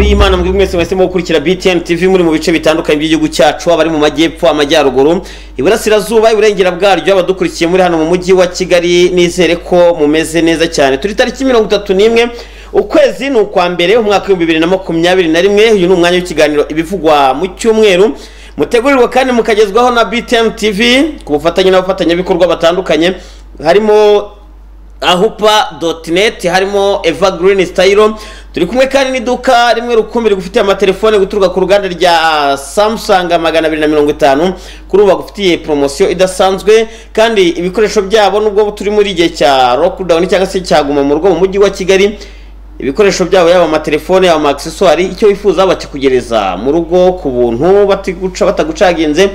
y'imana mwebwe mwese mwahisemo gukurikira btn tv muri mu bice bitandukanye by'igihugu cyacu abari mu majyepfo amajyaruguru iburasirazuba iburengera bwaryo abadukurikiye muri hano mu mujyi wa kigali nizere ko mumeze neza cyane turi tariki mirongo itatu n'imwe ukwezi ni ukwa mbere umwaka w'ibihumbi bibiri na makumyabiri na rimwe uyu ni umwanya w'ikiganiro ibivugwa mu cyumweru mutegurirwa kandi mukagezwaho na btn tv ku bufatanye n'abafatanyabikorwa batandukanye harimo ahupa.net harimo Eva Green Stylo turi kumwe kandi n'iduka rimwe rukumbi rigufitiye amatelefone guturuka ku ruganda rya Samsung magana abiri na mirongo itanu kuri ubu bagufitiye poromosiyo idasanzwe kandi ibikoresho byabo nubwo turi muri igihe cya lockdown cyangwa se cyaguma mu rugo mu mujyi wa Kigali ibikoresho byabo yaba amatelefone yaba amaakiseswari icyo wifuza bakikugereza mu rugo ku buntu batiguca batagucaginze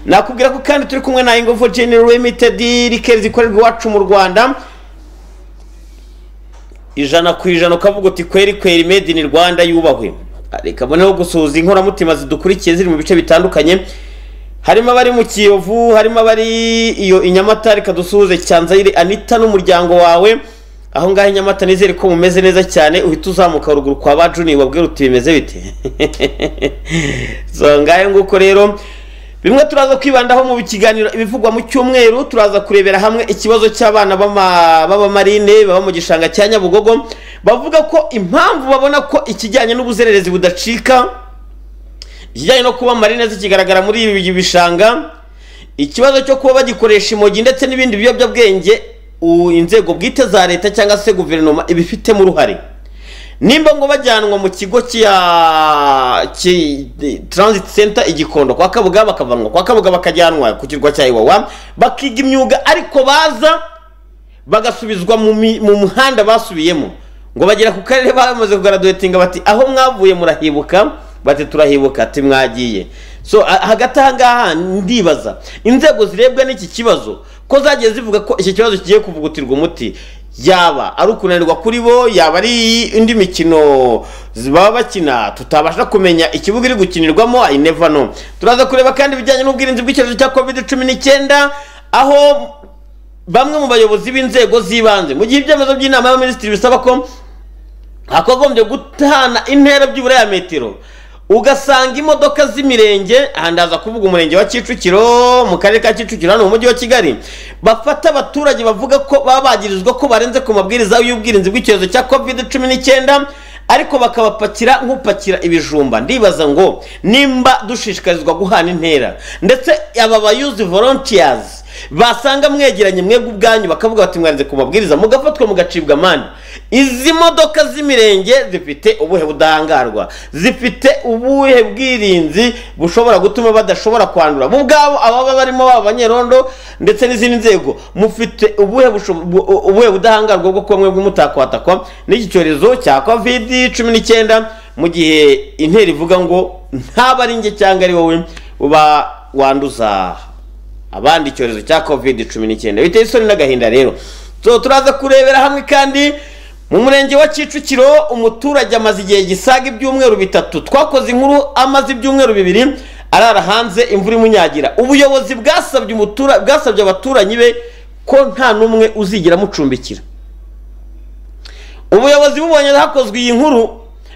nakubwira ko kandi turi kumwe na Ingovo General Limited rikeri zikorerwa iwacu mu Rwanda ijana ku ijana ukavuga uti kweri kweri made in rwanda yubahwe reka mboneho gusuhuza inkoramutima zidukurikiye ziri mu bice bitandukanye harimo abari mu kiyovu harimo abari iyo inyamata reka dusuhuze cyanzayire anita n'umuryango wawe aho ngaho inyamata nizere ko mumeze neza cyane uhita uzamuka ruguru kwa ba juni wabwira uti bimeze bite so ngahe nguko rero bimwe turaza kwibandaho mu kiganiro ibivugwa mu cyumweru turaza kurebera hamwe ikibazo cy'abana b'abamarine baba mu gishanga cya nyabugogo bavuga ko impamvu babona ko ikijyanye n'ubuzererezi budacika ikijyanye no kuba marine zikigaragara muri ibi bishanga ikibazo cyo kuba bagikoresha imogi ndetse n'ibindi biyobyabwenge inzego bwite za leta cyangwa se guverinoma ibifitemo uruhare nimba ngo bajyanwa mu kigo cya transit center igikondo kwa kabuga bakavanwa kwa kabuga bakajyanwa ku kirwa cya iwawa bakiga imyuga ariko baza bagasubizwa mu muhanda basubiyemo ngo bagera ku karere bamaze kugaraduwetinga bati aho mwavuye murahibuka bati turahibuka ati mwagiye so hagati aha ngaha ndibaza inzego zirebwa n'iki kibazo ko zagiye zivuga ko iki kibazo kigiye kuvugutirwa umuti yaba ari ukunanirwa kuri bo yaba ari indi mikino baba bakina tutabasha kumenya ikibuga iri gukinirwamo ayineva no turaza kureba kandi ibijyanye n'ubwirinzi bw'icyorezo cya covid cumi n'icyenda aho bamwe mu bayobozi b'inzego z'ibanze mu gihe ibyemezo by'inama y'abaminisitiri bisaba ko hakagombye gutana intera byibura ya metero ugasanga imodoka z'imirenge ahandi haza kuvuga umurenge wa kicukiro mu karere ka kicukiro hano mu mujyi wa kigali bafata abaturage bavuga ko baba bagirizwa ko barenze ku mabwiriza y'ubwirinzi bw'icyorezo cya covid cumi n'icyenda ariko bakabapakira nk'upakira ibijumba ndibaza ngo nimba dushishikarizwa guhana intera ndetse aba bayuzi volunteers basanga mwegeranye mwebwe ubwanyu bakavuga bati mwarenze ku mabwiriza mugafatwa mugacibwa amande izi modoka z'imirenge zifite ubuhe budahangarwa zifite ubuhe bwirinzi bushobora gutuma badashobora kwandura bo ubwabo ababa barimo baba banyerondo ndetse n'izindi nzego mufite ubuhe ubuhe budahangarwa bwo kuba mwebwe mutakwatakwa n'iki cyorezo cya covid cumi n'icyenda mu gihe intera ivuga ngo ntaba ari njye cyangwa ari wowe uba wanduza abandi icyorezo cya covid cumi n'icyenda biteye isoni n'agahinda rero turaza kurebera hamwe kandi mu murenge wa kicukiro umuturage amaze igihe gisaga ibyumweru bitatu twakoze inkuru amaze ibyumweru bibiri arara hanze imvura imunyagira ubuyobozi bwasabye bwasabye abaturanyi be ko nta n'umwe uzigira amucumbikira ubuyobozi bubonye hakozwe iyi nkuru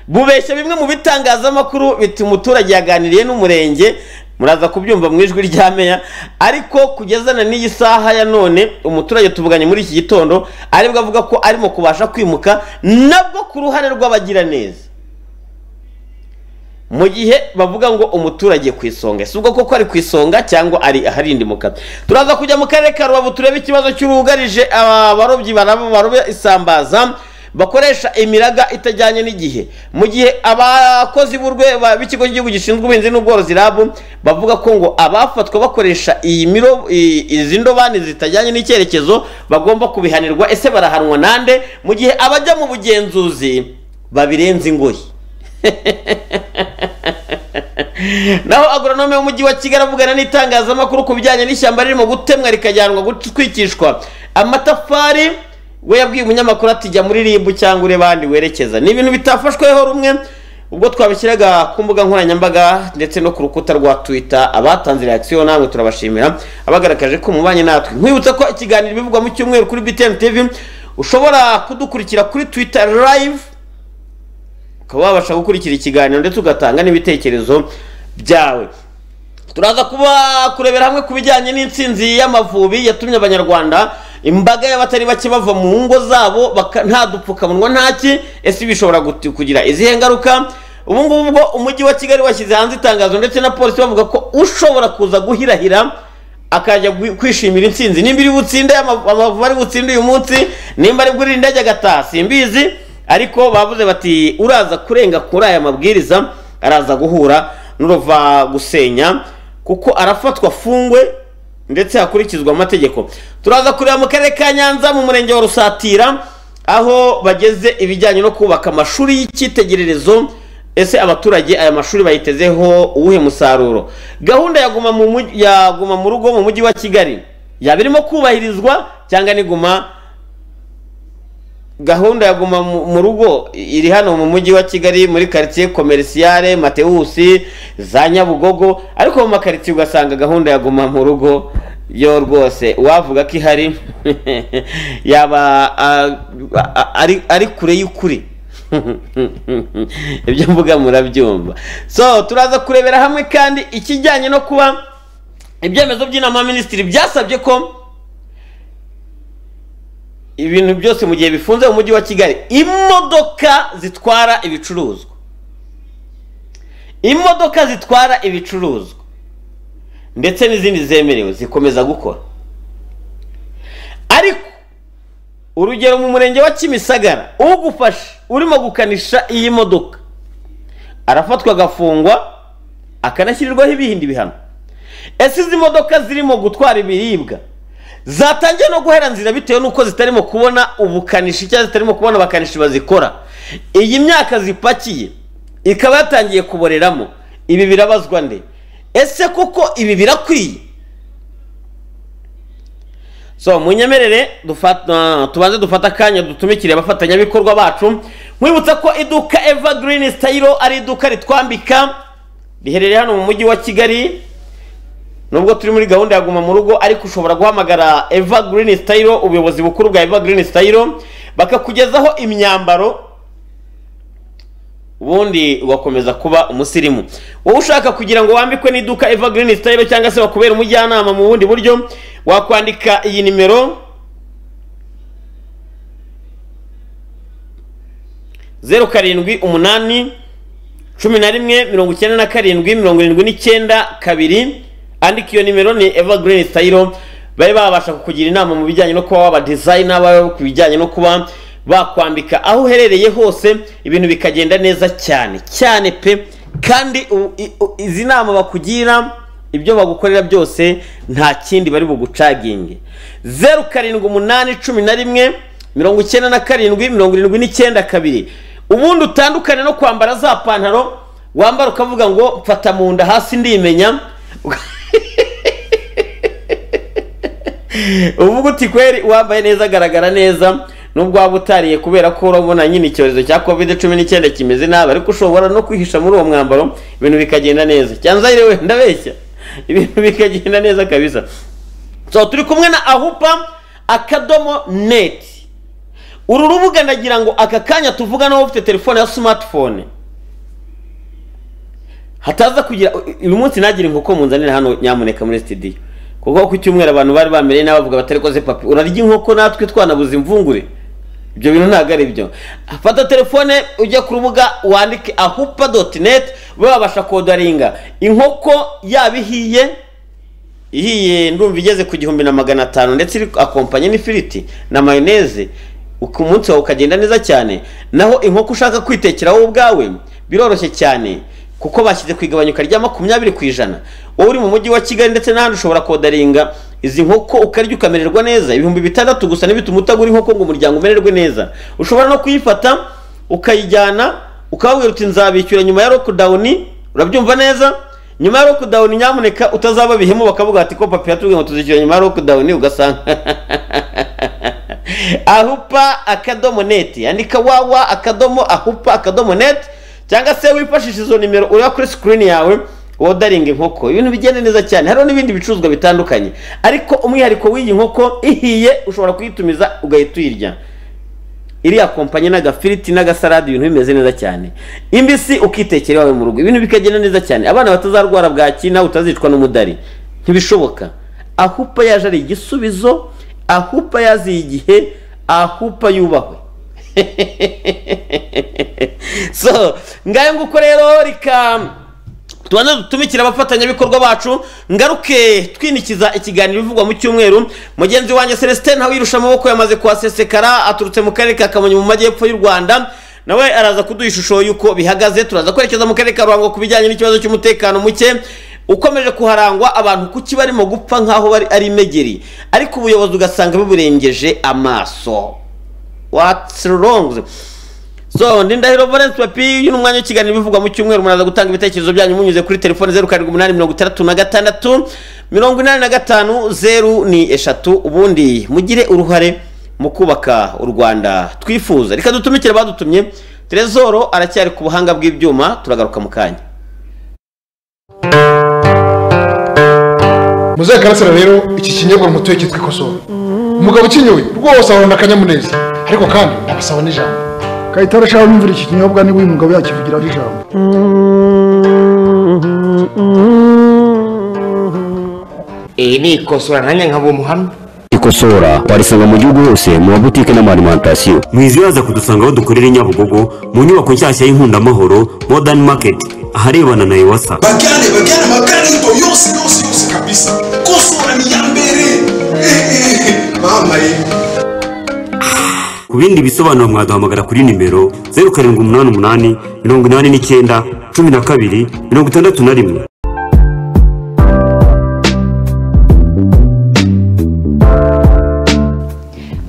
bubeshya bimwe mu bitangazamakuru biti umuturage yaganiriye n'umurenge muraza kubyumva mu ijwi rya meya ariko kugezana n'iyi saha ya none umuturage tuvuganye muri iki gitondo aribwo avuga ko arimo kubasha kwimuka nabwo ku ruhare rw'abagiraneza mu gihe bavuga ngo umuturage ku isonga si ubwo koko ari ku isonga cyangwa ari aharindimuka turaza kujya mu karere ka rubavu turebe ikibazo cy'urugarije abarobyi baraba isambaza bakoresha imiraga itajyanye n'igihe mu gihe abakozi b'ikigo cy'igihugu gishinzwe ubuhinzi n'ubworozi rabu bavuga ko ngo abafatwa bakoresha iyi miro izi ndobani zitajyanye n'icyerekezo bagomba kubihanirwa ese barahanwa nande mu gihe abajya mu bugenzuzi babirenza ingoyi naho agoronome w'umujyi wa kigali avugana n'itangazamakuru ku bijyanye n'ishyamba ririmo gutemwa rikajyanwa gutwikishwa amatafari we yabwiye umunyamakuru ati jya muri ribu cyangwa urebe ahandi werekeza ni ibintu bitafashweho rumwe ubwo twabishyiraga ku mbuga nkoranyambaga ndetse no ku rukuta rwa twita abatanze reakisiyo namwe turabashimira abagaragaje ko mubanye natwe nkwibutsa ko ikiganiro bivugwa mu cyumweru kuri btn tv ushobora kudukurikira kuri twita live ukaba wabasha gukurikira ikiganiro ndetse ugatanga n'ibitekerezo byawe turaza kuba kurebera hamwe ku bijyanye n'intsinzi y'amavubi yatumye abanyarwanda imbaga y'abatari bake bava mu ngo zabo baka- nta dupfukamunwa ntaki ese bishobora guti- kugira izihe ngaruka ubu ngubu ubwo umujyi wa kigali washyize hanze itangazo ndetse na polisi bavuga ko ushobora kuza guhirahira akajya gwi- kwishimira intsinzi nimba iri butsinde ama- amavubi ari butsinde uyu munsi nimba ari bwurinde ajya agataha simbizi ariko bavuze bati uraza kurenga kuri aya mabwiriza araza guhura n'uruva gusenya kuko arafatwa afungwe ndetse hakurikizwa amategeko turaza kureba mu karere ka nyanza mu murenge wa rusatira aho bageze ibijyanye no kubaka amashuri y'icyitegererezo ese abaturage aya mashuri bayitezeho uwuhe musaruro gahunda yaguma mu muj- ya guma mu rugo mu mujyi wa kigali yaba irimo kubahirizwa cyangwa niguma gahunda ya guma mu mu rugo iri hano mu mujyi wa kigali muri karitsiye komerisiyare matewusi za nyabugogo ariko mu makaritsiye ugasanga gahunda ya guma mu rugo yo rwose uwavuga ko ihari yaba ah, ah, ari- ari kure y'ukuri ibyo mvuga murabyumva so turaza kurebera hamwe kandi ikijyanye no kuba ibyemezo by'inama y'abaminisitiri byasabye ko ibintu byose mu gihe bifunze mu mujyi wa kigali imodoka zitwara ibicuruzwa imodoka zitwara ibicuruzwa ndetse n'izindi zemerewe zikomeza gukora ariko urugero mu murenge wa kimisagara ugufashe urimo gukanisha iyi modoka arafatwa agafungwa akanashyirirwaho ibindi bihano ese izi modoka zirimo gutwara ibiribwa zatangiye no guhera nzira bitewe n'uko zitarimo kubona ubukanishi cyangwa zitarimo kubona abakanishi bazikora iyi myaka zipakiye ikaba yatangiye kuboreramo ibi birabazwa nde ese koko ibi birakwiye so munyemerere dufata tubanze dufata akanya dutumikire abafatanyabikorwa bacu nkwibutsa ko iduka evergreen style ari iduka ritwambika riherereye hano mu mujyi wa kigali nubwo turi muri gahunda ya guma mu rugo ariko ushobora guhamagara evergreen style ubuyobozi bukuru bwa evergreen style bakakugezaho imyambaro ubundi ugakomeza kuba umusirimu wowe ushaka kugira ngo wambikwe n'iduka evergreen style cyangwa se wakubera umujyanama mu bundi buryo wakwandika iyi nimero zeru karindwi umunani cumi na rimwe mirongo icyenda na karindwi mirongo irindwi n'icyenda kabiri andika iyo nimero ni evergreen style babe babasha kukugira inama mu bijyanye no kuba waba designer babe ku bijyanye no kuba bakwambika aho uherereye hose ibintu bikagenda neza cyane cyane pe kandi u- i- u- izi nama bakugira ibyo bagukorera byose nta kindi bari bugucaginge zeru karindwi umunani cumi na rimwe mirongo icyenda na karindwi mirongo irindwi n'icyenda kabiri ubundi utandukane no kwambara za pantaro wambara ukavuga ngo mfata mu nda hasi ndimenya uvuga uti kweri uwambaye neza agaragara neza nubwo waba utariye kubera ko urabona nyine icyorezo cya covid cumi n'icyenda kimeze nabi ariko ushobora no kwihisha muri uwo mwambaro ibintu bikagenda neza cyanza yewe ndabeshya ibintu bikagenda neza kabisa so turi kumwe na ahupa akadomo neti uru rubuga ndagira ngo aka kanya tuvuganaho ufite telefone ya smartphone hataza kugira uyu munsi nagire inkoko munzanira hano nyamuneka muri studio kuko ku cyumweru abantu bari bamereye nabi bavuga batari koze papi urarya inkoko natwe twanabuze imvungure ibyo bintu ntabwo ari byo fata telefone ujya ku rubuga wandike ahupa doti neti ube wabasha kodaringa inkoko yaba ihiye ihiye ndumva igeze ku gihumbi na magana atanu ndetse iri akompanye n'ifiriti na mayoneze uku umunsi wawe ukagenda neza cyane naho inkoko ushaka kwitekera wowe ubwawe biroroshye cyane kuko bashyize ku igabanyuka rya makumyabiri ku ijana wowe uri mu mujyi wa kigali ndetse n'ahandi ushobora kodaringa izi nkoko ukarya ukamererwa neza ibihumbi bitandatu gusa ntibituma utagura inkoko ngo umuryango umererwe neza ushobora no kuyifata ukayijyana ukababwira uti nzabishyura nyuma ya lockdown urabyumva neza nyuma ya lockdown nyamuneka utazaba bihemu bakavuga ati ko papi yatubwiye ngo tuzishyura nyuma ya lockdown ugasanga ahupa akadomo neti andika wawa akadomo ahupa akadomo neti cyangwa se wifashisha izo nimero ureba kuri screen yawe wodaringa inkoko ibintu bigenda neza cyane hariho n'ibindi bicuruzwa bitandukanye ariko umwihariko w'iyi nkoko ihiye ushobora kuyitumiza ugahita uyirya iriya kompanyi n'agafiriti n'agasalade ibintu bimeze neza cyane imbisi ukitekera iwawe mu rugo ibintu bikagenda neza cyane abana batazarwara bwaki nawe utazicwa n'umudari ntibishoboka ahupa yaje ari igisubizo ahupa yaziye igihe ahupa yubahwe so ngayo nguko rero rikamba tubanza dutumikire abafatanyabikorwa bacu ngaruke twinikiza ikiganiro bivugwa mu cyumweru mugenzi wanjye celestin ntawirusha amaboko yamaze kuhasesekara aturutse mu karere ka kamonyi mu majyepfo y'u rwanda nawe araza kuduha ishusho y'uko bihagaze turaza kwerekeza mu karere ka ruhango ku bijyanye n'ikibazo cy'umutekano muke ukomeje kuharangwa abantu kuki barimo gupfa nk'aho bari ari imegeri ariko ubuyobozi ugasanga biburengeje amaso what's wrong so ndindahiro valence papi uyu ni umwanya w'ikiganiro bivugwa mu cyumweru muraza gutanga ibitekerezo byanyu munyuze kuri telefone zeru karindwi umunani mirongo itandatu na gatandatu mirongo inani na gatanu zeru ni eshatu ubundi mugire uruhare mu kubaka u rwanda twifuza reka dutumikire abadutumye terezoro aracyari ku buhanga bw'ibyuma turagaruka mu kanya muzehe karasira rero iki kinyobwa mutuye cyitwa ikosowe umugabo ukinyoye rwose ahorana akanyamuneza ariko kandi ndabasaba n'ijambo kayitare ashaka kumvira iki kinyobwa niba uyu mugabo yakivugira ari ijambo iyi ni ikosora nanjye nkaba umuhamya ikosora warisanga mu gihugu hose mu mabutike n'amarimantasiyo mwiziwe yaza kudusanga aho dukorera i nyabugogo mu nyubako nshyashya y'inkundamuhoro modern market aharebana na iwasa bagane bagane amakarito yose yose yose kabisa kosora ni iya mbere Ehehe. mama yewe ku bindi bisobanuro mwaduhamagara kuri nimero zeru karindwi umunani umunani mirongo inani n'icyenda cumi na kabiri mirongo itandatu na rimwe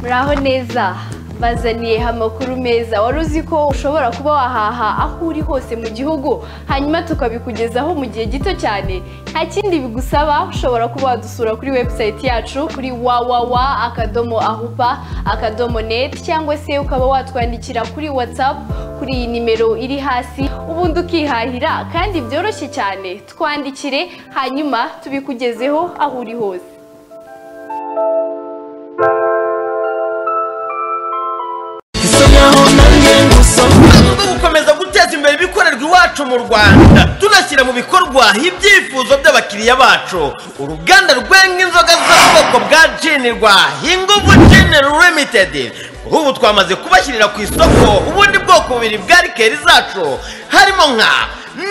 muraho neza bazaniye amakuru meza wari uzi ko ushobora kuba wahaha aho uri hose mu gihugu hanyuma tukabikugezaho mu gihe gito cyane nta kindi bigusaba ushobora kuba wadusura kuri webusayiti yacu kuri wawawa akadomo ahupa akadomo neti cyangwa se ukaba watwandikira kuri watsapu kuri iyi nimero iri hasi ubundi ukihahira kandi byoroshye cyane twandikire hanyuma tubikugezeho aho uri hose gukomeza guteza imbere ibikorerwa iwacu mu rwanda tunashyira mu bikorwa ibyifuzo by'abakiriya bacu uruganda rwenga inzoga z'ubwoko bwa jinirwa inguvu jineri limitedi kuri ubu twamaze kubashyirira ku isoko ubundi bwoko bubiri bwa rikeri zacu harimo nka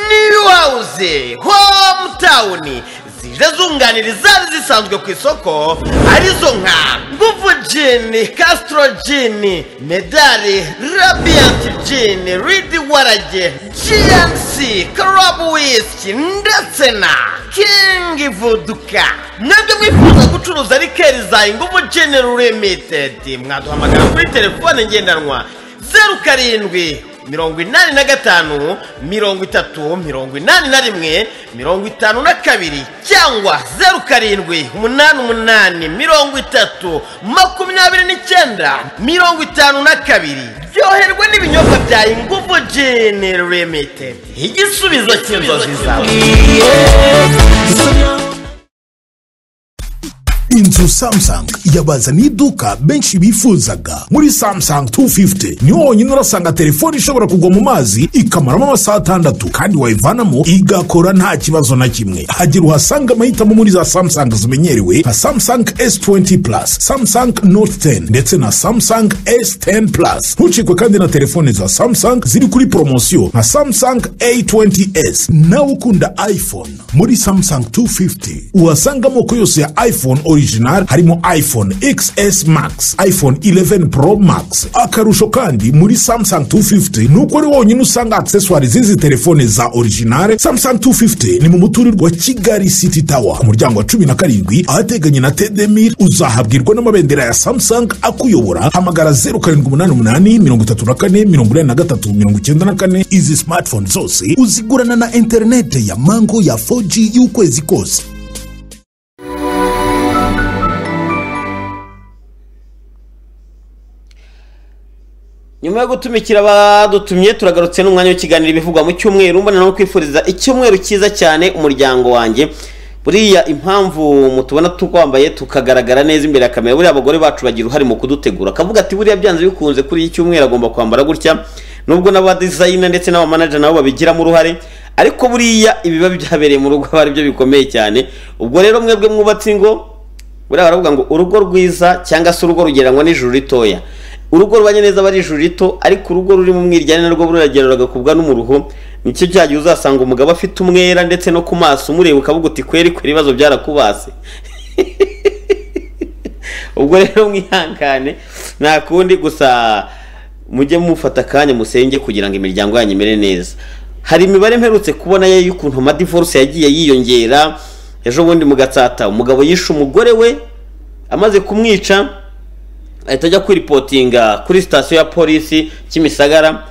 new house hometown zije zunganira izari zisanzwe ku isoko arizo nka nguvu jini kasitoro jini medali rabiyanti jini ridi warage jiyansi karabu wisiki ndetse na kingi vuduka mwebwe mwifuza gucuruza rikeri za inguvu jini limitedi mwaduhamagara kuri telefone ngendanwa zeru karindwi mirongo inani na gatanu mirongo itatu mirongo inani na rimwe mirongo itanu na kabiri cyangwa zeru karindwi umunani umunani mirongo itatu makumyabiri n'icyenda mirongo itanu na kabiri ryoherwa n'ibinyobwa bya inguvu jini limitedi igisubizo cy'inzozi zawe inzu samsung yabazaniye iduka benshi bifuzaga muri samsung 250 niho wonyine urasanga telefone ishobora kugwa mu mazi ikamaramo amasaha atandatu kandi wayivanamo igakora nta kibazo na kimwe hagira uhasanga amahitamo muri za samsung zimenyerewe nka samsung s20 plus samsung note 10 ndetse na samsung s10 plus ntucikwe kandi na telefone za samsung ziri kuri poromosiyo nka samsung a20s nawe ukunda iphone muri samsung 250 uhasanga amoko yose ya iphone original harimo iphone xs max iphone 11 pro max akarusho kandi muri samsung 250 nuko ari wonyine usanga accessoire z'izi telefone za original samsung 250 ni mu muturirwa wa kigali city tower ku muryango wa cumi na karindwi ahateganye na tedemir uzahabwirwa n'amabendera ya samsung akuyobora hamagara 0788 izi smartphone zose uzigurana na interinete ya mango ya 4g y'ukwezi kose nyuma yo gutumikira abadutumye turagarutse n'umwanya w'ikiganiro bivugwa mu cyumweru mbona no kwifuriza icyumweru cyiza cyane umuryango wanjye buriya impamvu mutubona tukwambaye tukagaragara neza imbere ya kamera buriya abagore bacu bagira uruhare mu kudutegura akavuga ati buriya byanze bikunze kuri iki cyumweru agomba kwambara gutya nubwo n'abadizayina ndetse n'abamanaja nabo babigiramo uruhare ariko buriya ibiba byabereye mu rugo aba aribyo bikomeye cyane ubwo rero mwebwe mwubatse ingo buriya baravuga ngo urugo rwiza cyangwa se urugo rugereranywa n'ijuru ritoya urugo rubanye neza aba ari ijuru rito ariko urugo ruri mu mwiryane narwo buragera rugakubwa n'umuruho nicyo cya gihe uzasanga umugabo afite umwera ndetse no ku maso umureba ukavuga uti kweri kweri ibibazo byarakubase ubwo rero mwihangane nta kundi gusa mujye mufata akanya musenge kugira ngo imiryango yanyu imere neza hari imibare mperutse kubona ye y'ukuntu amadivorce yagiye yiyongera ejo bundi mu gatsata umugabo yishe umugore we amaze kumwica ahita ajya kwiripotinga kuri sitasiyo ya polisi kimisagara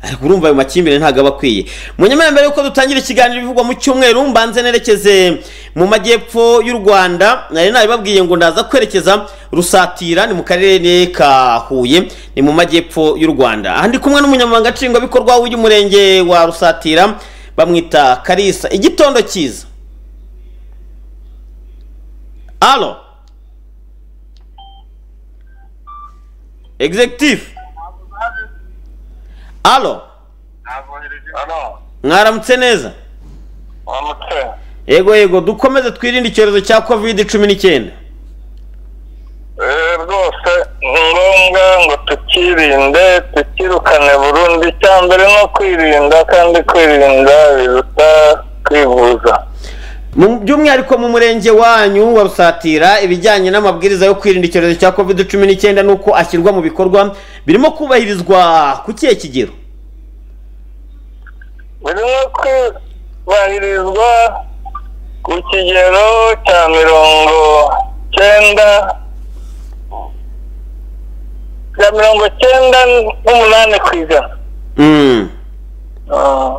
ariko urumva ayo makimbirane ntabwo aba akwiye munyamara mbere yuko dutangira ikiganiro bivugwa mu cyumweru mbanze nerekeze mu majyepfo y'u rwanda nari nabibabwiye ngo ndaza kwerekeza rusatira ni mu karere ka huye ni mu majyepfo y'u rwanda aha ndi kumwe n'umunyamabanga nshingwabikorwa w'umurenge wa rusatira bamwita karisa igitondo cyiza alo executive alo mwaramutse neza yego yego dukomeze twirinde icyorezo cya covid cumi n'icyenda rwose ni ngombwa ngo tukirinde tukirukane burundu icya mbere ni ukwirinda kandi kwirinda biruta kwivuza Mu- by'umwihariko mu murenge wanyu wa rusatira ibijyanye n'amabwiriza yo kwirinda icyorezo cya covid cumi n'icyenda n'uko ashyirwa mu bikorwa birimo kubahirizwa ku kihe kigero birimo kubahirizwa ku kigero cya mirongo cyenda cya mirongo cyenda n'umunani ku ijana Mm. Ah.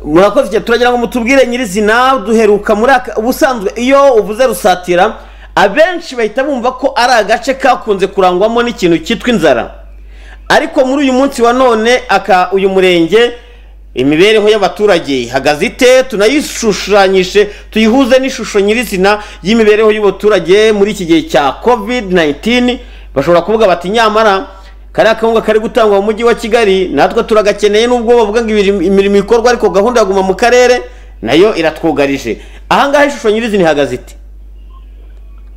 murakoze cyane turagira ngo mutubwire nyirizina duheruka muri aka ubusanzwe iyo uvuze rusatira abenshi bahita bumva ko ari agace kakunze kurangwamo n'ikintu cyitwa inzara ariko muri uyu munsi wa none aka uyu murenge imibereho y'abaturage ihagaze ite tunayishushanyije tuyihuze n'ishusho nyirizina y'imibereho y'abaturage muri iki gihe cya covid 19 bashobora kuvuga bati nyamara kariya kawunga kari gutangwa mu mujyi wa kigali natwe turagakeneye nubwo bavuga ngo ibiri- imirimo ikorwa ariko gahunda yaguma mu karere nayo iratwugarije ahangaha ishusho nyirizina ihagaze iti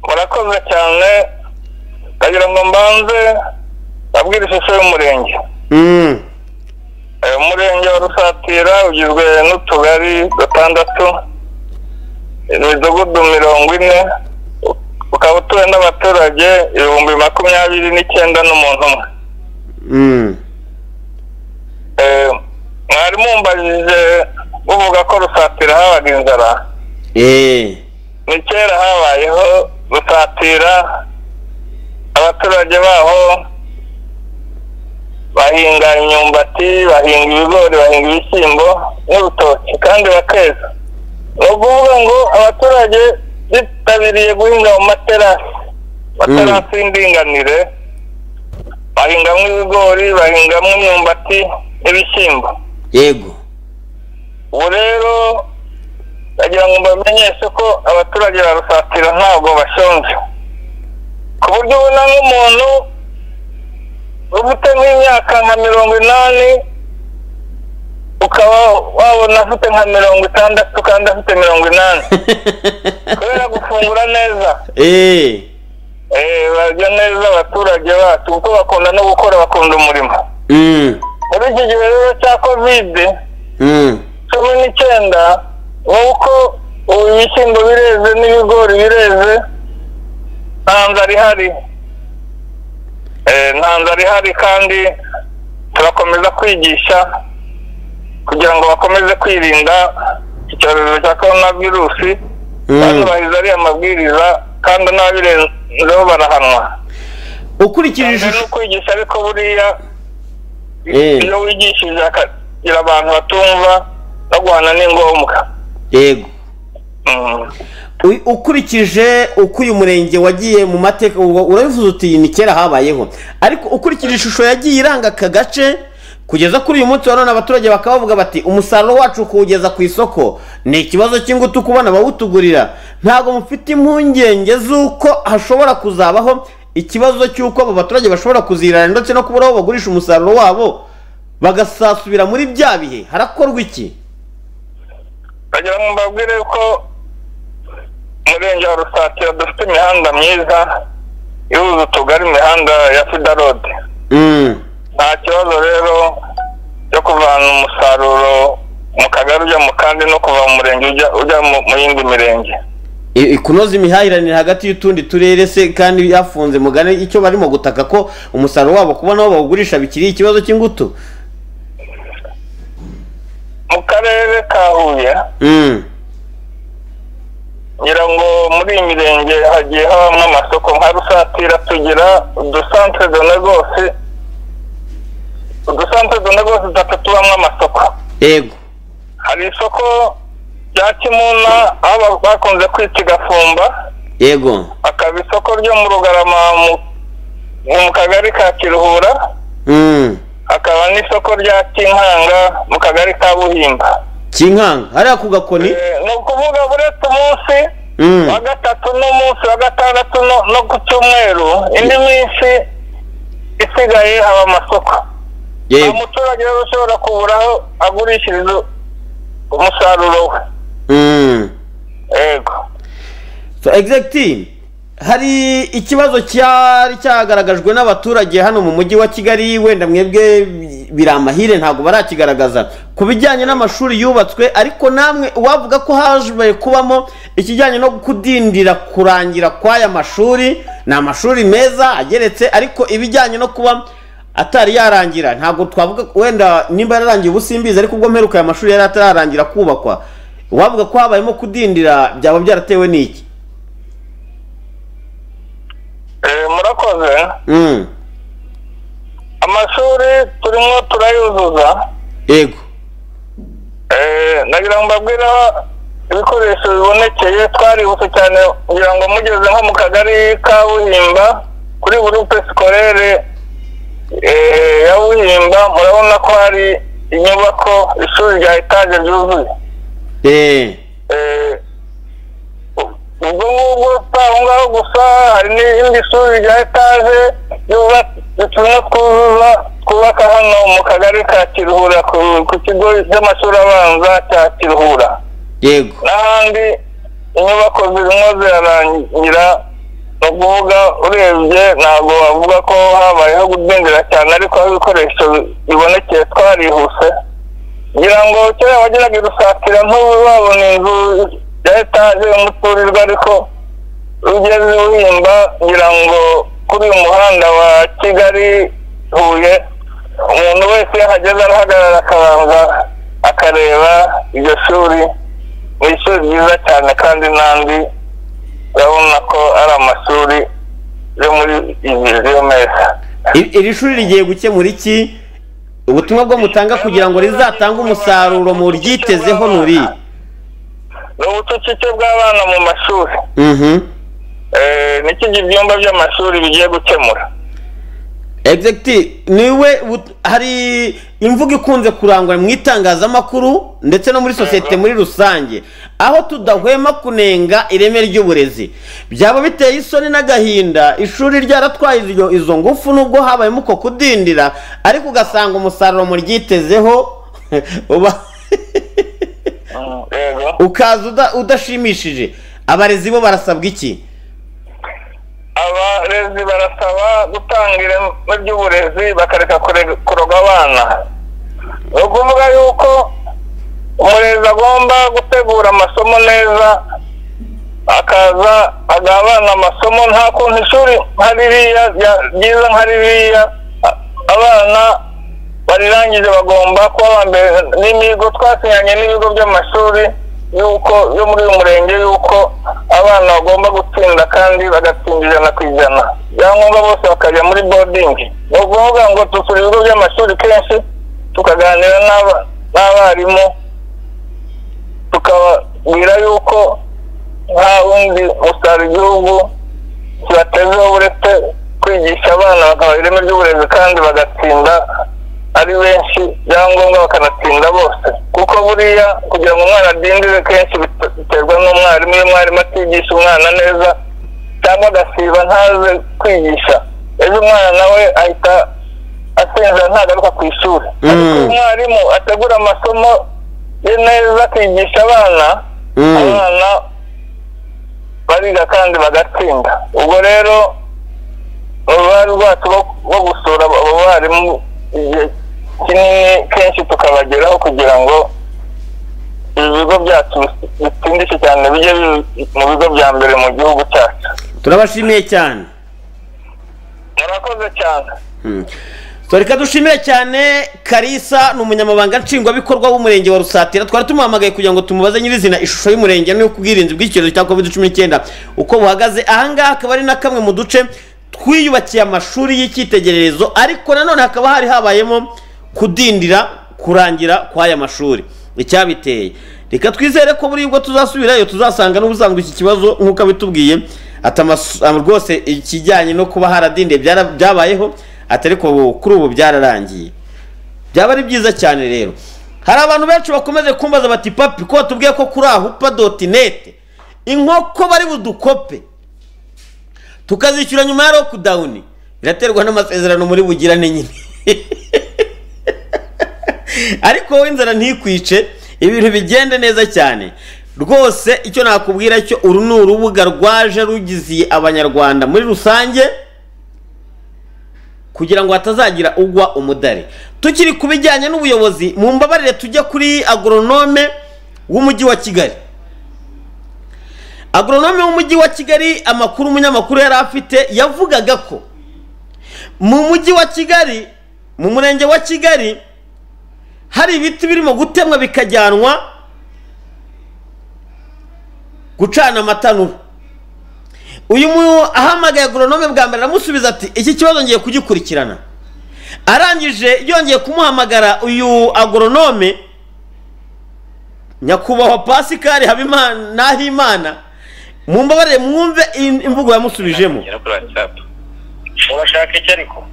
murakoze cyane ndagira ngo mbanze abwire ishusho y'umurenge Mm, Eh, umurenge wa rusatira ugizwe n'utugari dutandatu imidugudu mirongo ine ukaba utuwe n'abaturage ibihumbi makumyabiri n'icyenda n'umuntu umwe mm. Eh, mwari mumbajije muvuga ko rusatira habaga inzara Eh, ni kera habayeho rusatira abaturage baho bahinga imyumbati bahinga ibigori bahinga ibishyimbo n'urutoki kandi bakeza ni ukuvuga ngo abaturage bitabiriye guhinga mu materasi materasi y'indinganire bahingamo ibigori bahingamo imyumbati n'ibishyimbo yego ubu rero ndagira ngo mbamenyeshe ko abaturage ba rusatira ntabwo bashonje ku buryo ubona nk'umuntu ufite nk'imyaka nka mirongo inani ukaba wabona afite nka mirongo itandatu kandi afite mirongo inani kubera gufungura neza Eh, Eh, barya neza abaturage bacu kuko bakunda no gukora bakunda umurimo mm, muri iki gihe rero cya kovide mm, cumi n'icyenda nuko ubu ibishyimbo bireze n'ibigori bireze nta nzara ihari Eh, nta nzara ihari kandi turakomeza kwigisha kugira ngo bakomeze kwirinda icyorezo cya korona virusi banubahiriza ariya mabwiriza kandi n'ababirenzeho barahanwa ukurikije Cyane ni ishusho ukwigisha ariko buriya Eh. iyo wigishije hakagira abantu batumva no guhana ni ngombwa yego Mm. U- ukurikije uko uyu murenge wagiye mu mateka ubwo urabivuze uti ni kera habayeho ariko ukurikije ishusho yagiye iranga aka gace kugeza kuri uyu munsi wa none abaturage bakaba bavuga bati umusaruro wacu kuwugeza ku isoko ni ikibazo cy'ingutu kubona abawutugurira ntabwo mufite impungenge z'uko hashobora kuzabaho ikibazo cy'uko abo baturage bashobora kuzirana ndetse no kubura aho bagurisha umusaruro wabo bagasasubira muri bya bihe harakorwa iki ndagira ngo mbabwire ko umurenge wa rusatira dufite imihanda myiza ihuza utugari imihanda ya fida rode Mm. nta kibazo rero cyo kuvana umusaruro mu kagari ujya mu kandi no kuva mu murenge ujya ujya mu- mu yindi mirenge I- i- kunoza imihahiranire hagati y'utundi turere se kandi yafunze mugane icyo barimo gutaka ko umusaruro wabo kubona aho bawugurisha bikiri ikibazo cy'ingutu mu karere ka huye Mm. ngira ngo muri iyi mirenge hagiye habamo amasoko nka rusatira tugira udusantere do negosi udusantere do negosi dutatu tubamo amasoko yego hari isoko rya kimuna aho ba- bakunze kwita igafumba yego hakaba isoko ryo mu rugarama mu- mu kagari ka kiruhura Mm. hakaba n'isoko rya kinkanga mu kagari ka buhimba kinkanga hariya ku gakoni Eh, ni ukuvuga buretse umunsi Mm. wa gatatu n'umunsi wa gatandatu no- no ku cyumweru indi minsi isigaye haba amasoko nta yego muturage rero ushobora kubura aho agurishiriza umusaruro we Mm. yego so exactly hari ikibazo cyari cyagaragajwe n'abaturage hano mu mujyi wa kigali wenda mwebwe biri amahire ntabwo barakigaragaza ku bijyanye n'amashuri yubatswe ariko namwe uwavuga ko haje kubamo ikijyanye no kudindira kurangira kw'aya mashuri ni amashuri meza ageretse ariko ibijyanye no kuba atari yarangira ntabwo twavuga wenda nimba yararangiye ubu simbizi ariko ubwo mperuka aya mashuri yari atararangira kubakwa uwavuga ko habayemo kudindira byaba byaratewe n'iki Eh, murakoze Mm. amashuri turimo turayuzuza yego Eh, nagira ngo mbabwire aho ibikoresho bibonekeye twaributse cyane kugira ngo mugeze nko mu kagari ka buhimba kuri gurupe sikorere eh, ya buhimba murabona ko hari inyubako ishuri rya etaje ryuzuye Eh. Eh, ubwo ngubwo si aho ngaho gusa hari n'irindi shuri rya etaje ryuba- turimo twuzuza twubaka hano mu kagari ka kiruhura ku- ku kigo cy'amashuri abanza cya kiruhura yego n'ahandi inyubako zirimo zirarangira ni ukuvuga urebye ntabwo wavuga ko habayeho gudindira cyane ariko aho ibikoresho bibonekeye twarihuse ngira ngo kera wageraga i rusatira ntubu babona inzu ya etaje y'umuturirwa ariko ugeze uhimba ngira ngo kuri uyu muhanda wa kigali huye umuntu wese iyo ahageze arahagarara akabanza akareba iryo shuri ni ishuri ryiza cyane kandi n'andi urabona ko ari amashuri yo muri iyi yo meza I- iri shuri rigiye gukemura iki ubutumwa bwo mutanga kugira ngo rizatange umusaruro mu ryitezeho nuri ni ubucucike bw'abana mu mashuri Mhm. Eh, niki ibyumba by'amashuri bigiye gukemura Exactly. niwe but- hari imvugo ikunze kurangwa mu itangazamakuru ndetse no muri sosiyete muri rusange aho tudahwema kunenga ireme ry'uburezi byaba biteye isoni n'agahinda ishuri ryaratwaye izo- izo ngufu nubwo habayemo uko kudindira ariko ugasanga umusaruro mu ryitezeho uba yego ukaza uda- udashimishije abarezi bo barasabwa iki abarezi barasaba gutanga ireme ry'uburezi bakareka kure- kuroga abana ni ukuvuga yuko umurezi agomba gutegura amasomo neza akaza agaha abana amasomo nta kuntu ishuri nka ririya rya- ryiza nka ririya a- abana barirangije bagomba kuba aba mbere n'imihigo twasinyanye n'ibigo by'amashuri y'uko yo muri uyu murenge y'uko abana bagomba gutsinda kandi bagatsinda ijana ku ijana ibyangombwa bose bakajya muri bodingi ni ukuvuga ngo dusura ibigo by'amashuri kenshi tukaganira n'aba- n'abarimu tukababwira yuko nta wundi musaruro igihugu kibatezeho uretse kwigisha abana bakabaha ireme ry'uburezi kandi bagatsinda ari benshi byangombwa bakanatsinda bose kuko buriya kugira ngo umwana adindire kenshi bit- biterwa n'umwarimu iyo umwarimu atigisha umwana neza cyangwa agasiba ntaze kwigisha ejo umwana nawe ahita asinzira ntagaruka ku ishuri ariko iyo umwarimu ategura amasomo ye neza akigisha abana Mm. abana bariga kandi bagatsinda ubwo rero uruhare rwacu rwo- rwo gusura abo abo barimu igihe kinini kenshi tukabageraho kugira ngo ibigo byacu bis- bitsindishe cyane bijye bi- mu bigo bya mbere mu gihugu cyacu turabashimiye cyane murakoze cyane So, reka dushimire cyane karisa ni umunyamabanga nshingwabikorwa w'umurenge wa rusatira twari tumuhamagaye kugira ngo tumubaze nyirizina ishusho y'umurenge n'ubwirinzi bw'icyorezo cya covid cumi n'icyenda uko buhagaze ahangaha akaba ari na kamwe mu duce twiyubakiye amashuri y'icyitegererezo ariko nanone hakaba hari habayemo kudindira kurangira kw'aya mashuri icyabiteye reka twizere ko buri ubwo tuzasubirayo tuzasanga n'ubusanzwe iki kibazo nk'uko abitubwiye ati amasu- ah, rwose ikijyanye no kuba haradindiye byara- byabayeho ati ariko kuri ubu byararangiye byaba ari byiza cyane rero hari abantu benshi bakomeje kumbaza bati papi ko batubwiye ko kuri ahupa doti neti inkoko bari budukope tukazishyura nyuma ya lokudawuni biraterwa n'amasezerano muri bugirane nyine ariko wowe inzara ntikwice ibintu bigende neza cyane rwose icyo nakubwira cyo uru ni urubuga rwaje rugiziye abanyarwanda muri rusange kugira ngo hatazagira ugwa umudari tukiri ku bijyanye n'ubuyobozi mu mbabarire tujya kuri agoronome w'umujyi wa kigali agoronome w'umujyi wa kigali amakuru umunyamakuru yari afite yavugaga ko mu mujyi wa kigali mu murenge wa kigali hari ibiti birimo gutemwa bikajyanwa gucana amatanura uyu mu ahamagaye agoronome bwa mbere aramusubiza ati iki kibazo ngiye kugikurikirana arangije yongeye kumuhamagara uyu agoronome nyakubahwa pasikari habimana nahimana mumbabarire mwumve im- imvugo yamusubijemo kuri whatsapp urashaka iki ariko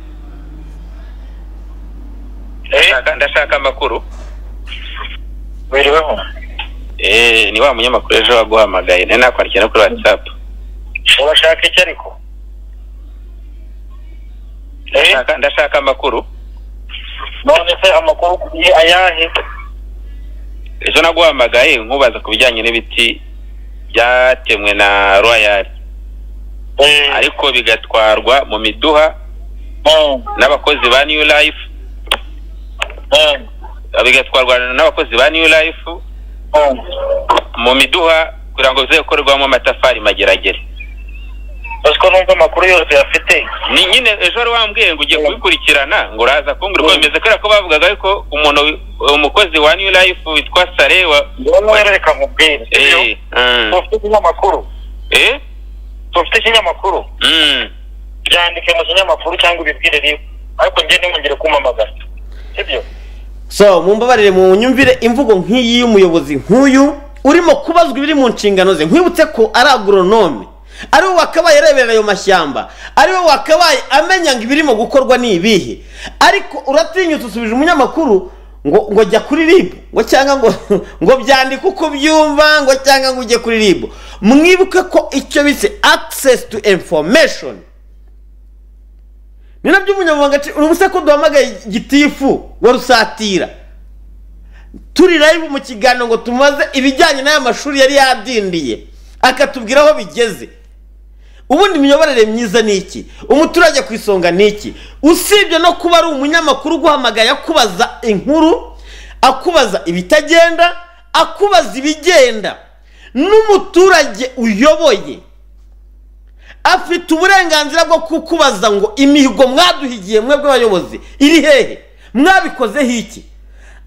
ndashaka amakuru wiriweho Eh, ni wa munyamakuru ejo waguhamagaye nari nakwandikira no kuri whatsapp urashaka iki ariko Ndashaka- ndashaka amakuru none se amakuru ni ayahe ejo naguhamagaye nkubaza ku bijyanye n'ibiti byatemwe na royal ariko bigatwarwa mu miduha n'abakozi ba new life bigatwarwa n'abakozi ba new life mu miduha kugira ngo bize gukorerwamo amatafari mageragere uziko numva amakuru yose yafite ni nyine ejo wari wambwiye ngo ugiye kubikurikirana ngo uraza kumbwira uko bimeze kubera ko bavugaga ariko umuntu wi- umukozi wa new life witwa sare wa wowe reka nkubwire Eh, mm, ufite ikinyamakuru eh, ufite ikinyamakuru mm. byandike mu kinyamakuru cyangwa ubibwire rimwe ariko njye ntimugire kumpamagara sibyo so mumbabarire mu nyumvire imvugo nk'iyi y'umuyobozi nk'uyu urimo kubazwa ibiri mu nshingano ze nkwibutse ko ari agoronome ari we wakabaye areberera ayo mashyamba ari we wakabaye amenya ngo ibirimo gukorwa ni ibihe ariko uratinyutse usubije umunyamakuru ngo ngo jya kuri ribu ngo cyangwa ngo ngo byandike uko byumva ngo cyangwa ngo ujye kuri ribu mwibuke ko icyo bise access to information ni nabyo umunyamabanga nshi- urubuse ko duhamagaye gitifu wa rusatira turi live mu kiganiro ngo tumaze ibijyanye n'aya mashuri yari yadindiye akatubwira aho bigeze ubundi imiyoborere myiza ni iki umuturage ku isonga ni iki usibye no kuba ari umunyamakuru uguhamagaye akubaza inkuru akubaza ibitagenda akubaza ibigenda n'umuturage uyoboye afite uburenganzira bwo kukubaza ngo imihigo mwaduhigiye mwebwe abayobozi iri hehe mwabikozeho iki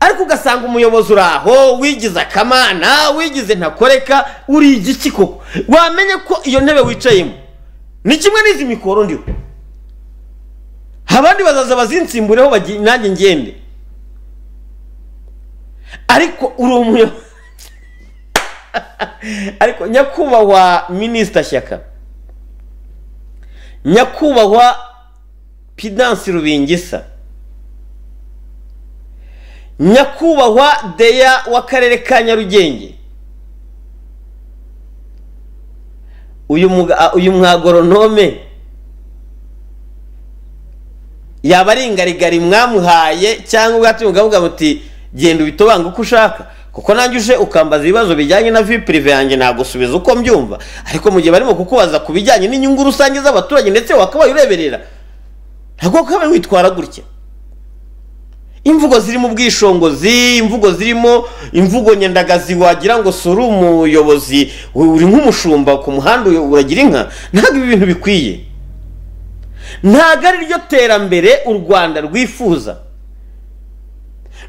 ariko ugasanga umuyobozi uri aho wigize akamana wigize ntakoreka uri igiki koko wamenye ko iyo ntebe wicayemo ni kimwe n'izi mikoro ndiho abandi bazaza bazinsimbureho bagi- nanjye ngende ariko uri umuyobozi ariko nyakubahwa minisita shyaka nyakubahwa pidansi rubingisa nyakubahwa deya w'akarere ka nyarugenge uyu muga- uyu mwagoronome yaba ari ingarigari mwamuhaye cyangwa ubwatumye ukavuga muti genda ubitobange uko ushaka kuko nanjye uje ukambaza ibibazo bijyanye na vi pirive yanjye nagusubiza uko mbyumva ariko mu gihe barimo kukubaza ku bijyanye n'inyungu rusange z'abaturage ndetse wakabaye ureberera ntabwo wakabaye witwara gutya imvugo zirimo ubwishongozi imvugo zirimo imvugo nyandagazi wagira ngo si uri umuyobozi uri nk'umushumba ku muhanda uyu- uragira inka ntabwo ibi bintu bikwiye ntabwo ari ryo terambere u rwanda rwifuza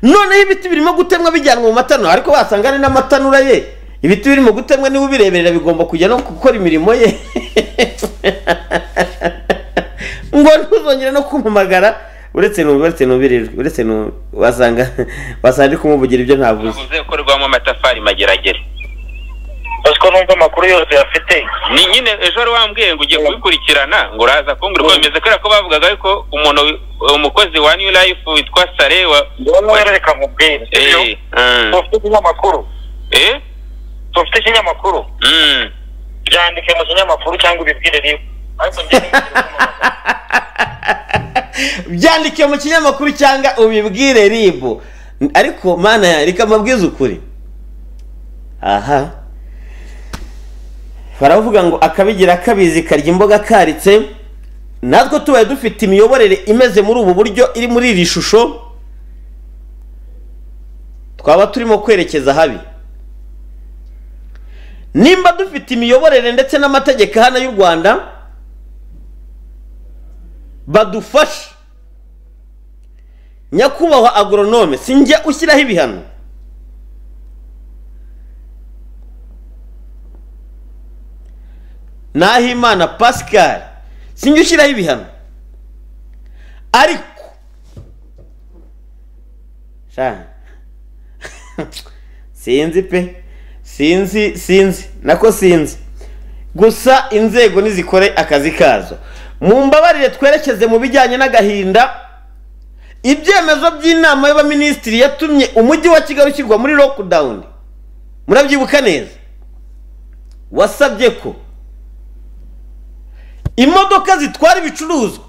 noneho ibiti birimo gutemwa bijyanwa mu matanura ariko wasanga ari n'amatanura ye ibiti birimo gutemwa niba ubireberera bigomba kujya no gukora imirimo ye ngo ntuzongere no kumamagara uretse nu- uretse nubirirwe uretse nu- wasanga wasanga ari kumuvugira ibyo ntavuze ukorwamo amatafari mageragere ko numva amakuru yose afite ni nyine ejo wari wambwiye ngo ugiye kubikurikirana ngo uraza kumbwira uko bimeze kubera ko bavugaga yuko umuntu wi- umukozi wa new life witwa sare wa reka nkubwire Eh, mm, ufite ikinyamakuru eh? ufite ikinyamakuru Mm. byandike mu kinyamakuru cyangwa ubibwire rimwe ariko njye byandike mu kinyamakuru cyangwa ubibwire ribu ariko mana ya reka amabwiza ukuri aha baravuga ngo akabigira kabizi karya imboga karitse natwe tubaye dufite imiyoborere imeze muri ubu buryo iri muri iri shusho twaba turimo kwerekeza habi nimba dufite imiyoborere ndetse n'amategeko hano y'u rwanda badufashe nyakubahwa agoronome sinjya ushyiraho ibihano nahimana pascal sinjya ushyiraho ibihano ariko Sha. sinzi pe sinzi sinzi nako sinzi gusa inzego nizikore akazi kazo mu mbabarire twerekeze mu bijyanye n'agahinda ibyemezo by'inama y'abaminisitiri yatumye umujyi wa kigali ushyirwa muri lockdown murabyibuka neza wasabye ko imodoka zitwara ibicuruzwa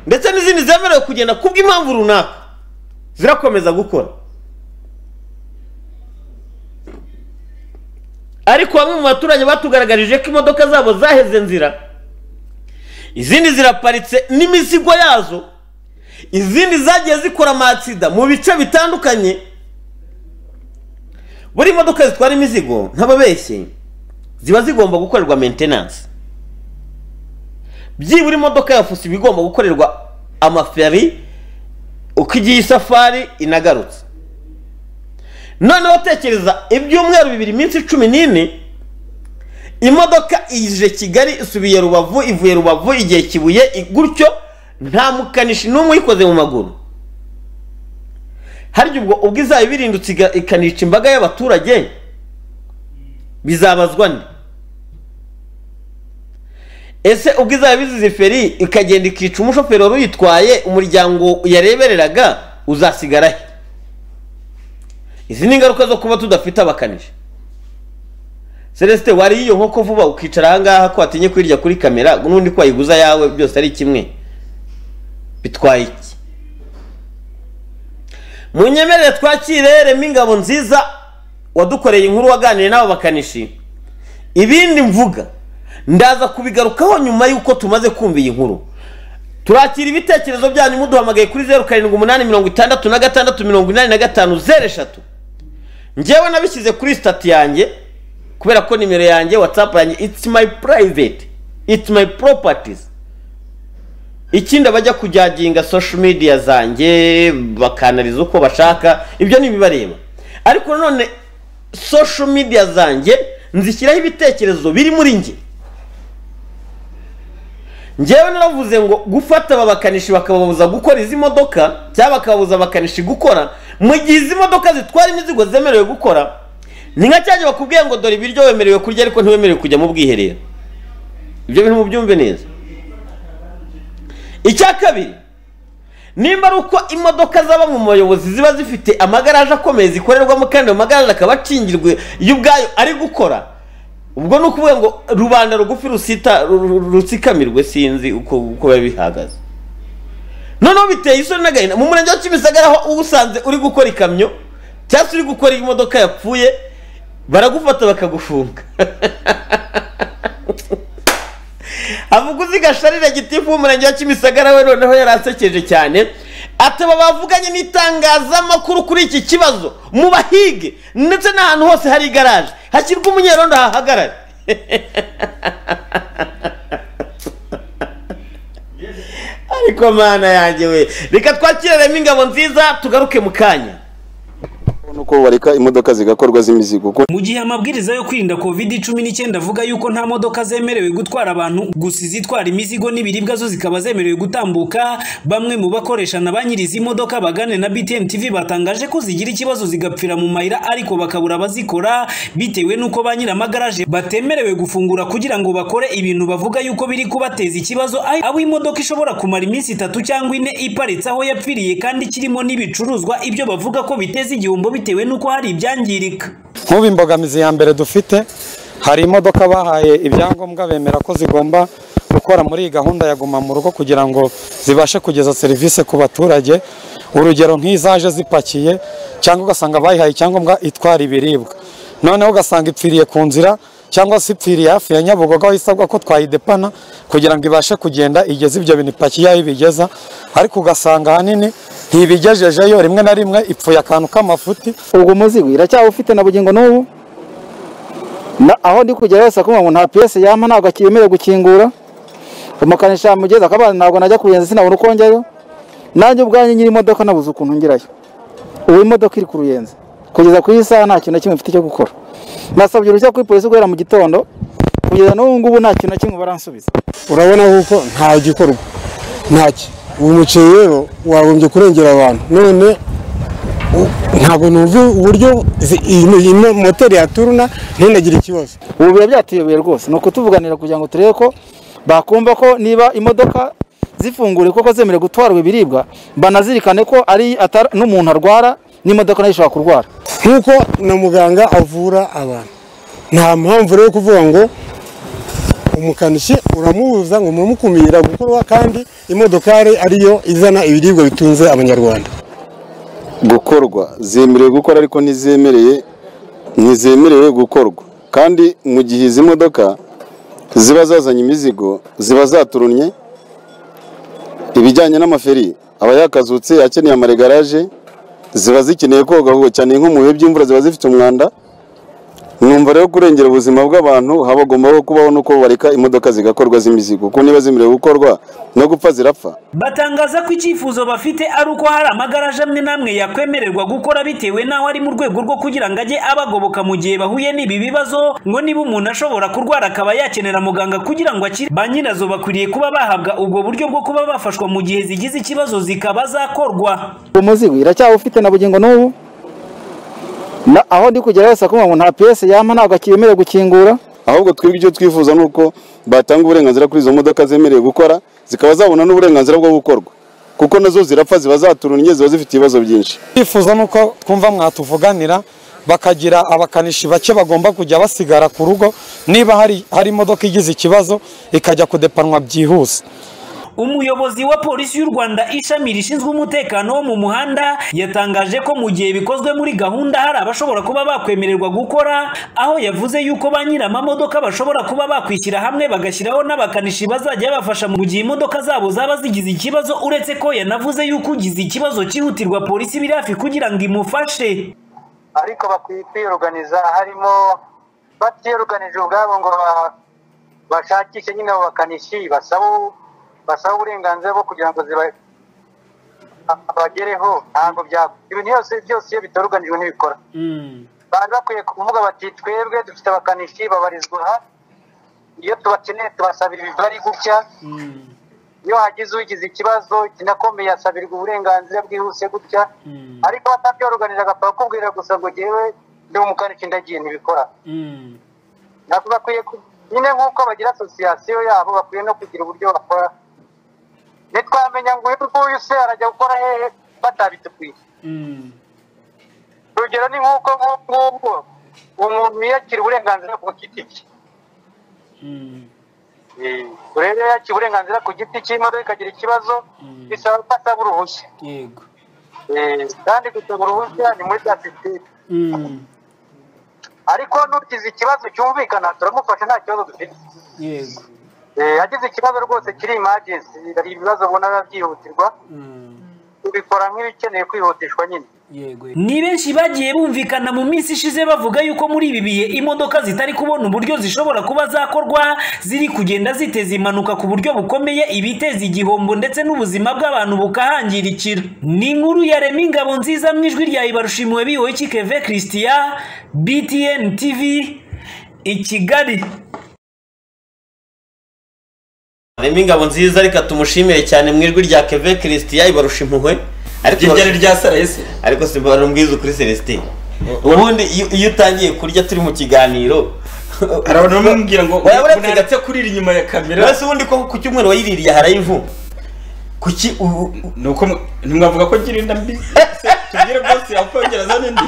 ndetse n'izindi zemerewe kugenda kubw'impamvu runaka zirakomeza gukora ariko bamwe mu baturage batugaragarije ko imodoka zabo zaheze nzira izindi ziraparitse n'imizigo yazo izindi zagiye zikora amatsida mu bice bitandukanye buri modoka zitwara imizigo nk'ababeshyi ziba zigomba gukorerwa maintenance byibura imodoka ya fuso iba igomba gukorerwa amaferi uko igiye isafari inagarutse noneho tekereza ibyumweru bibiri iminsi cumi n'ine imodoka ije kigali isubiye rubavu ivuye rubavu igihe kibuye i- gutyo nta mukanishi n'umwe uyikoze mu maguru harya ubwo ubwo izaba ibirindutse iga- ikanica imbaga y'abaturage bizabazwa nde ese ubwo izaba bizize feri ikagenda ikica umushoferi wari uyitwaye umuryango yarebereraga uzasigara he izi ni ingaruka zo kuba tudafite abakanishi celestin wariye iyo nkoko vuba ukicara ahangaha ko watinye kuyirya kuri kamera n'undi ko wayiguza yawe byose ari kimwe bitwaye iki munyemerere twakire rema ingabo nziza wadukoreye inkuru waganiriye n'abo bakanishi ibindi mvuga ndaza kubigarukaho nyuma y'uko tumaze kumva iyi nkuru turakira ibitekerezo byanyu muduhamagaye kuri zeru karindwi umunani mirongo itandatu na gatandatu mirongo inani na gatanu zeru eshatu njyewe nabishyize kuri sitati yanjye kubera ko nimero yanjye watsapu yanjye it's my private it's my properties ikindi abajya kujyaginga social media zanjye bakanariza uko bashaka ibyo ni ibibareba ariko nanone social media zanjye nzishyiraho ibitekerezo biri muri njye njyewe naravuze ngo gufata aba bakanishi bakababuza gukora izi modoka cyangwa bakababuza abakanishi gukora mu gihe izi modoka zitwara imizigo zemerewe gukora ni nka cyane bakubwiye ngo dore ibiryo wemerewe kurya ariko ntiwemerewe kujya mu bwiherero ibyo bintu mubyumve neza icya kabiri nimba ari uko imodoka zaba mu bayobozi ziba zifite amagaraje akomeye zikorerwamo kandi ayo magaraje akaba akingirwe iyo ubwayo ari gukora ubwo ni ukuvuga ngo rubanda rugufi rusita ru- ru- rutsikamirwe sinzi uko uko biba bihagaze noneho biteye isoni n'agahinda mu murenge wa kimisagara aho uba usanze uri gukora ikamyo cyangwa se uri gukora imodoka yapfuye baragufata bakagufunga avuga uziga sharira gitifu w'umurenge wa kimisagara we noneho yarasekeje cyane ataba bavuganye n'itangazamakuru kuri iki kibazo mu bahige ndetse n'ahantu hose hari igaraje hashyirwa umunyerondo hahagarare ariko mana yanjye we reka twakiraremo ingabo nziza tugaruke mu kanya nuko bareka imodoka zigakorwa z'imizigo kuko mu gihe amabwiriza yo kwirinda covid cumi n'icyenda avuga yuko nta modoka zemerewe gutwara abantu gusa izitwara imizigo n'ibiribwa zo zikaba zemerewe gutambuka bamwe mu bakoresha na ba nyiri izi modoka bagane na btm tv batangaje ko zigira ikibazo zigapfira mu mayira ariko bakabura abazikora bitewe n'uko ba nyiramagaraje batemerewe gufungura kugira ngo bakore ibintu bavuga yuko biri kubateza ikibazo aho aho imodoka ishobora kumara iminsi itatu cyangwa ine iparitse aho yapfiriye kandi kirimo n'ibicuruzwa ibyo bavuga ko biteza igihombo bitewe n'uko hari ibyangirika nk'ubu imbogamizi ya mbere dufite hari imodoka bahaye ibyangombwa bemera ko zigomba gukora muri iyi gahunda ya guma mu rugo kugira ngo zibashe kugeza serivisi ku baturage urugero nk'izaje zipakiye cyangwa ugasanga bayihaye icyangombwa itwara ibiribwa noneho ugasanga ipfiriye ku nzira cyangwa se ipfiriye hafi ya nyabugogo aho isabwa ko twayidepana kugira ngo ibashe kugenda igeze ibyo bintu ipakiye aho ibigeza ariko ugasanga ahanini ntibigejejeyo rimwe na rimwe ipfuye akantu k'amafuti ubwo umuzigo iracyawufite na bugingo n'ubu Na- aho ndi kugera hose akumva ngo nta piyesi yampa ntabwo akiyemerewe gukingura umukanishi yamugeza akabana ntabwo najya kuyenza sinabona uko njyayo nanjye ubwanjye nyiri imodoka nabuze ukuntu ngerayo ubu imodoka iri ku ruyenzi kugeza ku iyi saha nta kintu na kimwe mfite cyo gukora nasabye uruhushya kuri polisi guhera mu gitondo kugeza n'ubu ngubu nta kintu na kimwe baransubiza urabona yuko nta gikorwa ntacyo uwo muceri rero wagombye kurengera abantu none u- ntabwo numva uburyo zi- iyi- iyi mo- moteri yaturuna ntinagire ikibazo ubu biba byatuyoboye rwose ni ukutuvuganira kugira ngo turebe ko bakumva ko niba imodoka zifunguriwe koko zemerewe gutwarwa ibiribwa banazirikane ko ari atari- n'umuntu arwara n'imodoka nayo ishobora kurwara nk'uko na muganga avura abantu nta mpamvu rero yo kuvuga ngo umukanishi uramubuza ngo muramukumira gukorwa kandi imodokari ariyo izana ibiribwa bitunze abanyarwanda gukorwa zemerewe gukora ariko ntizemereye ntizemerewe gukorwa kandi mu gihe izi modoka ziba zazanye imizigo ziba zaturunye ibijyanye n'amaferi aba yakazutse akeneye amaregaraje ziba zikeneye koga ahubwo cyane nko mu bihe by'imvura ziba zifite umwanda numva rero kurengera ubuzima bw'abantu habagombaho kubaho n'uko bareka imodoka zigakorwa z'imizigo kuko niba zemerewe gukorwa no gupfa zirapfa batangaza ko icyifuzo bafite ari uko hari amagaraje amwe n'amwe yakwemererwa gukora bitewe n'aho ari mu rwego rwo kugira ngo ajye abagoboka mu gihe bahuye n'ibi bibazo ngo niba umuntu ashobora kurwara akaba yakenera muganga kugira ngo akire ba nyirazo bakwiriye kuba bahabwa ubwo buryo bwo kuba bafashwa mu gihe zigize ikibazo zikaba zakorwa uwo muzigo iracyawufite na bugingo n'ubu Na- aho ndi kugera hose akumva ngo nta piyesi yampa ntabwo akiyemerewe gukingura ahubwo twebwe icyo twifuza ni uko batanga uburenganzira kuri izo modoka zemerewe gukora zikaba zabona n'uburenganzira bwo gukorwa kuko nazo zirapfa ziba zaturunye ziba zifite ibibazo byinshi twifuza ni uko twumva mwatuvuganira bakagira abakanishi bake bagomba kujya basigara ku rugo niba hari hari imodoka igize ikibazo ikajya kudepanwa byihuse umuyobozi wa polisi y'u rwanda ishami rishinzwe umutekano wo mu muhanda yatangaje ko mu gihe bikozwe muri gahunda hari abashobora kuba bakwemererwa gukora aho yavuze yuko ba nyiramamodoka bashobora kuba bakwishyira hamwe bagashyiraho n'abakanishi bazajya babafasha mu gihe imodoka zabo zaba zigize ikibazo uretse ko yanavuze yuko ugize ikibazo cyihutirwa polisi biri hafi kugira ngo imufashe ariko bakwiye kwiyoruganiza harimo batiyoruganije ubwabo ngo ba- bashakishe nyine abo bakanishi basaba basaba uburenganzira bwo kugira ngo ziba- bagereho ntabwo byakora ibintu byose byose iyo bitoruganijwe ntibikora bari bakwiye kuvuga bati twebwe dufite abakanishi babarizwa aha iyo tubakeneye tubasabira imibare gutya iyo hagize ugize ikibazo kinakomeye asabirwa uburenganzira bwihuse gutya ariko batabyorganiza agapfa kukubwira gusa ngo jyewe ndi umukanishi ndagiye ntibikora ntabwo bakwiye ku- nyine nk'uko bagira asosiyasiyo yabo bakwiye no kugira uburyo bakora ntitwamenya ngo uyu nguyu se arajya gukora hehe batabitukuye urugero ni nk'uko nk'ubu ngubu umuntu yiyakira uburenganzira ku giti cye Eh, rero iyo yakira uburenganzira ku giti cye imodoka ikagira ikibazo bisaba ko asaba uruhushya yego Eh, kandi gusaba uruhushya ni muri dasiteri ariko n'ugize ikibazo cyumvikana turamufasha nta kibazo dufite yego Eh, yagize ikibazo rwose kiri imajensi hari ibibazo ubona byihutirwa tubikora nk'ibikenewe kwihutishwa nyine yego ni benshi bagiye bumvikana mu minsi ishize bavuga yuko muri ibi bihe imodoka zitari kubona uburyo zishobora kuba zakorwa ziri kugenda ziteza impanuka ku buryo bukomeye ibiteza igihombo ndetse n'ubuzima bw'abantu bukahangirikira ni inkuru ya remi ingabo nziza mu ijwi rya ibarushimiwe biyowe kikeve christian btn tv i kigali harimo ingabo nziza reka tumushimire cyane mu ijwi rya keve christian ibarusha impuhwe ariko Iryo ryari rya sarayesi ariko si barumwiza kuri celestin ubundi iyo- iyo utangiye kurya turi mu kiganiro arabona bamubwira ngo waba uratega unanditse kurira inyuma ya kamera mbese ubundi ko ku cyumweru wayiririye harayivu kuki nuko ntimwavuga ko ngira inda mbi Se, tubwire bwose yakongera azana indi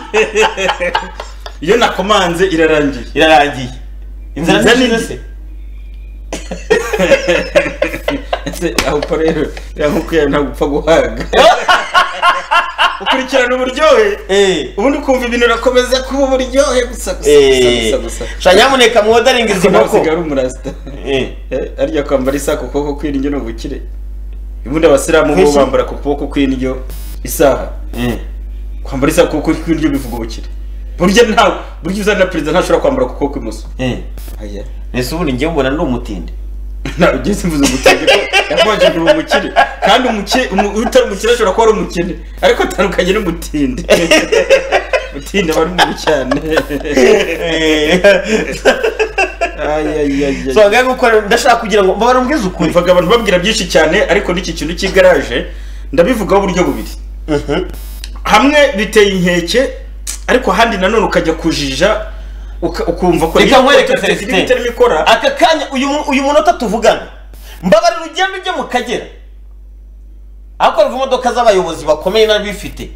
iyo nakomanze irarangiye irarangiye inzara Inzara nijoro ni- se ese aho uko rero yamukuye ntabwo upfa guhaga ukurikirana uburyohe ubundi ukumva ibintu urakomeza kuba uburyohe gusa gusa gusa gusa gusa sha nyamuneka mwodaringa izi nkoko. ari umurasita arya kwambara isaha ku kuboko kw'indyo ni ubukire ubundi abasilamu bo Kwisi- bambara ku kuboko kw'indyo isaha kwambara isaha ku kuboko kw'indyo bivuga ubukire burya ntawe burya uzana perezida ntashobora kwambara ku kuboko kw'imoso Aya. mbese ubundi njyewe mbona ndi umutindi ntabwo ugeze mvuze umutindi ko yakonjejwe ubu mukire kandi umuke- umu- utari umukire ashobora kuba ari umukene ariko atandukanye n'umutindi umutindi aba ari mubi cyane So, ngaye gukora ndashaka kugira ngo mbabare mbwize ukuri mvaga abantu babwira byinshi cyane ariko n'iki kintu cy'igaraje ndabivugaho uburyo bubiri hamwe biteye inkeke ariko ahandi nanone ukajya kujija uka- ukumva ko reka nkwereke Celestin celestin aka kanya uyu mu- uyu munota tuvugana mbabarira ugenda ujye mu kagera ahakorerwa imodoka z'abayobozi bakomeye n'abifite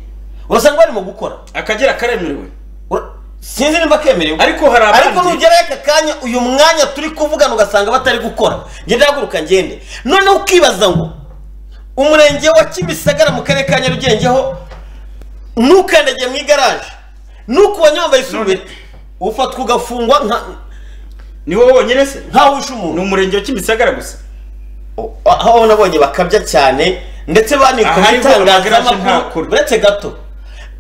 urasanga barimo gukora akagera karemerewe sinzi nimba kemerewe Ariko hari abandi- ariko nugerayo aka kanya uyu mwanya turi kuvugana ugasanga batari gukora ngenda haguruka ngende noneho ukibaza ngo umurenge wa kimisagara mu karere ka nyarugenge ntukandagiye mu igaraje ntukubonye wambaye isurubeti ufatwa ugafungwa nka ni wowe wonyine se nkaho wishe umuntu ni umurenge wa kimisagara gusa aho nabonye bakabya cyane ndetse banikomye Ahari bo amagaraje itangazamakuru ntakora. uretse gato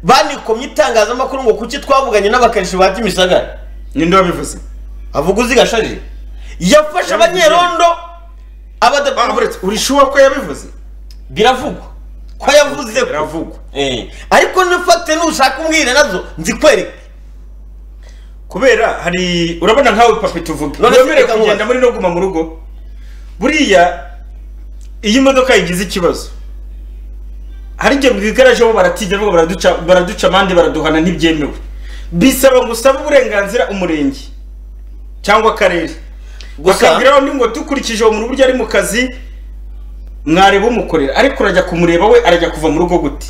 banikomye itangazamakuru ngo kuki twavuganye n'abakanishi ba kimisagara ninde wabivuze avuga uzi gasharire yafashe abanyerondo abadapaburetse uri shuwa ko yabivuze biravugwa ko yavuze biravugwa ariko nifate nushaka umbwire nazo nzikwereke kubera hari urabona nkawe papi tuvuge None se wemerewe reka kugenda muri no guma mu rugo buriya iyo imodoka yagize ikibazo hari igihe mu igaraje bo baratinya bo baraduca baraduca amande baraduhana ntibyemewe bisaba ngo usabe uburenganzira umurenge cyangwa akarere bakabwira undi ngo dukurikije uwo muntu buryo ari mu kazi mwareba umukorera ariko urajya kumureba we arajya kuva mu rugo gute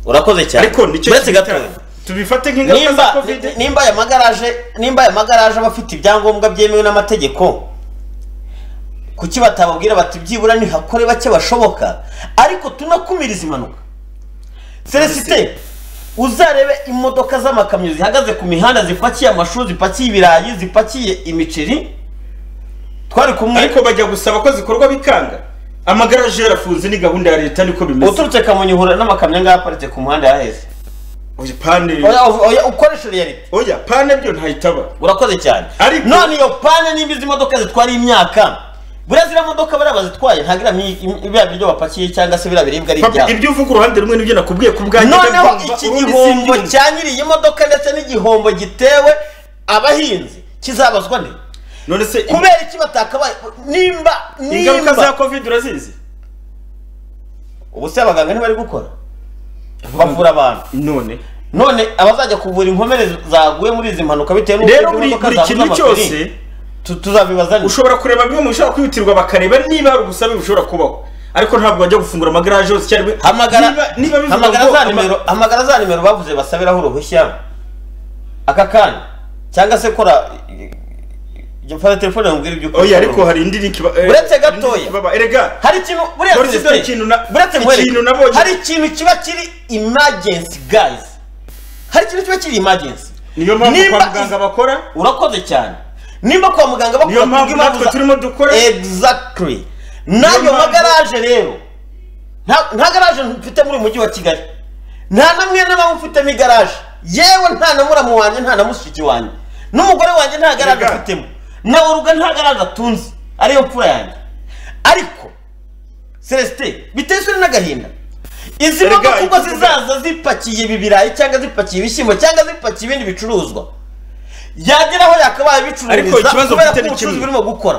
urakoze cyane ariko nicyo Uretse gato. kibitera. tubifate nk'ingaruka za nimba covid nimba aya magaraje nimba aya magaraje aba afite ibyangombwa byemewe n'amategeko kuki batababwira bati byibura ntihakore bake bashoboka ariko tunakumiriza impanuka celestin uzarebe imodoka z'amakamyo zihagaze ku mihanda zipakiye amashu zipakiye ibirayi zipakiye imiceri twari kumwe ariko bajya gusaba ko zikorwa bikanga amagaraje yarafunze ni gahunda ya leta niko bimeze uturutse kamonyi uhura n'amakamyo ngaho aparitse ku muhanda yaheze oya pane oya oya ukoresha reality oya pane byo ntahitaba urakoze cyane ariko none iyo pane nimba izi modoka zitwara imyaka buriya ziriya modoka bariya bazitwaye nta biriya mi- im- biriya biryo bapakiye cyangwa se biriya biribwa ari Papa, ibyabo ibyo uvuga uruhande rumwe nibyo nakubwiye ku bwanjye noneho ndabumva, iki urundi gihombo simbyumva. cya nyiri iyi modoka ndetse n'igihombo gitewe abahinzi kizabazwa nde none se kubera iki batakabaye nimba ingaruka za nimba covid urazizi ubu se abaganga ntibari gukora bavura abantu none none abazajya kuvura inkomere zaguye muri izi mpanuka bitewe n'uko rero izi buri modoka buri zabuze kintu amapine. cyose tuzabibaza ushobora kureba bimwe mu bishobora kwihutirwa bakareba niba hari ubusabe bushobora kubaho ariko ntabwo bajya gufungura amagaraje yose icyarimwe hamagara niba bivuga hamagara ngo za ama- nimero hamagara za nimero bavuze basabiraho uruhushya aka kanya cyangwa se kora jya mfata telefone nkubwire ibyo ukora oya ariko hari indi link ba- eh, uretse gatoya erega hari ikintu buriya Boris, Celestin, dore ikintu na- buretse ikintu nkwereke nabonye. hari ikintu kiba kiri emergency guys hari ikintu kiba kiri emergency niyo mpamvu kwa muganga bakora urakoze cyane nimba kwa muganga bakora Niyo mpamvu kubw'impamvu natwe za- turimo dukora. exactly n'ayo mpamvu- magaraje rero nta nta garaje mfite muri uyu mujyi wa kigali nta namwe n'abantu mfitemo igaraje yewe nta na muramu wanjye nta na mushiki wanjye n'umugore wanjye nta garaje afitemo na uruga nta garaje atunze ariyo mfura yanjye ariko celestin bitezwe n'agahinda izi Erega, modoka ubwo icyo tuvuga- zizaza zipakiye ibi birayi cyangwa zipakiye ibishyimbo cyangwa zipakiye ibindi bicuruzwa yageraho yakabaye Ariko bicururiza ikibazo kubera mfite ko ni ubucuruzi kimwe. burimo gukora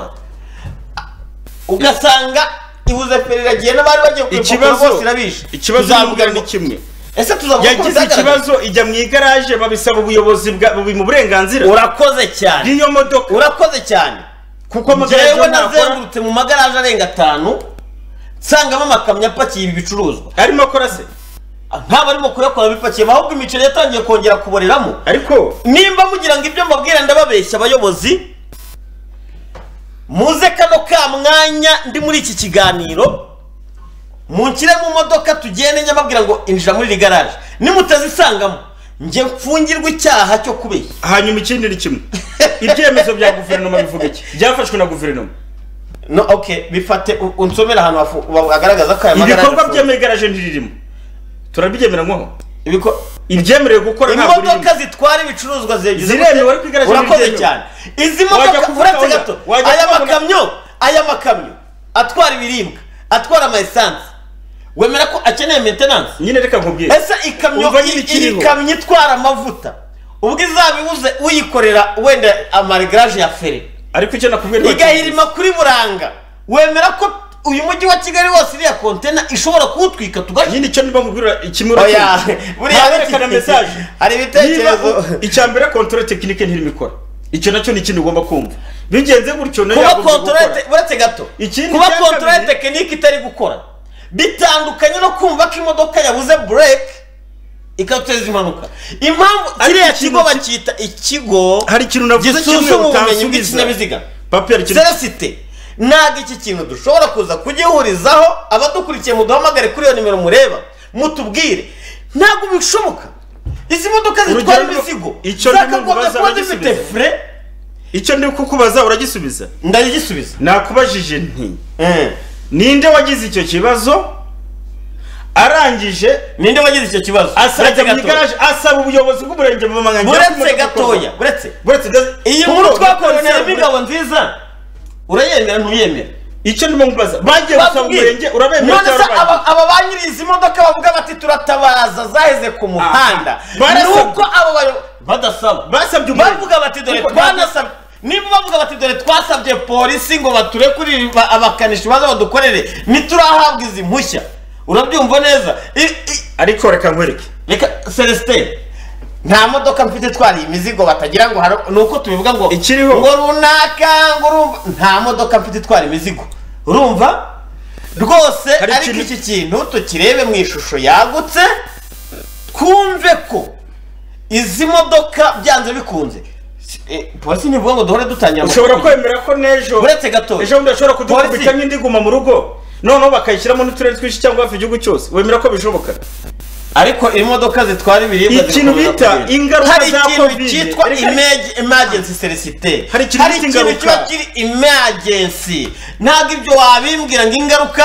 ugasanga ibuze periragiye n'abari bagiye kuripapuro ikibazo bose irabishe ikibazo Tuzavuga n'ubugari ni kimwe ese tuzavuga ko yagize bizagaragara? ikibazo ijya mu igaraje babisaba ubuyobozi bwa bubi mu burenganzira urakoze cyane niyo modoka urakoze cyane kuko amagaraje Njyewe ntakora. nazengurutse mu magaraje arenga atanu nsangamo amakamyo apakiye ibi bicuruzwa arimo akora se ntabwo arimo kuyakora bipakiye ahubwo imiceri yatangiye kongera kuboreramo ariko nimba mugira ngo ibyo mbabwira ndababeshya abayobozi muze kano ka mwanya ndi muri iki kiganiro munshyire mu modoka tugende njya mbabwira ngo injira muri iri garaje nimutazisangamo njye mfungirwa icyaha cyo kubeshya hanyuma ikindi ni kimwe ibyemezo bya guverinoma bivuga iki byafashwe na guverinoma no okay bifate u- unsomera ahantu hafu- wa- wagaragaza ko aya magaraje ibikorwa afunze. byemewe igaraje ntiririmo turabibyemera nkoho ibyemerewe gukora ntabwo imodoka zitwara ibicuruzwa zegereje Ziremewe, ariko igaraje urakoze ntibyemewe. cyane izi Wajya modoka kuvuga uretse oya, gato wajya aya kuvuga- makamyo aya makamyo atwara ibiribwa atwara ama esanse wemera ko akeneye maintenance nyine reka nkubwire ese ikamyo Umva i- nyine iyi ikiriho. kamyo itwara amavuta ubwo izabibuze uyikorera wenda amarigarage ya feri ariko icyo nakubwira igahirima kuri buranga wemera ko uyu mujyi wa kigali wose iriya kontena ishobora kuwutwika tugashyira nyine icyo niba nkubwira ikimura oya buriya ntawerekana mesaje hari ibitekerezo Niba- icya mbere kontore tekinike ntirimo ikora icyo nacyo ni ikindi ugomba kumva bigenze gutyo nayo kuba yagomba gukora. kontorore uretse gato Ikindi kuba cya kontorore kabiri- tekinike itari gukora bitandukanye no kumva ko imodoka yabuze bureke ikateza impanuka impamvu Ariko kiriya ikintu kigo bacyita ikigo hari ikintu navuze kimwe gisuzuma ubumenyi utansubiza. bw'ikinyabiziga papier ikintu celesite ntabwo iki kintu dushobora kuza kugihurizaho abadukurikiye muduhamagare kuri iyo nimero mureba mutubwire ntabwo bishoboka izi modoka zitwara Urugero, imizigo icyo ndimo zakagombye kubaza kuba zifite uragisubiza. fure icyo ndi kukubaza uragisubiza ndagisubiza nakubajije nti ninde wagize icyo kibazo arangije ninde wagize icyo kibazo asajya Uretse mu gatoya. igaraje asaba ubuyobozi bw'umurenge mu manganya buretse gatoya buretse buretse iyi nkuru twakoronera imigabo nziza urayemera ntuyemera icyo ndimo nkubaza bagiye gusaba Babwiye. umurenge urabemera None se cyangwa urabemera? aba aba ba nyiri izi modoka bavuga bati turatabaraza zaheze ku muhanda Barasabye. nuko abo bayo- badasaba basabye umurenge. bavuga bati dore Kuko twanasabye niba bavuga bati dore twasabye polisi ngo baturekurire ba- abakanishi baze badukorere ntiturahabwa izi mpushya urabyumva neza I- i- ariko reka nkwereke reka celestin nta modoka mfite itwariye imizigo batagira ngo hari nuko tubivuga ngo Ikiriho. ngo runaka ngo urumva nta modoka mfite itwara imizigo urumva rwose Hari ariko ikintu- iki kintu tukirebe mu ishusho yagutse twumve ko izi modoka byanze bikunze Si- eh, polisi ntivuga ngo duhore dutangira ushobora amakuru. kwemera ko n'ejo Uretse gatoya. ejo bundi bashobora Polisi. kudukubita nk'indi guma mu rugo noneho bakayishyiramo n'uturere twinshi cyangwa hafi igihugu cyose wemera ko bishoboka ariko imodoka zitwara ibiribwa ikintu zikomeza bita kugenda. ingaruka hari za ikintu covid cyitwa Reka- image- emergency celestin Hari ikintu hari bita ikintu ingaruka. kiba kiri emergency ntabwo ibyo wabimbwira ngo ingaruka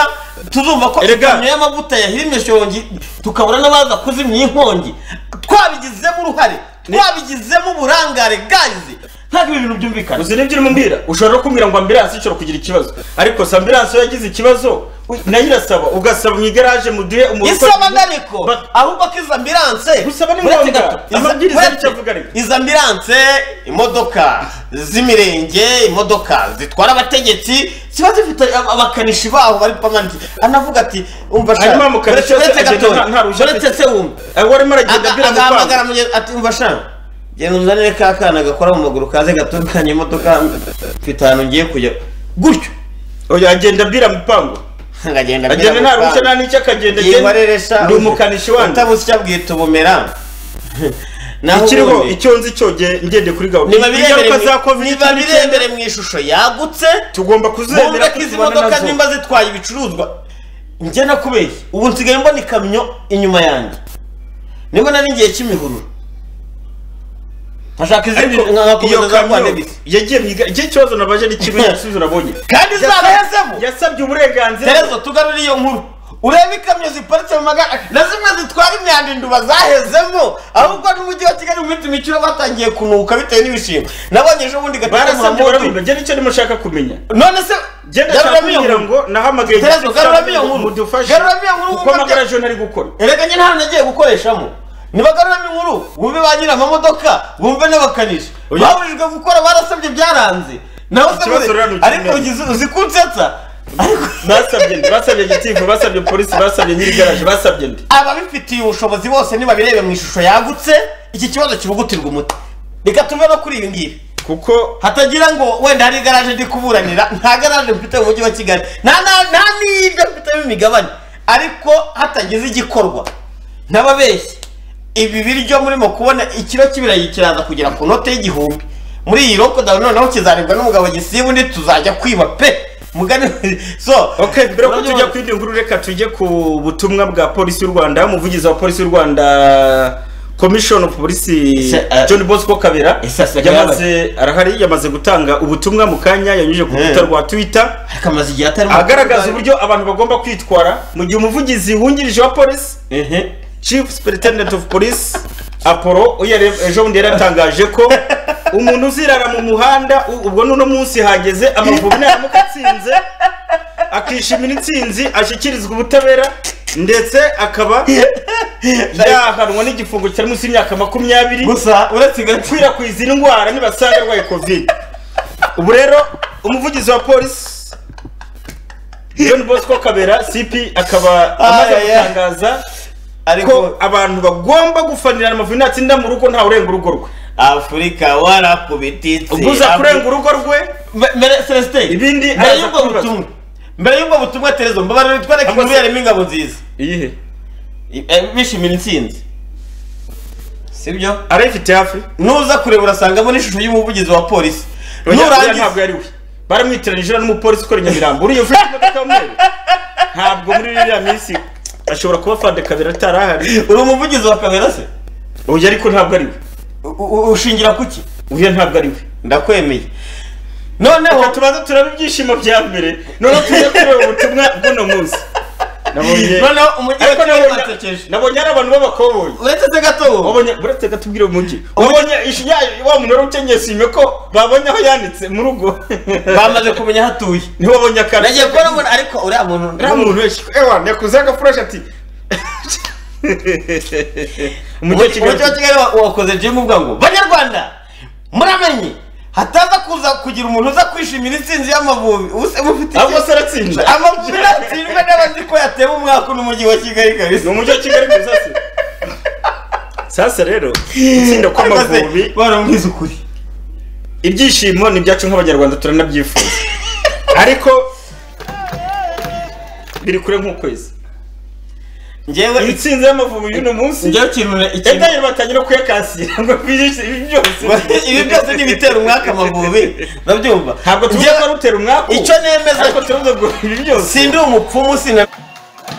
tuzumva ko Erega. ikamyo y'amavuta yahirimye ishongi tukabura n'abaza kuzimya iyi nkongi twabigizemo uruhare twabigizemo uburangare gazi ntabwo ibi bintu byumvikana uzi nibyo urimo mbwira ushobora no kumbwira ngo ambirasi ishobora kugira ikibazo ariko se ambirasi iyo yagize ikibazo nayo irasaba ugasaba mu igaraje muduhe umuntu isaba ndariko ahubwo ko izo ambiranse Gusaba ni uretse ngombwa. gato, izo- Amabwiriza uretse- nicyo avuga ariko. izo ambiranse imodoka z'imirenge imodoka zitwara abategetsi ziba zifite ab- abakanishi baho bari pamanitse anavuga ati umva shaka Hanyuma mukanishi yose uretse agenda gato nta- nta ruhushya uretse afite. se wumva aho arimo aragenda Aga- abwira agahamagara mugenzi ati umva shaka genda uzanire ka kana gakora mu maguru kaze gatunganya imodoka mfite ahantu ngiye kujya gutyo oya agenda abwira mupango agenda agenda nta ruhushya nta n'icyo akagenda agenda ndi umukanishi wanyu utabuze icyo abwita ubumera Naho ikiriho ubundi. icyo nzi cyo ge- ngende kuri gahunda niba birebere ingaruka za mu- covid niba birebere mu ishusho yagutse tugomba kuzemera bumve ko izi tuzibana modoka nazo. nimba zitwaye ibicuruzwa njye nakubeye ubu nsigaye mbona ikamyo inyuma yanjye nibona n'igihe cy'imihururu nkashaka izindi Ariko nkakomeza iyo za kamyo rwanda bisi yagiye mu igare igihe ikibazo nabaje ni kimwe igisubizo nabonye kandi izaba yazemo yasabye uburenganzira terezo tugarure iyo nkuru urebe ikamyo ziparitse mu magare na zimwe zitwara imyanda induba zahezemo ahubwo n'umujyi wa kigali mu minsi mikiro batangiye kunuka bitewe n'ibishimbo nabonye ejo bundi barasabye barabimba njye nicyo ndimo nshaka kumenya none se genda garuramo nshaka iyo kugira nkuru. ngo nahamagaye Terezo, igiti garuramo iyo nkuru. mudufashe Garuramo iyo nkuru kuko wumva amagara bya- ejo ntari gukora erega njye nta nagiye gukoreshamo nibagaruramo inkuru bumve ba nyiri amamodoka bumve n'abakanishi babujijwe gukora barasabye byaranze nawe se Ikibazo bure- rero ni ariko ukimenya. ugize- uzi kunsetsa basabye ndi basabye gitifu basabye polisi basabye nyiri garaje basabye ndi ababifitiye ubushobozi bose nibabirebe mu ishusho yagutse iki kibazo kibugutirwa umuti reka tuve no kuri ibi ngibi kuko hatagira ngo wenda hari igaraje ndi kuburanira nta garaje mfite mu mujyi wa kigali nta nta- nta n'ibyo mfitemo imigabane ariko hatagize igikorwa ntababeshye ibi biryo murimo kubona ikiro cy'ibirayi kiraza kugera ku note y'igihumbi muri iyi lockdown noneho kizaribwa n'umugabo gisiba undi tuzajya kwiba pe mugani so okay mbere ko tujya ku yindi nkuru reka tujye ku butumwa bwa polisi y'u rwanda umuvugizi wa polisi y'u rwanda commission of police john bosco kabera yamaze arahari yamaze gutanga ubutumwa mu kanya yanyuje ku rukuta rwa twitter akamaze igihe atari agaragaza uburyo abantu bagomba kwitwara mu gihe umuvugizi wungirije wa polisi chief superintendent of police apollo uyu yare- ejo bundi yari yatangaje ko umuntu uzirara mu muhanda u- ubwo n'uno munsi hageze amavubi naramuka atsinze akishimira intsinzi ashyikirizwa ubutabera ndetse akaba yahanwa n'igifungo cyari munsi y'imyaka makumyabiri gusa uretse gukwirakwiza indwara nibasanga arwaye covid ubu rero umuvugizi wa polisi john bosco kabera cp akaba amaze Ay, ay. gutangaza Ariko- ko abantu bagomba gufanira amavubi natsinda mu rugo ntawurenga urugo rwe afurika warakubititse ubwo uza kurenga urugo rwe mbere celestin ibindi mbere araza y'ubwo kubibaza. butumwa mbere y'ubwo butumwa terezo mbabarira twereke inkuru yarimo ingabo nziza iyihe bishimira intsinzi sibyo arayifite hafi nuza kureba urasangamo n'ishusho y'umuvugizi wa polisi Oya, oya, nurangiza ntabwo yari we baramwitiranije uriya n'umupolisi ukora i nyamirambo uriya ufite imodoka y'umweru ntabwo muri iriya minsi ashobora kuba fande kabera atari ahari uri umuvugizi wa kabera se oya ariko ntabwo ari we ushingira kuki uyu ntabwo ari we ndakwemeye noneho tubanza turaba ibyishimo bya mbere noneho tujya kureba ubutumwa bw'uno munsi nabonye Noneho umujyi wa Ariko Kigali nabonye- basekeje. nabonye ari abantu b'abakoboyi uretse se gato wabonye uretse gato ubwire umujyi wabonye ishi- ya- wa muntu wari ukenyeye sime ko babonye aho yanditse mu rugo bamaze kumenya aho atuye ntiwabonye akantu nagiye kubona umuntu ariko uriya muntu uriya muntu wese ewa yakuze agafureshi ati umujyi wa kigali wa- wakoze jimu uvuga ngo banyarwanda muramenye hataza kuza kugira umuntu uza kwishimira intsinzi y'amavubi ubuse mufite Ahubwo se aratsinda. amavubi aratsindwa n'abazi ko yatewe umwaka n'umujyi wa kigali kabisa ni umujyi wa kigali gusa se sasa rero gutsinda kw'amavubi baramwiza ukuri ibyishimo ni ibyacu nk'abanyarwanda turanabyifuza ariko biri kure nk'ukwezi njyewe intsinzi y'amavubi y'uno munsi njyewe ikintu ikintu- edayeri batangira no kuyakasira ngo bihishe ibi byose ibi byose ni ibitera umwaka amavubi ndabyumva ntabwo tuvuga ko ari utera umwaka icyo nemeza ariko turuza ngo ibi byose sindi umupfumu sina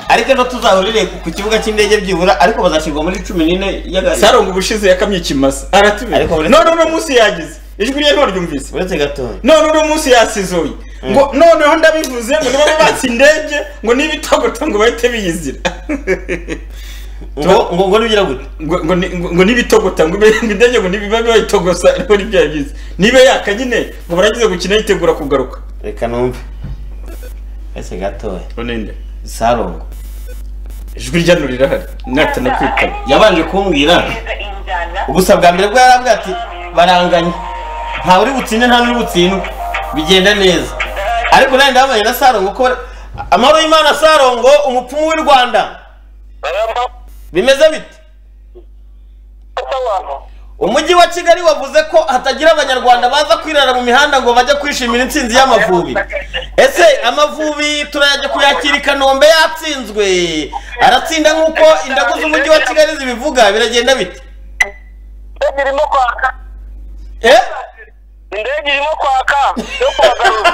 ariko no tuzahurire ku- ku kibuga cy'indege byibura ariko bazashyirwa muri cumi n'ine y'agaciro saronga ubushize yakamye ikimasa aratubiye Ariko uretse- none uno munsi yagize ijwi rye ntiwaryumvise uretse gatoya none uno munsi yasizoye ngo noneho ndabivuze ngo niba bubatse indege ngo niba itogotongo bahite biyizira ngo ngo ngo nibigira gute ngo ngo ni- ngo- ngo nibitogota ngo ibe- ngo indege ngo nibiba bayitogosa ariko nibyo yagize niba yaka nyine ngo baragize gukina yitegura kugaruka reka numve uretse gatoya ninde sarongo ijwi rya nurira hari natana kwitaba yabanje kumbwira gusa bwa mbere bwo yarambwira ati baranganye ntawe uri butsinde nta n'uri butsindwe bigenda neza ariko nanjye ndababanye na sarongo ko bari- amahoro y'imana sarongo umupfumu w'i rwanda bimeze bite umujyi wa kigali wavuze ko hatagira abanyarwanda baza kwirara mu mihanda ngo bajye kwishimira intsinzi y'amavubi ese ese amavubi turajya kuyakira i kanombe yatsinzwe aratsinda nk'uko indagu z'umujyi wa kigali zibivuga biragenda bite indege irimo kwaka eh indege irimo kwaka yo kubagarura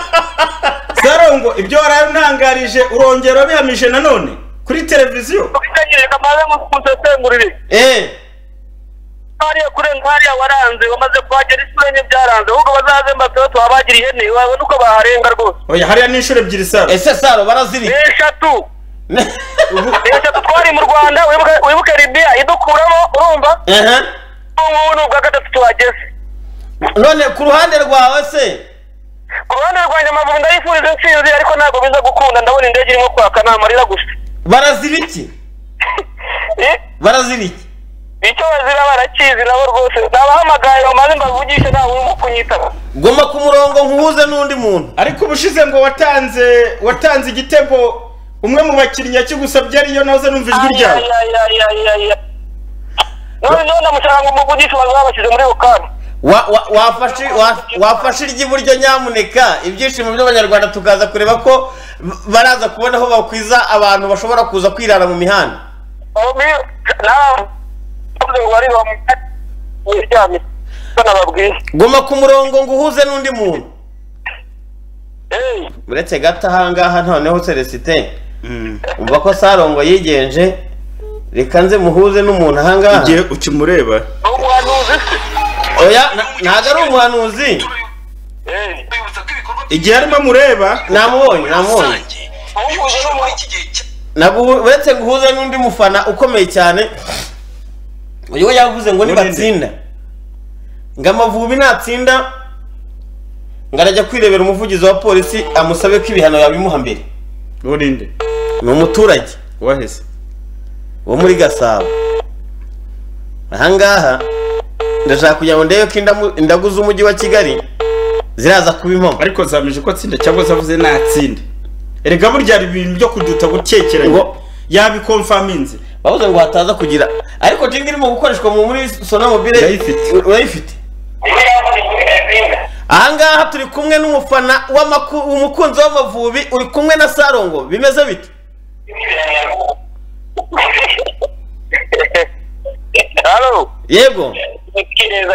sarongo ibyo wari untangarije urongera wabihamije nanone kuri televiziyo utagiye kamaze musesengurire eh hariya kurenga hariya waranze wamaze kuhagera isura enye byaranze ahubwo bazaze mbatoyo tuhabagira ihene wabona uko baharenga rwose oya hariya ni inshuro ebyiri saro ese saro barazirika eshatu eshatu twari mu rwanda wibuke- wibuke libiya idukuramo urumva ubu ni ubwa gatatu tuhageze none ku ruhande rwawe se ku ruhande rwanjye amavubi ndayifuriza intsinzi ariko ntabwo biza gukunda ndabona indege irimo kwaka ni amarira gusa barazira iki barazira iki icyo bazira barakizi nabo rwose nabahamagaye bamaze mbavugishe ntawe urimo kunyitaba goma ku murongo nkuhuze n'undi muntu ariko ubushize ngo watanze watanze igitego umwe mu bakinnyi yakigusabye ariyo nahoze numva ijwi ryawe none none ndamushaka ngo umuvugishe bazaba bashyize muri bukamu Wa- wa- wafashe wa- wafashe iry'iburyo nyamuneka ibyishimo by'abanyarwanda tukaza kureba ko b- baraza kubona aho bakwiza abantu bashobora kuza kwirara mu mihanda goma ku murongo ngo uhuze n'undi muntu uretse gato ahangaha noneho celestin umva ko sarongo yigenje reka nze muhuze n'umuntu ahangaha igihe ukimureba oya na- ntago ari umuhanuzi igihe arimo amureba namubonye namubonye Naguhu- uretse ngo uhuze n'undi mufana ukomeye cyane uyu we yavuze ngo nibatsinda ngo amavubi natsinda ngo arajya kwirebera umuvugizi wa polisi amusabe ko ibihano yabimuha mbere burinde ni umuturage waheze wo muri gasabo ahangaha ndashaka kugira ngo ndebe ko indamu- indagu z'umujyi wa kigali ziraza kuba impamo ariko zameje ko atsinda cyangwa zavuze natsinde erega burya hari ibintu byo kuduta gukekeranya yabikomfaminze bavuze ngo hataza kugira ariko jinga irimo gukoreshwa mu muri sonomobile urayifite ahangaha turi kumwe n'umufana w'amaku- umukunzi w'amavubi uri kumwe na sarongo bimeze bite halo yego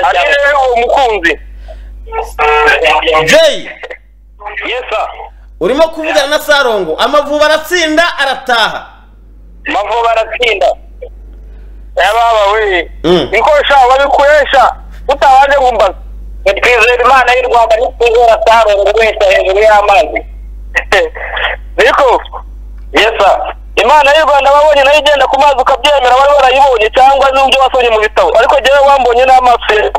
ati rero uwo mukunzi jay yesa urimo kuvugana na sarongo amavubi aratsinda arataha mavuba aratsinda yababa we Mm. niko sha wabikoresha utabanje kumbaza twizera imana y'u rwanda nitwizera sarongo wese hejuru y'amazi niko yesa imana y'u rwanda wabonye nayo igenda ku mazi ukabyemera wari warayibonye cyangwa n'ibyo wasomye mu bitabo ariko jyewe wambonye n'amaso ye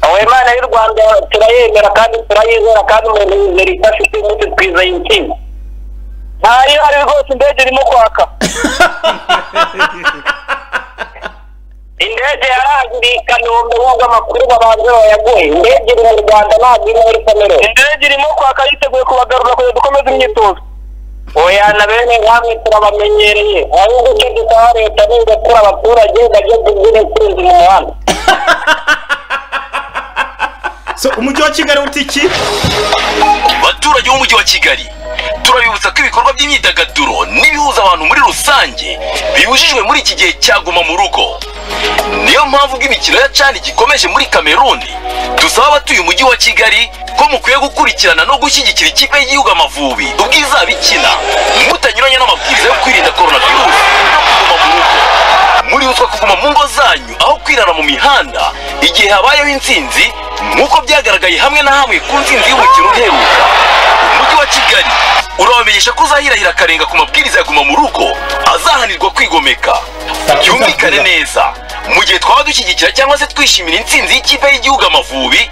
aho imana y'u rwanda turayemera kandi turayizera kandi umuntu yizera ifashe imbuto twizeye ikintu ntayo ari rwose indege irimo kwaka indege yarangiriye i kanombe nubwo amakuru babanza bayaguhe indege iri mu rwanda ntabwo iri muri kamere indege irimo kwaka yiteguye kubagarura kugira dukomeze imyitozo oya na bene nkamwe turabamenyereye ahubwo icyo dusaba leta ni ugakura abaturage bajye kugura insinzi mu muhanda so umujyi wa kigali uti iki baturage b'umujyi wa kigali turabibutsa ko ibikorwa by'imyidagaduro n'ibihuza abantu muri rusange bibujijwe muri iki gihe cyaguma mu rugo niyo mpamvu ubwo imikino ya cani gikomeje muri kameruni dusaba abatuye umujyi wa kigali ko mukwiye gukurikirana no gushyigikira ikipe y'igihugu amavubi ubwizaba ikina mutanyuranye n'amabwiriza yo kwirinda korona virusi no kuguma mu rugo muributswa kuguma mu ngo zanyu aho kwirara mu mihanda igihe habayeho intsinzi nk'uko byagaragaye hamwe na hamwe ku ntsinzi y'umukino uheruka umujyi wa kigali urabamenyesha ko uzahirahira akarenga ku mabwiriza ya guma mu rugo azahanirwa kwigomeka byumvikane neza mu gihe twaba dushyigikira cyangwa se twishimira intsinzi y'ikipe y'igihugu amavubi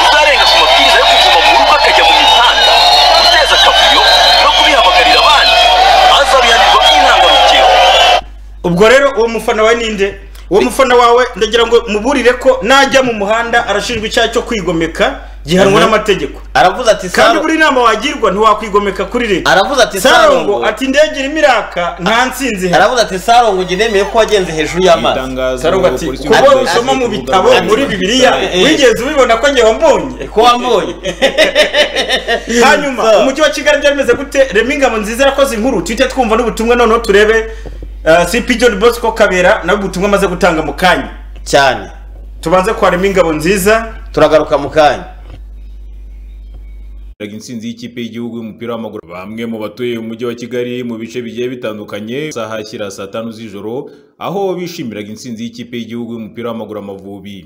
uzarenga ku mabwiriza yo kuguma mu rugo akajya mu mihanda guteza akavuyo no kubihamagarira abandi azabihanirwa by'intangarugero ubwo rero uwo mufana wawe ninde uwo mufana wawe ndagira ngo muburire ko najya mu muhanda arashinjwa icyaha cyo kwigomeka gihanwa Mhm. n'amategeko aravuze ati kandi buri nama wagirwa ntiwakwigomeka kuri leta aravuze ati sarongo Sarongo. ati indege irimo iraka nta nsinzi ihari." aravuze ati sarongo njye nemeye ko wagenze hejuru y'amazi sarongo ati kuba usoma mu bitabo muri bibiliya wigeze ubibona ko njye wambonye ko wambonye hanyuma umujyi wa kigali byari bimeze gute rema ingabo nziza yakoze inkuru tujye twumva n'ubutumwa noneho turebe eh, cp john bosco kabera nawe ubutumwa amaze gutanga mu kanya cyane tubanze kwa rema ingabo nziza turagaruka mu kanya Raga insinzi y'ikipe y'igihugu y'umupira w'amaguru bamwe mu batuye umujyi wa Kigali mu bice bigiye bitandukanye saha shyira saa tanu z'ijoro aho bishimiraga insinzi y'ikipe y'igihugu y'umupira w'amaguru amavubi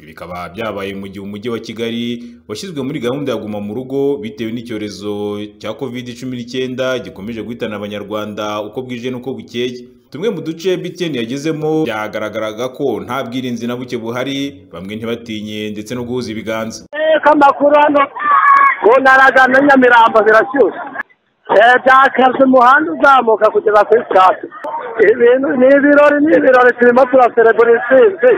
Ibi bikaba byabaye mu gihe umujyi wa Kigali washyizwe muri gahunda ya guma mu rugo bitewe n'icyorezo cya covid 19 gikomeje guhitana abanyarwanda uko bwije n'uko bukeye tumwe mu duce BTN yagezemo byagaragaraga ko nta bwirinzi na buke buhari bamwe ntibatinye ndetse no guhuza ibiganza amakuru hano mu ntara za na nyamirambo zirashyushye Eh, byakaze umuhanda uzamuka kugeza kuri sitade ibintu ni ibirori ni ibirori turimo turaserebura intsinzi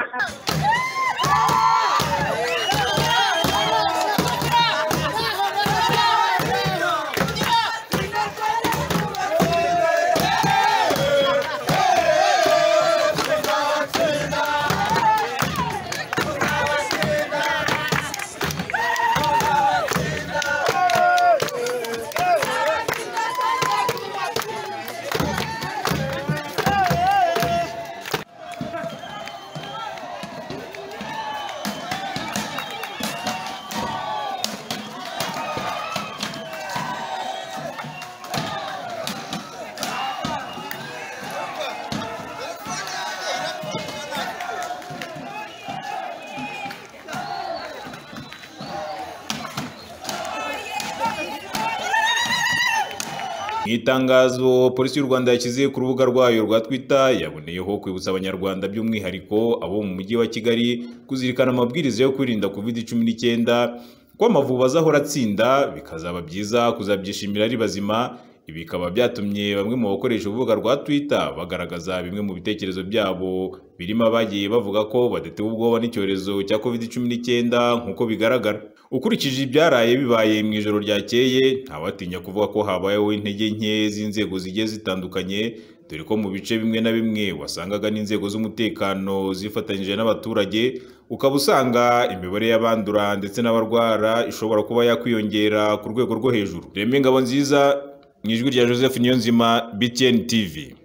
Mu itangazo polisi y'u Rwanda yashyize ku rubuga rwayo rwa Twitter yaboneyeho kwibutsa abanyarwanda by'umwihariko abo mu mujyi wa Kigali kuzirikana amabwiriza yo kwirinda covid 19 ko amavubi azahora atsinda bikazaba byiza kuzabyishimira ari bazima ibi bikaba byatumye bamwe mu bakoresha urubuga rwa Twitter bagaragaza bimwe mu bitekerezo byabo birimo abagiye bavuga ko badatewe ubwoba n'icyorezo cya covid 19 nk'uko bigaragara ukurikije ibyaraye bibaye mu ijoro ryakeye ntawatinya kuvuga ko habayeho intege nke z'inzego zigiye zitandukanye dore ko mu bice bimwe na bimwe wasangaga n'inzego z'umutekano zifatanyije n'abaturage ukaba usanga imibare y'abandura ndetse n'abarwara ishobora kuba yakwiyongera ku rwego rwo hejuru reme ingabo nziza mu ijwi rya joseph niyonzima btn tv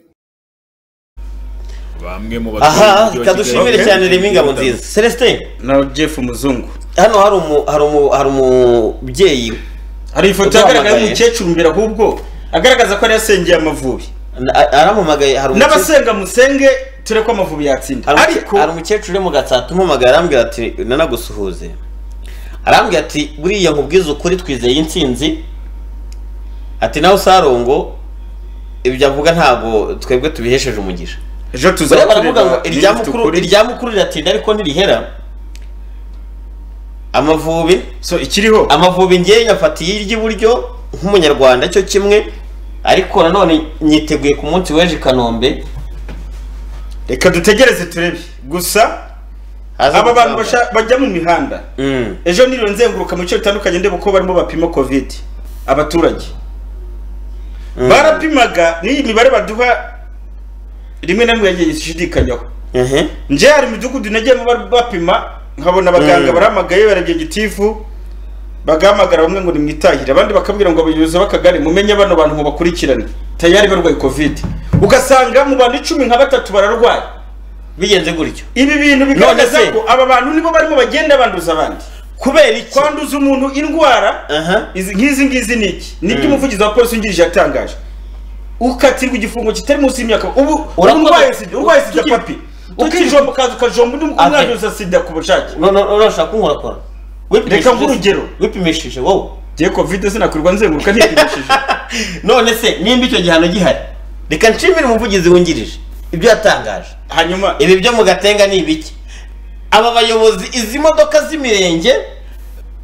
bamwe mu batuye aha umujyi wa reka dushimire Kigali- cyane rema ingabo nziza celestin na jeff muzungu hano hari umu hari umu hari umubyeyi hari ifoto yagaragaye umukecuru mbere ahubwo agaragaza ko yari yasengeye amavubi arampamagaye hari n'abasenga musenge turi ko amavubi yatsinda ariko hari umukecuru uri mu gatsata umuhamagaye arambwira ati nanagusuhuze arambwira ati buriya nkubwize ukuri twizeye intsinzi ati nawe usarongo ibyo avuga ntabwo twebwe tubihesheje umugisha ejo buriya baravuga ngo kureba irya niba ifite mukuru ukuri. irya mukuru riratinda ariko ntirihera amavubi so ikiriho amavubi ngewe nyafatiye iry'iburyo nk'umunyarwanda cyo kimwe ariko nanone nyiteguye ku munsi w'ejo i kanombe reka dutegereze turebe gusa aba bantu basha- bajya mu mihanda ejo niriwe nzenguruka mu bice bitandukanye ndeba uko barimo bapima covid abaturage barapimaga n'iyi mibare baduha rimwe na rimwe yagiye ishidikanywaho nje hari imidugudu nagiyemo bar- bapima nkabona abaganga Mm. barahamagaye barebye gitifu bagahamagara bamwe ngo nimwitahire abandi bakabwira ngo abayobozi b'akagari mumenye bano bantu mubakurikirane tayari barwaye covid ugasanga mu bantu icumi nka batatu bararwaye bigenze gutyo ibi bintu None bigaragaza se- ko aba bantu nibo barimo bagenda banduza abandi kubera iki kwanduza umuntu indwara izi- nk'izi ngizi ni iki nibyo Mm. umuvugizi wa polisi wungirije yatangaje ukatirwa igifungo kitari munsi y'imyaka ubu Urakoze- urwaye sida urwaye sida papi ukijomba ukaza ukajomba undi Ate. umwanduza sida ku bushake urashaka kunkorakora reka nguhe urugero wipimishije wowe ngiye covid sinakwirwa nzenguruka ntipimishije none se nimba icyo gihano gihari reka nshimire umuvugizi wungirije ibyo yatangaje hanyuma ibi byo mu gatenga ni ibiki aba bayobozi izi modoka z'imirenge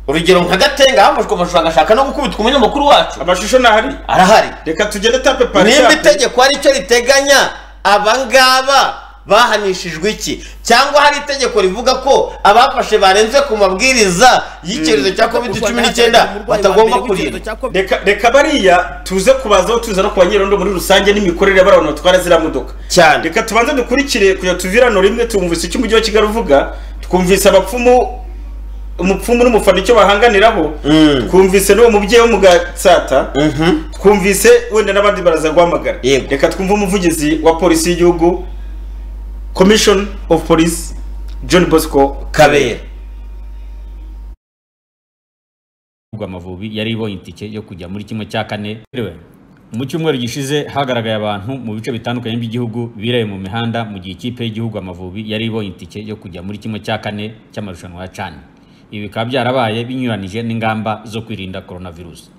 urugero nka gatenga hafashwe amashusho agashaka no gukubitwa umunyamakuru wacu amashusho ntahari arahari reka tugende tape pari nimba shape. itegeko hari icyo riteganya abangaba bahanishijwe iki cyangwa hari itegeko rivuga ko abafashe barenze ku mabwiriza y'icyorezo cya covid cumi n'icyenda batagomba kurindwa reka reka bariya tuze kubazaho tuza no ku banyerondo muri rusange n'imikorere y'abari abantu batwara ziriya modoka cyane reka tubanze dukurikire kujya tuvirano rimwe tumvise icyo umujyi wa kigali uvuga twumvise abapfumu umupfumu n'umufana icyo bahanganiraho twumvise n'uwo mubyeyi w'umugatsata twumvise wenda n'abandi baraza guhamagara reka twumve umuvugizi wa polisi y'igihugu commission of police john bosco kabera amavubi yari ibonye itike yo kujya muri kimwe cya kane mu cyumweru gishize hagaragaye abantu mu bice bitandukanye by'igihugu biraye mu mihanda mu gihe ikipe y'igihugu amavubi yari ibonye itike yo kujya muri kimwe cya kane cy'amarushanwa ya cani ibi bikaba byarabaye binyuranije n'ingamba zo kwirinda coronavirus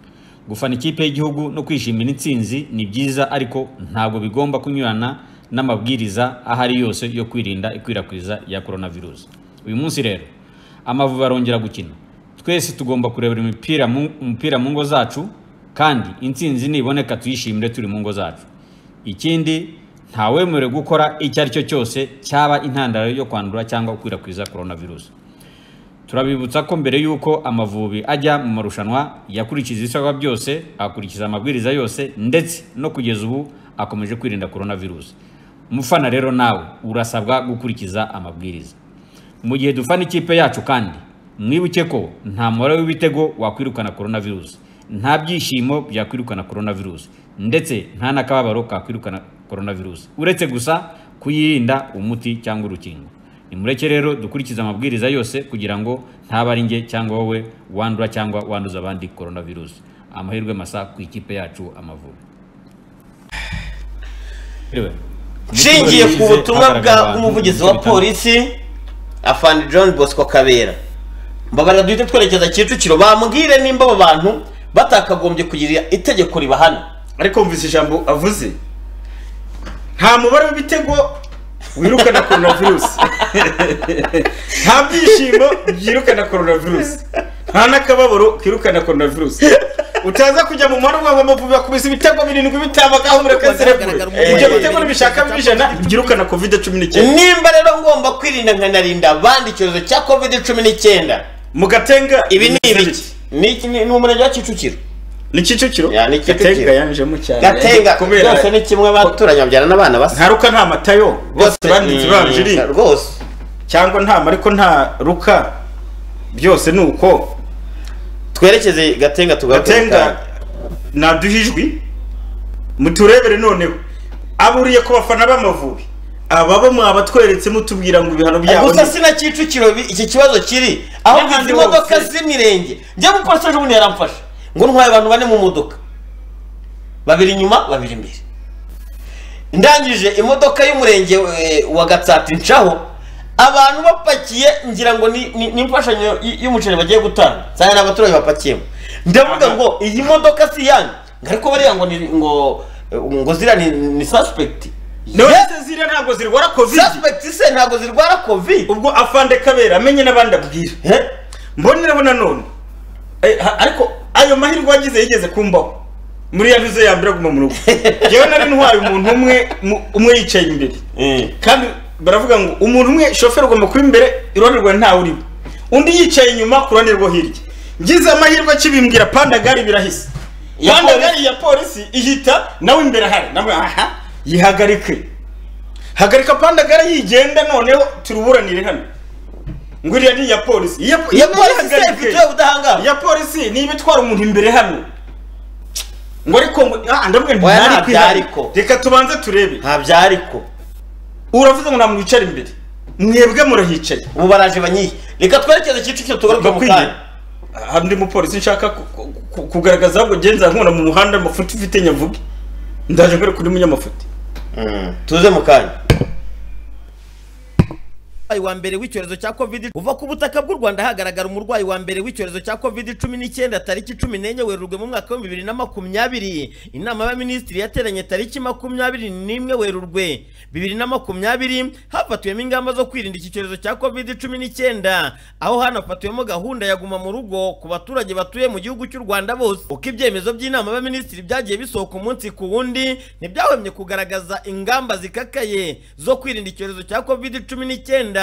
gufana ikipe y'igihugu no kwishimira intsinzi ni byiza ariko ntabwo bigomba kunyurana n'amabwiriza aho ari yose yo kwirinda ikwirakwiza ya coronavirus uyu munsi rero amavubi arongera gukina twese tugomba kurebera imipira mu- umupira mu ngo zacu kandi intsinzi niboneka tuyishimire turi mu ngo zacu ikindi ntawemerewe gukora icyo ari cyo cyose cyaba intandaro yo kwandura cyangwa gukwirakwiza coronavirus turabibutsa ko mbere y'uko amavubi ajya mu marushanwa yakurikiza ibisabwa byose agakurikiza amabwiriza yose ndetse no kugeza ubu akomeje kwirinda coronavirus umufana rero nawe urasabwa gukurikiza amabwiriza mu gihe dufana ikipe yacu kandi mwibuke ko nta mubare w'ibitego wakwirukana coronavirus nta byishimo byakwirukana coronavirus ndetse nta n'akababaro kakwirukana coronavirus uretse gusa kuyirinda umuti cyangwa urukingo nimureke rero dukurikize amabwiriza yose kugira ngo ntaba ari njye cyangwa wowe wandura cyangwa wanduza abandi coronavirus amahirwe masa ku ikipe yacu amavubi Anyway, mu cyumweru nshingiye ku gishize butumwa hagaragaye abantu bw'umuvugizi mu wa bice bitandukanye. polisi afande john bosco kabera mbabarira duhite twerekeza kicukiro bambwire nimba abo bantu batakagombye kugira itegeko ribahana ariko wumvise ijambo avuze nta mubare w'ibitego wirukana coronavirus nta byishimo byirukana coronavirus nta n'akababaro kirukana coronavirus utaza kujya mu muhanda wabo amavubi bakubise ibitego birindwi bitabagaho murekaserebure ibyo bitego nibishaka bijana byirukana covid cumi n'icyenda nimba rero ngomba kwirinda nkanarinda abandi icyorezo cya covid cumi n'icyenda mu gatenga ibi ni ibiki Ni iki- ni ni umurenge wa kicukiro ni kicukiro ni Gatenga kicukiro yanjemo cyane gatenga Kubera- byose ni kimwe baturanye babyarana abana basa ntaruka nta matayo bose banditse mm, banjiri rwose cyangwa nta ariko nta ruka byose ni uko twerekeze gatenga tugaruke gatenga naduha ijwi muturebere noneho aburiye ku bafana b'amavubi ababo mwabatweretse mutubwira ngo ibihano byabo gusa sina kicukiro bi- iki kibazo kiri aho izi modoka z'imirenge njya mu polisi ejo bundi yaramfashe ngo ntwaye abantu bane mu modoka babiri inyuma babiri imbere ndangije imodoka y'umurenge eh, wa gatsata incaho abantu bapakiye ngira ngo ni- ni ni imfashanyo y- y'umuceri bagiye gutanga cyane ni abaturage bapakiyemo ndavuga ngo iyi modoka si yanyu ngo ariko bariya ngo ni ngo ngo ziriya ni ni suspect none ziriya ntabwo zirwara covid suspect se ntabwo zirwara covid ubwo afande kabera amenye n'abandi abwira mboneraho nanone Eh, ha- ariko ayo mahirwe wagize yigeze kumbaho muri ya vizo ya mbere aguma mu rugo yewe nari ntwaye umuntu umwe mu- umwe yicaye imbere kandi baravuga ngo umuntu umwe shoferi ugomba kuba imbere iruhande rwawe ntawe urimo undi yicaye inyuma ku ruhande rwo hirya ngize amahirwe akibimbwira pandagari birahise Ya pandagari ya polisi ihita nawe imbere ahari nawe aha yihagarike hagarika pandagari yigenda noneho turuburanire hano ngo iriya ni iya polisi iya Iya polisi se ifite ubudahangarwa iya polisi niba itwara umuntu imbere hano ngo ariko ngo- ah, ndavuga nti Oya, ntari nta kwihana. byariko. reka tubanze turebe nta byariko uravuze ngo nta muntu wicara imbere mwebwe murahicaye ubu baraje banyiye reka twerekeze kicukiro tugaruke mu kanya hari undi mupolisi nshaka ku- ku- ku- kugaragaza ahubwo genza nkubona mu muhanda amafuti ufite nyavuge ndaje ngere kuri munyamafuti tuze mu kanya umurwayi wa mbere w'icyorezo cya covid uva ku butaka bw'u rwanda hagaragara umurwayi wa mbere w'icyorezo cya covid cumi n'icyenda tariki cumi n'enye werurwe mu mwaka w'ibihumbi bibiri na makumyabiri inama y'abaminisitiri yateranye tariki makumyabiri n'imwe werurwe bibiri na makumyabiri hafatiwemo ingamba zo kwirinda iki cyorezo cya covid cumi n'icyenda aho hanafatiwemo gahunda ya guma mu rugo ku baturage batuye mu gihugu cy'u rwanda bose uko ibyemezo by'inama y'abaminisitiri byagiye bisohoka umunsi ku wundi ntibyahwemye kugaragaza ingamba zikakaye zo kwirinda icyorezo cya covid cumi n'icyenda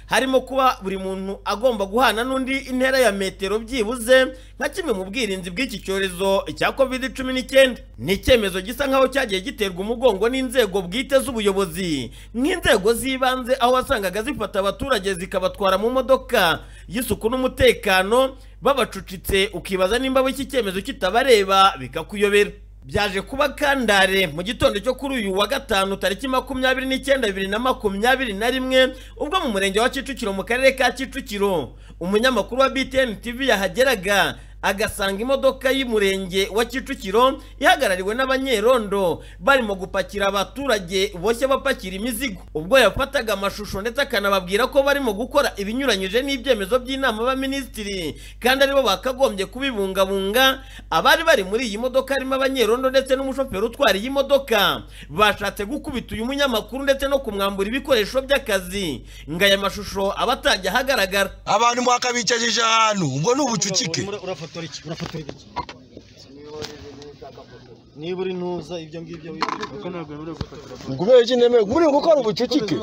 harimo kuba buri muntu agomba guhana n'undi intera ya metero byibuze nka kimwe mu bwirinzi bw'iki cyorezo cya covid cumi n'icyenda ni icyemezo gisa nk'aho cyagiye giterwa umugongo n'inzego bwite z'ubuyobozi nk'inzego z'ibanze aho wasangaga zifata abaturage zikabatwara mu modoka y'isuku n'umutekano babacucitse ukibaza nimba abo iki cyemezo kitabareba bikakuyobera byaje kuba kandare mu gitondo cyo kuri uyu wa gatanu tariki makumyabiri n'icyenda bibiri na makumyabiri na rimwe ubwo mu murenge wa kicukiro mu karere ka kicukiro umunyamakuru wa btn tv yahageraga agasanga imodoka y'umurenge wa kicukiro ihagarariwe n'abanyerondo barimo gupakira abaturage boshye bapakira imizigo ubwo yafataga amashusho ndetse akanababwira ko barimo gukora ibinyuranyije n'ibyemezo by'inama y'abaminisitiri kandi aribo bakagombye kubibungabunga abari bari muri iyi modoka harimo abanyerondo ndetse n'umushoferi utwara iyi modoka bashatse gukubita uyu munyamakuru ndetse no kumwambura ibikoresho by'akazi ngo aya mashusho aba atajya ahagaragara abantu mwakabicajije ahantu ubwo ni ubucucike urafotora iki urafotora iki niba uri ntuza ibyo ngibyo wibuka ntabwo wemerewe gufatira ngubere iki ndemewe muri gukora ubucucike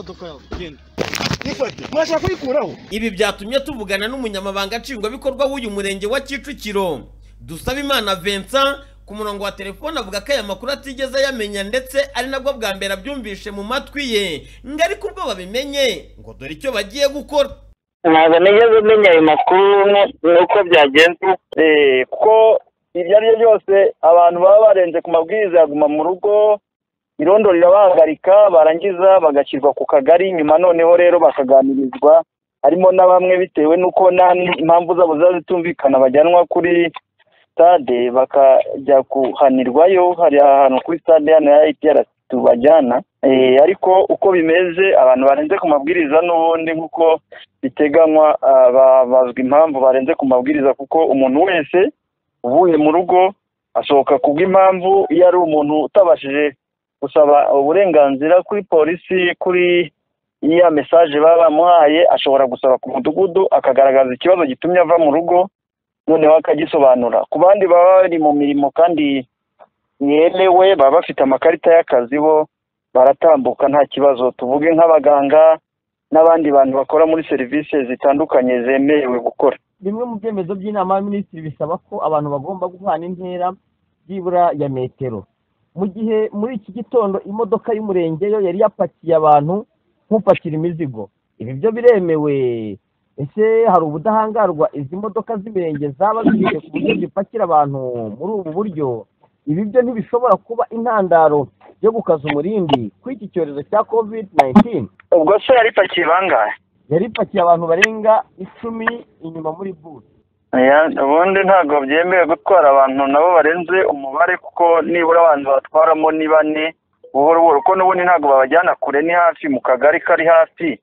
mwashaka kuyikuraho ibi byatumye tuvugana n'umunyamabanga nshingwabikorwa w'uyu murenge wa kicukiro dusabimana vincent ku murongo wa telefone avuga ko aya makuru atigeze ayamenya ndetse ari nabwo bwa mbere abyumvishe mu matwi ye ngo ariko ubwo babimenye ngo dore icyo bagiye gukora ntabwo nigeze menya ayo makuru nu- nuko byagenze Eh, kuko ibyo ari byo byose abantu baba barenze ku mabwiriza ya guma mu rugo irondo rirabahagarika barangiza bagashyirwa ku kagari nyuma noneho rero bakaganirizwa harimo na bamwe bitewe n'uko nta impamvu zabo ziba zitumvikana bajyanwa kuri stade bakajya kuhanirwayo hari ahantu kuri stade hano ya ITRC tubajyana Eh, ariko uko bimeze abantu barenze ku mabwiriza n'ubundi nk'uko biteganywa ah, babazwa impamvu barenze ku mabwiriza kuko umuntu wese uvuye mu rugo asohoka ku bw'impamvu iyo ari umuntu utabashije gusaba uburenganzira kuri polisi kuri ya mesaje baba bamuhaye ashobora gusaba ku mudugudu akagaragaza ikibazo gitumye ava mu rugo noneho akagisobanura ku bandi baba bari mu mirimo kandi yemewe baba bafite amakarita y'akazi bo baratambuka nta kibazo tuvuge nk'abaganga n'abandi bantu bakora muri serivisi zitandukanye zemerewe gukora bimwe mu byemezo by'inama y'abaminisitiri bisaba ko abantu bagomba guhana intera byibura ya metero mu gihe muri iki gitondo imodoka y'umurenge yo yari yapakiye abantu nk'upakira imizigo ibi byo biremewe ese hari ubudahangarwa izi modoka z'imirenge zaba zifite ku buryo zipakira abantu muri ubu buryo ibi byo ntibishobora kuba intandaro yo gukaza umurindi kuri iki cyorezo cya covid 19 ubwo se yari ipakiye bangahe yari ipakiye abantu barenga icumi inyuma muri bus Oya, ubundi ntabwo byemewe gutwara abantu nabo barenze umubare kuko nibura abantu batwaramo ni bane buhoro buhoro kuko n'ubundi ntabwo babajyana kure ni hafi mu kagari kari hafi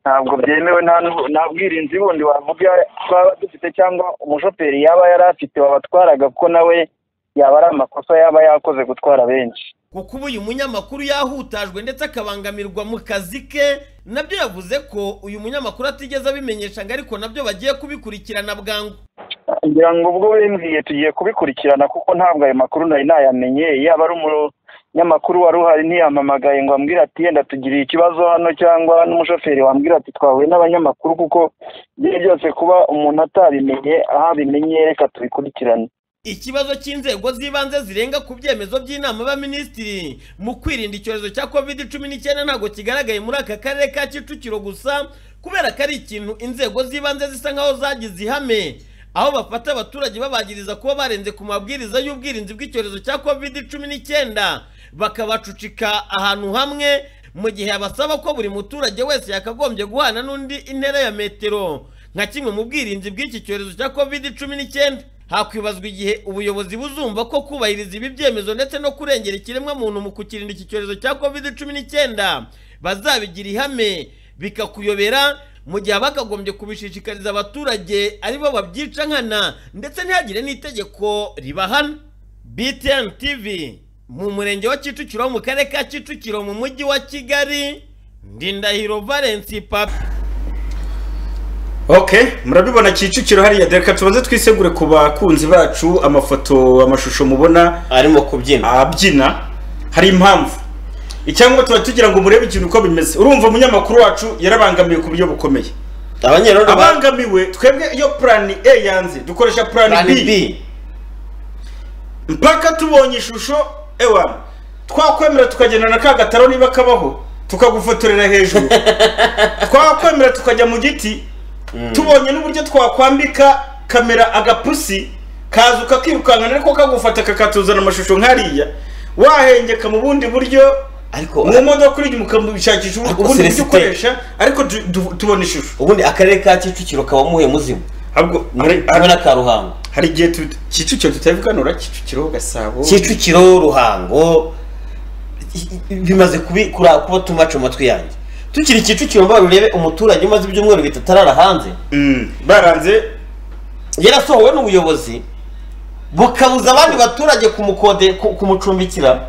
ntabwo byemewe nta n'ubu- nta bwirinzi bundi wavuga twaba dufite cyangwa umushoferi yaba yari afite wabatwaraga kuko nawe yaba ari amakosa yaba yakoze gutwara benshi kuko ubu uyu munyamakuru yahutajwe ndetse akabangamirwa mu kazi ke nabyo yavuze ko uyu munyamakuru atigeze abimenyesha ngo ariko nabyo bagiye kubikurikirana bwangu ngira ngo ubwo bimbwiye tugiye kubikurikirana kuko ntabwo ayo makuru nari nayamenye yaba ari umunyamakuru wari uhari ntiyamamagaye ngo ambwire ati yenda tugiriye ikibazo hano cyangwa n'umushoferi wambwira ati twahuye n'abanyamakuru kuko ibyo byose kuba umuntu atabimenye aho abimenye reka tubikurikirane ikibazo cy'inzego z'ibanze zirenga ku byemezo by'inama y'abaminisitiri mu kwirinda icyorezo cya covid cumi n'icyenda ntabwo kigaragaye muri aka karere ka kicukiro gusa kubera ko ari ikintu inzego z'ibanze zisa nkaho zagize ihame aho bafata abaturage babagiriza kuba barenze ku mabwiriza y'ubwirinzi bw'icyorezo cya covid cumi n'icyenda bakabacucika ahantu hamwe mu gihe abasaba ko buri muturage wese yakagombye guhana n'undi intera ya metero nka kimwe mu bwirinzi bw'iki cyorezo cya covid cumi n'icyenda hakwibazwa igihe ubuyobozi buzumva ko kubahiriza ibi byemezo ndetse no kurengera ikiremwamuntu mu kukirinda iki cyorezo cya covid cumi n'icyenda bazabigira ihame bikakuyobera mu gihe bakagombye kubishishikariza abaturage ari bo babyica nkana ndetse ntihagire n'itegeko ribahana btn tv mu murenge wa kicukiro mu karere ka kicukiro mu mujyi wa kigali ndindahiro valence papi okay murabibona kicukiro hariya dore reka tubanze twisegure ku bakunzi bacu amafoto amashusho mubona arimo kubyina abyina hari impamvu icyangombwa tuba tugira ngo murebe ikintu uko bimeze urumva umunyamakuru wacu yarabangamiwe ku buryo bukomeye abanyerondo ba- abangamiwe twebwe iyo purani a yanze dukoresha purani Plan b mpaka tubonye ishusho ewa twakwemera tukagenda na ka gataro niba kabaho tukagufotorera hejuru twakwemera tukajya mu giti tubonye n'uburyo twakwambika kamera agapusi kaza ukakirukanka ariko kagufata kakatuzana amashusho nk'ariya wahengeka mu bundi buryo mu modoka uri inyuma ukamubishakisha ubundi buryo Celestin. ukoresha ariko du- du- tubona ishusho ubundi akarere ka kicukiro kaba muhe muzima ahubwo hamwe na ka ruhango hari igihe tu- kicukiro tutabiganura kicukiro gasabo kicukiro ruhango i- i- bimaze kubi- kura- kuba tumaca mu matwi yanjye tukiri kicukiro mbaga urebe umuturage umaze ibyumweru bitatu arara hanze baranze yarasohowe n'ubuyobozi bukabuza abandi baturage kumukode ku- kumucumbikira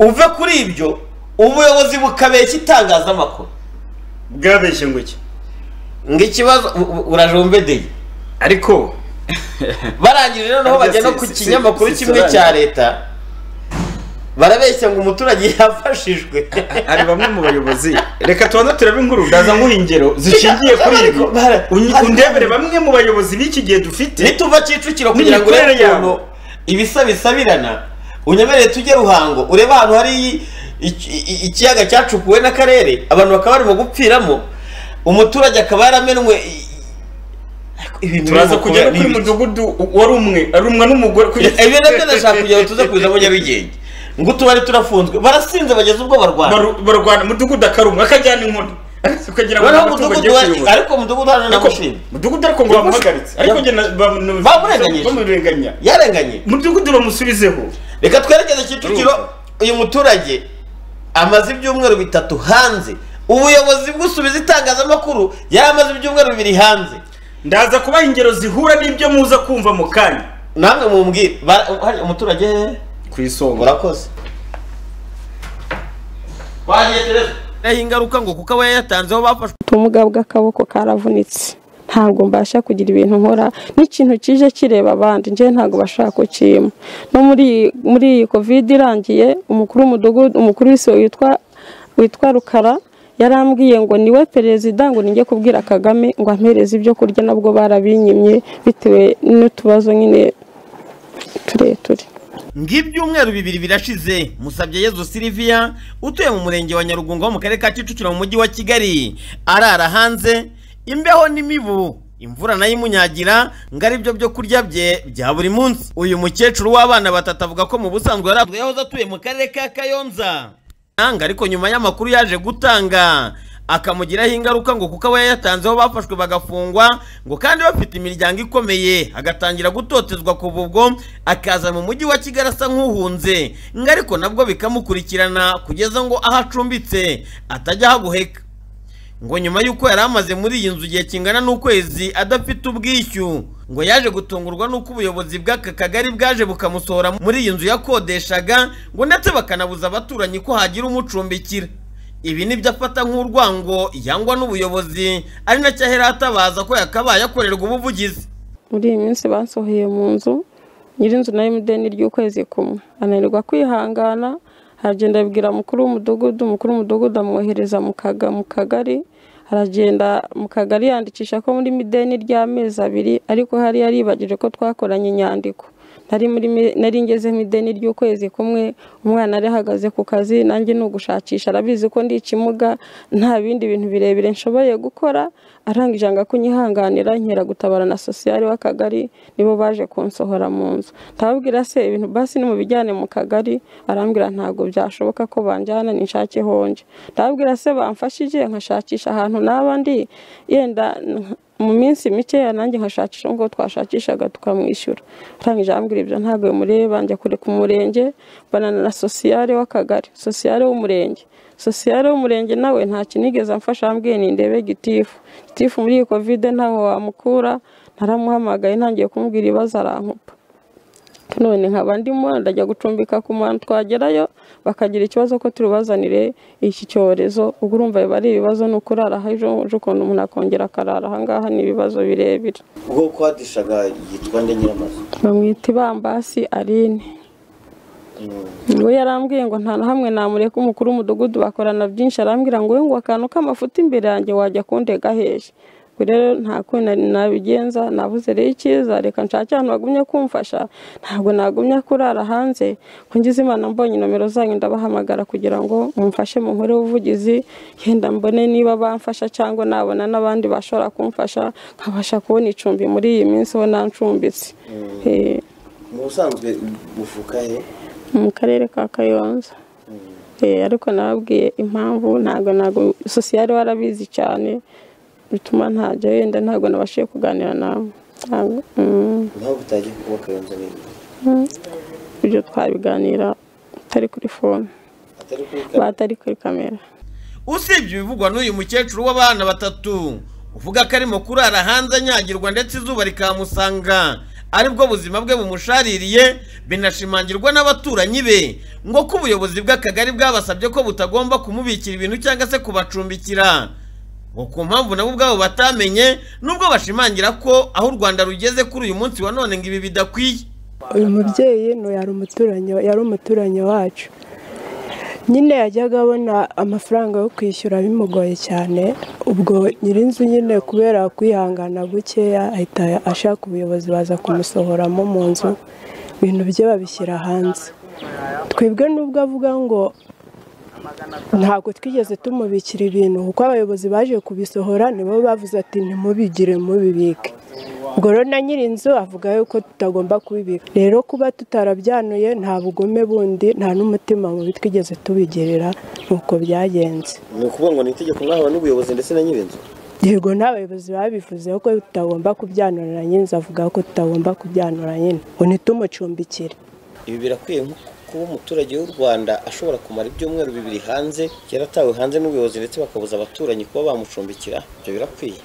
uve kuri ibyo ubuyobozi bukabeshya itangazamakuru bwabeshye ngo iki ngo ikibazo u- u- urajombedeye ariko barangije noneho bajya no ku kinyamakuru kimwe cya leta barabeshya ngo umuturage yafashijwe hari bamwe mu bayobozi reka tubanza turebe inkuru ndaza nguha ingero zishingiye kuri ibi Unyi- undebere bamwe mu bayobozi b'iki gihe dufite nituva kicukiro kugira ngo urebe n'imikorere yabo. ukuntu ibisa bisabirana unyemerere tujye ruhango urebe ahantu hari i- i- i- ikiyaga cyacukuwe n'akarere abantu bakaba barimo gupfiramo umuturage akaba yaramenwe i- ibintu turaza birimo kujya kubera- no kuri mudugudu wari umwe arumwa n'umugore kugeza ibi nabyo ndashaka kugira ngo tuze kubizamo nyabigenge ngo tubari turafunzwe barasinze bageze ubwo barwana barwana mudugudu akarumwa akajyana inkoni kugira ngo noneho amatungo mudugudu ajye wa- kuyobora. ariko mudugudu hano Ariko- namushinze mudugudu ariko ngo bamuhagaritse ariko njye na- bamunu- Bamurenganyije. bamurenganya yarenganye mudugudu bamusubizeho reka twerekeze kicukiro uyu muturage amaze ibyumweru bitatu hanze ubuyobozi bw'usubiza itangazamakuru yaramaze ibyumweru bibiri hanze ndaza kubaha ingero zihura n'ibyo muza kumva mu kanya namwe mumbwire Bara- hari umuturage ku isonga urakoze naho ingaruka ngo kuko aba yayatanzeho bafashwe ubumuga bw'akaboko karavunitse ntabwo mbasha kugira ibintu nkora n'ikintu kije kireba abandi njyewe ntabwo bashaka kukima no muri muri iyi covid irangiye umukuru w'umudugudu umukuru w'isibo witwa witwa rukara yarambwiye ngo niwe perezida ngo ninjye kubwira kagame ngo ampereze ibyo kurya nabwo barabinyimye bitewe n'utubazo nyine tureture ng'ibyumweru bibiri birashize musabye yezu siliviya utuye mu murenge wa nyarugunga wo mu karere ka kicukiro mu mujyi wa kigali arara hanze imbeho n'imibu imvura nayo imunyagira ngo ari byo byo kurya bye bya buri munsi uyu mukecuru w'abana batatu avuga ko mu busanzwe yari yahoze atuye mu karere ka kayonza Nanga ariko nyuma y'amakuru yaje gutanga akamugiraho ingaruka ngo kuko aba yayatanzeho bafashwe bagafungwa ngo kandi bafite imiryango ikomeye agatangira gutotezwa ku bubwo akaza mu mujyi wa kigali asa nk'uhunze ngo ariko nabwo bikamukurikirana kugeza ngo aho acumbitse atajya ahaguheka ngo nyuma y'uko yari amaze muri iyi nzu igihe kingana n'ukwezi adafite ubwishyu ngo yaje gutungurwa n'uko ubuyobozi bw'aka kagari bwaje bukamusohora muri iyi nzu yakodeshaga ngo ndetse bakanabuza abaturanyi ko hagira umucumbikira ibi nibyo afata nk'urwango yangwa n'ubuyobozi ari nacyo ahera atabaza ko yakabaye akorerwa ubuvugizi muri iyi minsi basohoye mu nzu nyirinzu na emudeni ry'ukwezi kumwe ananirwa kwihangana aragenda abibwira mukuru w'umudugudu mukuru w'umudugudu amwohereza mu kaga mu kagari aragenda mu kagari yandikisha ko muri mideni ry'amezi abiri ariko hari yaribagije ko twakoranye inyandiko nari muri mi- nari ngeze mu ideni ry'ukwezi kumwe umwana yari ahagaze ku kazi nanjye ni ugushakisha arabizi ko ndi ikimuga nta bindi bintu birebire nshoboye gukora arangije anga kunyihanganira nkera gutabara na sosiyali w'akagari nibo baje kunsohora mu nzu ndababwira se ibintu basi nimubijyane mu kagari arambwira ntabwo byashoboka ko banjyana ninshake honje ndababwira se bamfashije nkashakisha ahantu naba ndi yenda nka- mu minsi mikeya nanjye nkashakisha ngo twashakishaga tukamwishyura arangije arambwira ibyo ntabwo bimureba njya kure ku murenge mbanana na sosiyale w'akagari sosiyale w'umurenge sosiyale w'umurenge nawe nta kinigeze amfasha ambwiye ni ndebe gitifu gitifu muri iyi kovide ntawe wamukura naramuhamagaye ntangiye kumubwira ibibazo arankupa none nkaba ndimo ndajya gucumbika ku muntu twagerayo bakagira ikibazo ko turibazanire iki cyorezo ubwo urumva biba ari ibibazo ni ukurara aha ejo ejo ukuntu umuntu akongera akarara ahangaha ni ibibazo birebire ubwo kwadishaga yitwa nde nyiramazu bamwita ibambasi aline ngo yarambwiye ngo nta na hamwe namureka umukuru w'umudugudu bakorana byinshi arambwira ngo we ngo akantu k'amafuti imbere yanjye wajya kundega hehe ubwo rero nta kundi nabigenza nabuze rero icyiza reka nshake ahantu bagumye kumfasha ntabwo nagumya kurara hanze ko ngize imana mbonye nomero zanyu ndabahamagara kugira ngo mumfashe mu nkore ubuvugizi yenda mbone niba bamfasha cyangwa nabona n'abandi bashobora kumfasha nkabasha kubona icumbi muri iyi minsi ubona ncumbitse Eh, mu busanzwe uvuka he mu karere ka kayonza Eh, ariko nababwiye impamvu ntabwo ntabwo sosiyali warabizi cyane bituma ntajya wenda ntabwo nabashije kuganira nawe Ntabwo, mm. impamvu utagiye kuba kayonza ni Mm. ibyo twabiganira atari kuri fone batari kuri kamera usibye ibivugwa n'uyu mukecuru w'abana batatu uvuga ko arimo kurara hanze anyagirwa ndetse izuba rikamusanga aribwo buzima bwe bumushaririye binashimangirwa n'abaturanyi be ngo ko ubuyobozi bw'akagari bwabasabye ko butagomba kumubikira ibintu cyangwa se kubacumbikira ngo ku mpamvu nabo ubwabo batamenye nubwo bashimangira ko aho u rwanda rugeze kuri uyu munsi wa none ngo ibi bidakwiye uyu mubyeyi ni yari umuturanyi yari umuturanyi wacu nyine yajyaga abona amafaranga yo kwishyura bimugoye cyane ubwo nyirinzu nyine kubera kwihangana gukeya ahita ashaka ubuyobozi baza kumusohoramo mu nzu ibintu bye babishyira hanze twebwe nubwo avuga ngo ntabwo twigeze tumubikira ibintu kuko abayobozi baje kubisohora nibo bavuze ati ntimubigire mubibike ubwo rero na nyirinzu avuga yuko tutagomba kubibika rero kuba tutarabyanuye nta bugome bundi nta n'umutima mubi twigeze tubigirira nuko byagenze ni ukuvuga ngo ni itegeko mwahawe n'ubuyobozi ndetse na nyir'inzu yego n'abayobozi babivuze ko tutagomba kubyanura na nyirinzu avuga ko tutagomba kubyanura nyine ngo nitumucumbikire ibi birakwiye nko kuba umuturage w'u rwanda ashobora kumara ibyumweru bibiri hanze yaratawe hanze n'ubuyobozi ndetse bakabuza abaturanyi kuba bamucumbikira ibyo birakwiye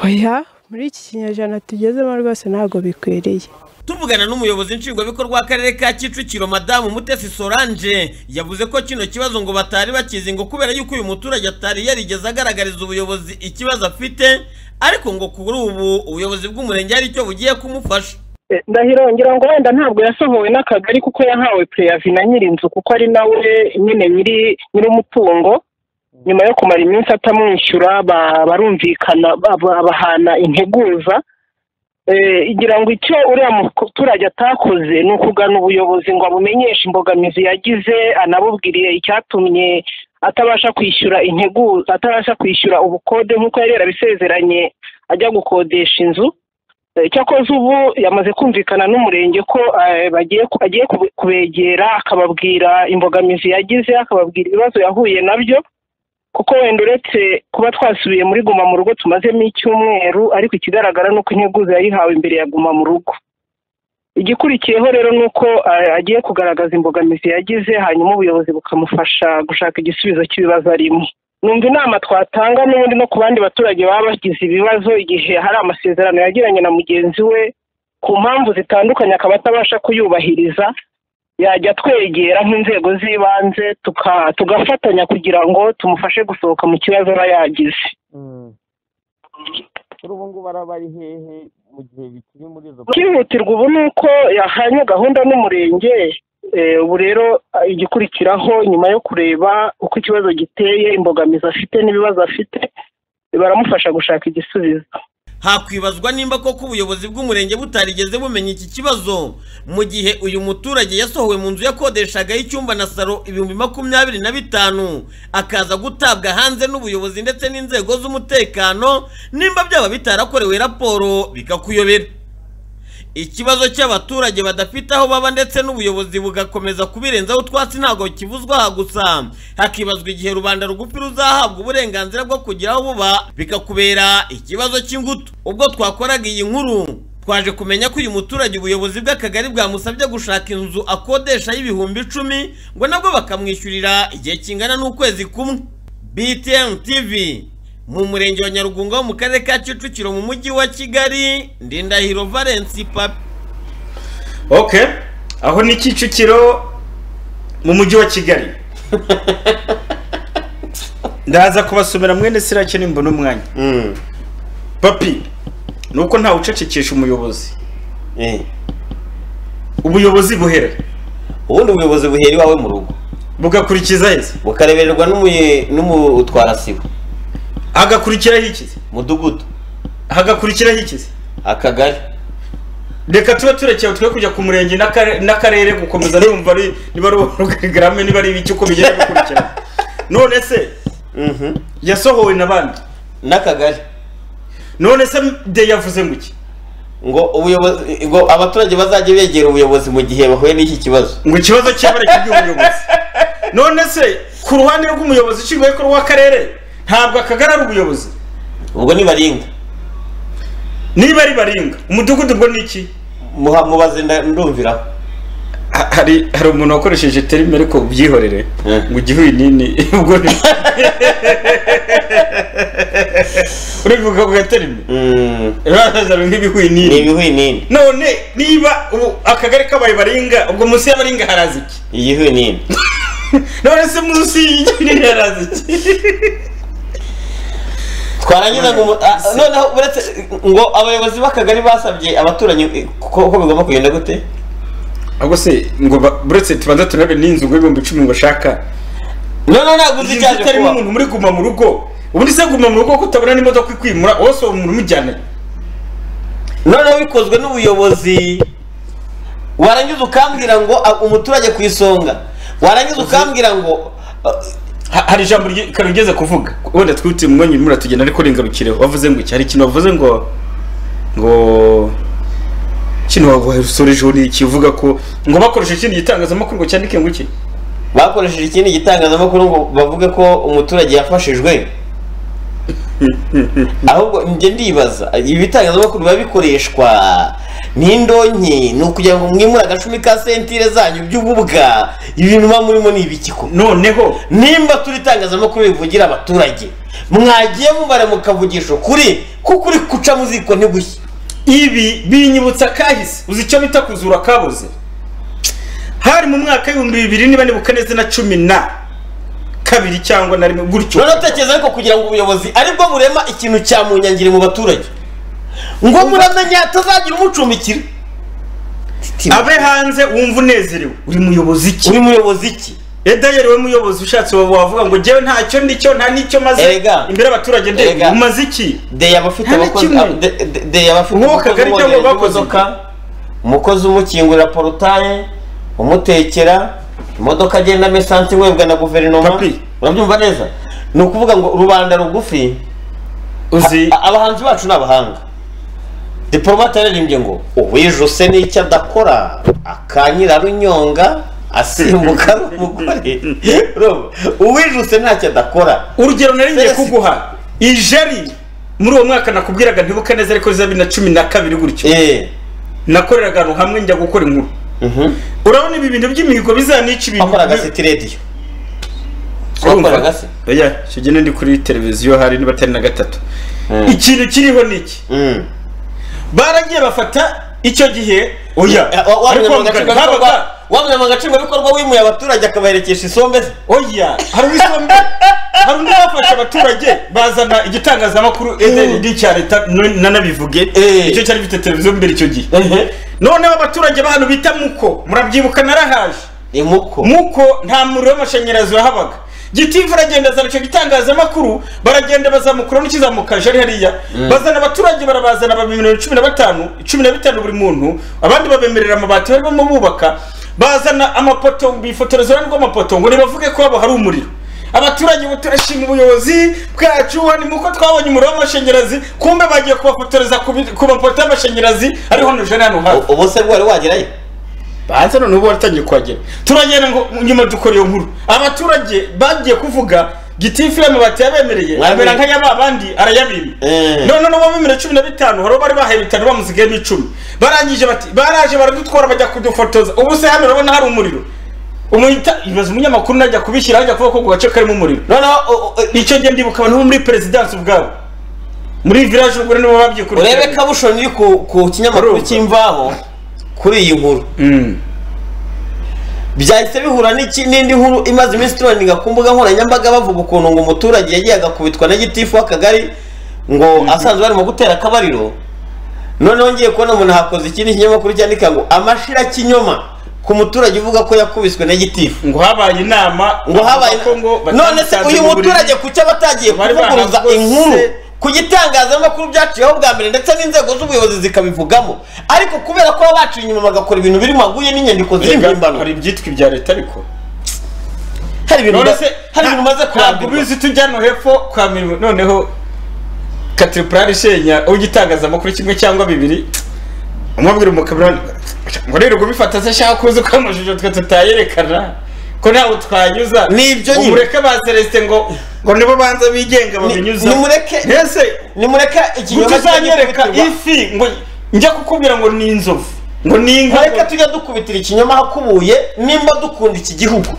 oya muri iki kinyejana tugezemo rwose ntabwo bikwiriye tuvugana n'umuyobozi nshingwabikorwa w'akarere ka kicukiro madamu mutesi solange yavuze ko kino kibazo ngo batari bakizi ngo kubera yuko uyu muturage atari yarigeze agaragariza ubuyobozi ikibazo afite ariko ngo kuri ubu ubuyobozi bw'umurenge hari icyo bugiye kumufasha Eh, ndahiro ngira ngo wenda ntabwo yasohowe n'akagari kuko yahawe preyavi na nyir'inzu kuko ari nawe nyine nyiri nyir'umutungo nyuma yo kumara iminsi atamwishyura ba- barumvikana ba- ba- bahana integuza Eh, ngira ngo icyo uriya muturage atakoze ni ukugana ubuyobozi ngo abumenyeshe imbogamizi yagize anabubwiriye icyatumye atabasha kwishyura integuza atabasha kwishyura ubukode nk'uko yari yarabisezeranye ajya gukodesha inzu Eh, cyakoze ubu yamaze kumvikana n'umurenge ko eh, bagiye ku- agiye kube- kubegera akababwira imbogamizi yagize akababwira ibibazo yahuye nabyo kuko wenda uretse kuba twasubiye muri guma mu rugo tumazemo icyumweru ariko ikigaragara ni uko integuza yayihawe imbere ya guma mu rugo igikurikiyeho rero ni uko eh, agiye kugaragaza imbogamizi yagize hanyuma ubuyobozi bukamufasha gushaka igisubizo cy'ibibazo arimo numva inama twatanga n'ubundi no ku bandi baturage baba bagize ibibazo igihe hari amasezerano yagiranye na mugenzi we ku mpamvu zitandukanye akaba atabasha kuyubahiriza yajya twegera nk'inzego z'ibanze tuka- tugafatanya kugira ngo tumufashe gusohoka mu kibazo aba yagize kuri ubu ngubu arabari hehe mu gihe bikiri muri izo cyihutirwa ubu ni uko yahanye gahunda n'umurenge eh, ubu rero ah, igikurikiraho nyuma yo kureba uko ikibazo giteye imbogamizi afite n'ibibazo afite baramufasha gushaka igisubizo hakwibazwa nimba koko ubuyobozi bw'umurenge butarigeze bumenya iki kibazo mu gihe uyu muturage yasohowe mu nzu yakodeshagaho icyumba na saro ibihumbi makumyabiri na bitanu akaza gutabwa hanze n'ubuyobozi ndetse n'inzego z'umutekano nimba byaba bitarakorewe raporo bikakuyobera ikibazo cy'abaturage badafite aho baba ndetse n'ubuyobozi bugakomeza kubirenzaho utwatsi ntabwo kivuzwa aha gusa hakibazwa igihe rubanda rugufi ruzahabwa uburenganzira bwo kugira aho buba bikakubera ikibazo cy'ingutu ubwo twakoraga iyi nkuru twaje kumenya ko uyu muturage ubuyobozi bw'akagari bwamusabye gushaka inzu akodesha y'ibihumbi icumi ngo nabwo bakamwishyurira igihe kingana n'ukwezi kumwe btm tv mu murenge wa nyarugunga wo mu karere ka kicukiro mu mujyi wa kigali ndindahiro valensi papi ok aho ni kicukiro mu mujyi wa kigali ndaza kubasomera mwene sirakene mbona umwanya papi ni uko ntawe ucecekesha umuyobozi ubuyobozi buhera ubundi ubuyobozi buhera iwawe mu rugo bugakurikiza heza bukarebererwa n'umutwara sibo hagakurikiraho ikizi mudugudu hagakurikiraho ikizi akagari reka tube turekeye twe kujya ku murenge n'akare- n'akarere gukomeza numva ari- niba ari urugarame niba ari ibiki uko bigenda bikurikirana none se yasohowe na bande n'akagari none se de yavuze ngo iki ngo ubuyobozi ngo abaturage bazajye begera ubuyobozi mu gihe bahuye n'iki kibazo ngo ikibazo cyabura cy'iby'ubuyobozi none se ku ruhande rw'umuyobozi nshingwabikorwa w'akarere ntabwo akagari ari ubuyobozi ubwo ni baringa niba ari baringa umudugudu ubwo ni iki mubaze ndumviraho hari hari umuntu wakoresheje terime ariko ubyihorere ngo ujye uyinini ubwo ni urivuga ku gaterime urazaza nk'ibihwinini ni ibihwinini none niba ubu akagari k'abaye baringa ubwo munsi y'abaringa haraza iki igihwinini none se munsi y'igihwinini haraza iki twarangiza ngo umu- ah, noneho uretse ngo abayobozi b'akagari basabye abaturanyi eh, ko ko bigomba kugenda gute ahubwo se ngo ba- buretse tubanza turabe n'inzu ngo ibihumbi icumi bashaka noneho ntabwo uzi icyaje itarimo kuba. umuntu muri guma mu rugo ubundi se guma mu rugo kutabona n'imodoka ikwimura wose uwo muntu umujyana noneho bikozwe n'ubuyobozi warangiza ukambwira ngo ah, umuturage ku isonga warangiza ukambwira ngo hari ijambo karugeze kuvuga wenda twihutiye mu mwanya muratugenda ariko ringarukireho wavuze ngo iki hari ikintu wavuze ngo ngo kino wasorejeho ni ikivuga ko ngo bakoresheje ikindi gitangazamakuru ngo cyandike ngo iki bakoresheje ikindi gitangazamakuru ngo bavuge ko umuturage yafashijwe ahubwo njye ndibaza ibitangazamakuru biba bikoreshwa n'indonke ni ukugira ngo mwimure agacumi ka sentire zanyu by'ububwa ibintu muba murimo ni ibikiko noneho nimba turi itangazamakuru rivugira abaturage mwagiye mubara mukavugisha ukuri kuko uri guca mu ziko ntigushye ibi binyibutsa kahise uzi icyo bita kuzura kabuze hari mu mwaka w'ibihumbi bibiri niba nibuka neza na cumi na kabiri cyangwa na rimwe gutyo noneho utekereza ariko kugira ngo ubuyobozi aribwo burema ikintu cya munyangire mu baturage ngo muramenya atazagira umucumbikira abe hanze wumva unezerewe uri muyobozi iki uri muyobozi iki edayeri we muyobozi ushatse waba wavuga ngo njyewe ntacyo ndicyo nta n'icyo maze Erega. imbere y'abaturage ndebye Erega. umaze iki de abafite Nta na abakozi kimwe. ab- de- de- de abafite Nk'uwo umukozi kagari cyangwa umwongerera bakoze imodoka umukozi umukingurira porotaye umutekera imodoka agendamo esansi webwa na guverinoma urabyumva neza ni ukuvuga ngo rubanda rugufi uzi abahanzi bacu ni abahanga diporomate yaririmbye ngo uwijuse n'icyo adakora akanyirarunyonga asimbuka ari umugore Urumva? uwijuse ntacyo adakora urugero naringiye kuguha ijeri muri uwo mwaka nakubwiraga ntibuka neza ariko za bibiri na cumi na kabiri gutyo nakoreraga ahantu hamwe njya gukora inkuru urabona ibi bintu by'imihigo bizanica ibintu wakoraga siti rediyo wakoraga se oya icyo gihe ndi kuri televiziyo hari niba atari na gatatu ikintu kiriho ni iki baragiye bafata icyo gihe oya ariko habaga- wamenya mu gacengabikorwa wimuye abaturage akabaherekesha isombe ze oya hari uwisombe hari undi bafashe abaturage bazana igitangazamakuru edrd cya leta no- nanabivuge icyo cyari gifite televiziyo mbere icyo gihe noneho abaturage bahantu bita muko murabyibuka narahaje muko muko nta muriro w'amashanyarazi wahabaga gitifu aragenda azana icyo gitangazamakuru baragenda bazamukura n'ikizamuka jari hariya Mm. bazana abaturage barabazana babemerera cumi na batanu cumi na bitanu buri muntu abandi babemerera amabati barimo bubaka bazana amapoto bifotoreza uruhande rw'amapoto ngo nibavuge ko habo hari umuriro abaturage ubu turashima ubuyobozi bwacu hano muko twabonye umuriro w'amashanyarazi kumbe bagiye kubafotoreza ku bi- ku mapoto y'amashanyarazi ariho hano jari hano hafi ubu se bwari wagerayo banze none ubu waratangiye kuhagera turagenda ngo nyuma dukora iyo nkuru abaturage bagiye kuvuga gitifu y'amabati yabemereye Mwami. amera nka ya ba bandi arayabimba none n'ubu bemera cumi na bitanu hari uwo bari bahaye bitanu bamusigayemo icumi barangije bati baraje baradutwara bajya kudufotoza ubu se hano urabona hari umuriro umuhita ibaza umunyamakuru najya kubishyira ajya kuvuga ko ku gace karimo umuriro noneho icyo gihe ndibuka abantu bo muri perezidansi ubwabo muri village ubwo nibo babyikurikiranye urebe kabusho ni ku ku kinyamakuru cy'imvaho kuri iyi nkuru byahise bihura n'iki- n'indi nkuru imaze iminsi turandinga ku mbuga nkoranyambaga bavuga ukuntu ngo umuturage yagiye agakubitwa na gitifu w'akagari ngo asanzwe barimo gutera akabariro noneho ngiye kubona umuntu hakoze ikindi kinyamakuru cyandika ngo amashira kinyoma ku muturage uvuga ko yakubiswe na gitifu ngo habaye inama ngo habaye bavuga ko ngo none se batamusanze uyu mu buriri. muturage ku cyo aba atagiye Bari kuvuguruza bahanze inkuru bose. ku gitangazamakuru byaciyeho bwa mbere ndetse n'inzego z'ubuyobozi zikabivugamo ariko kubera ko baba baciye inyuma bagakora ibintu biri maguye n'inyandiko ziri Erega, mpimbano hari ibyitwa ibya leta ariko hari ibintu none ba- se hari ibintu umaze ntabwo kurambirwa ubizi tujya no hepfo kwa mirimo noneho katiripurari ishenya ugitangazamakuru kimwe cyangwa bibiri umubwira umukamera ngo rero gubifata se shaka kuzi ko amashusho twe tutayerekana ko ntawe twanyuza Nibyo nyine. umureke ba celestin ngo ngo nibo banza bigenga babinyuza nimureke mbese nimureke gutyo uzanyereka ifi ngo njya kukubwira ngo ni inzovu ngo ni inka reka tujya dukubitira ikinyoma hakubuye nimba dukunda iki gihugu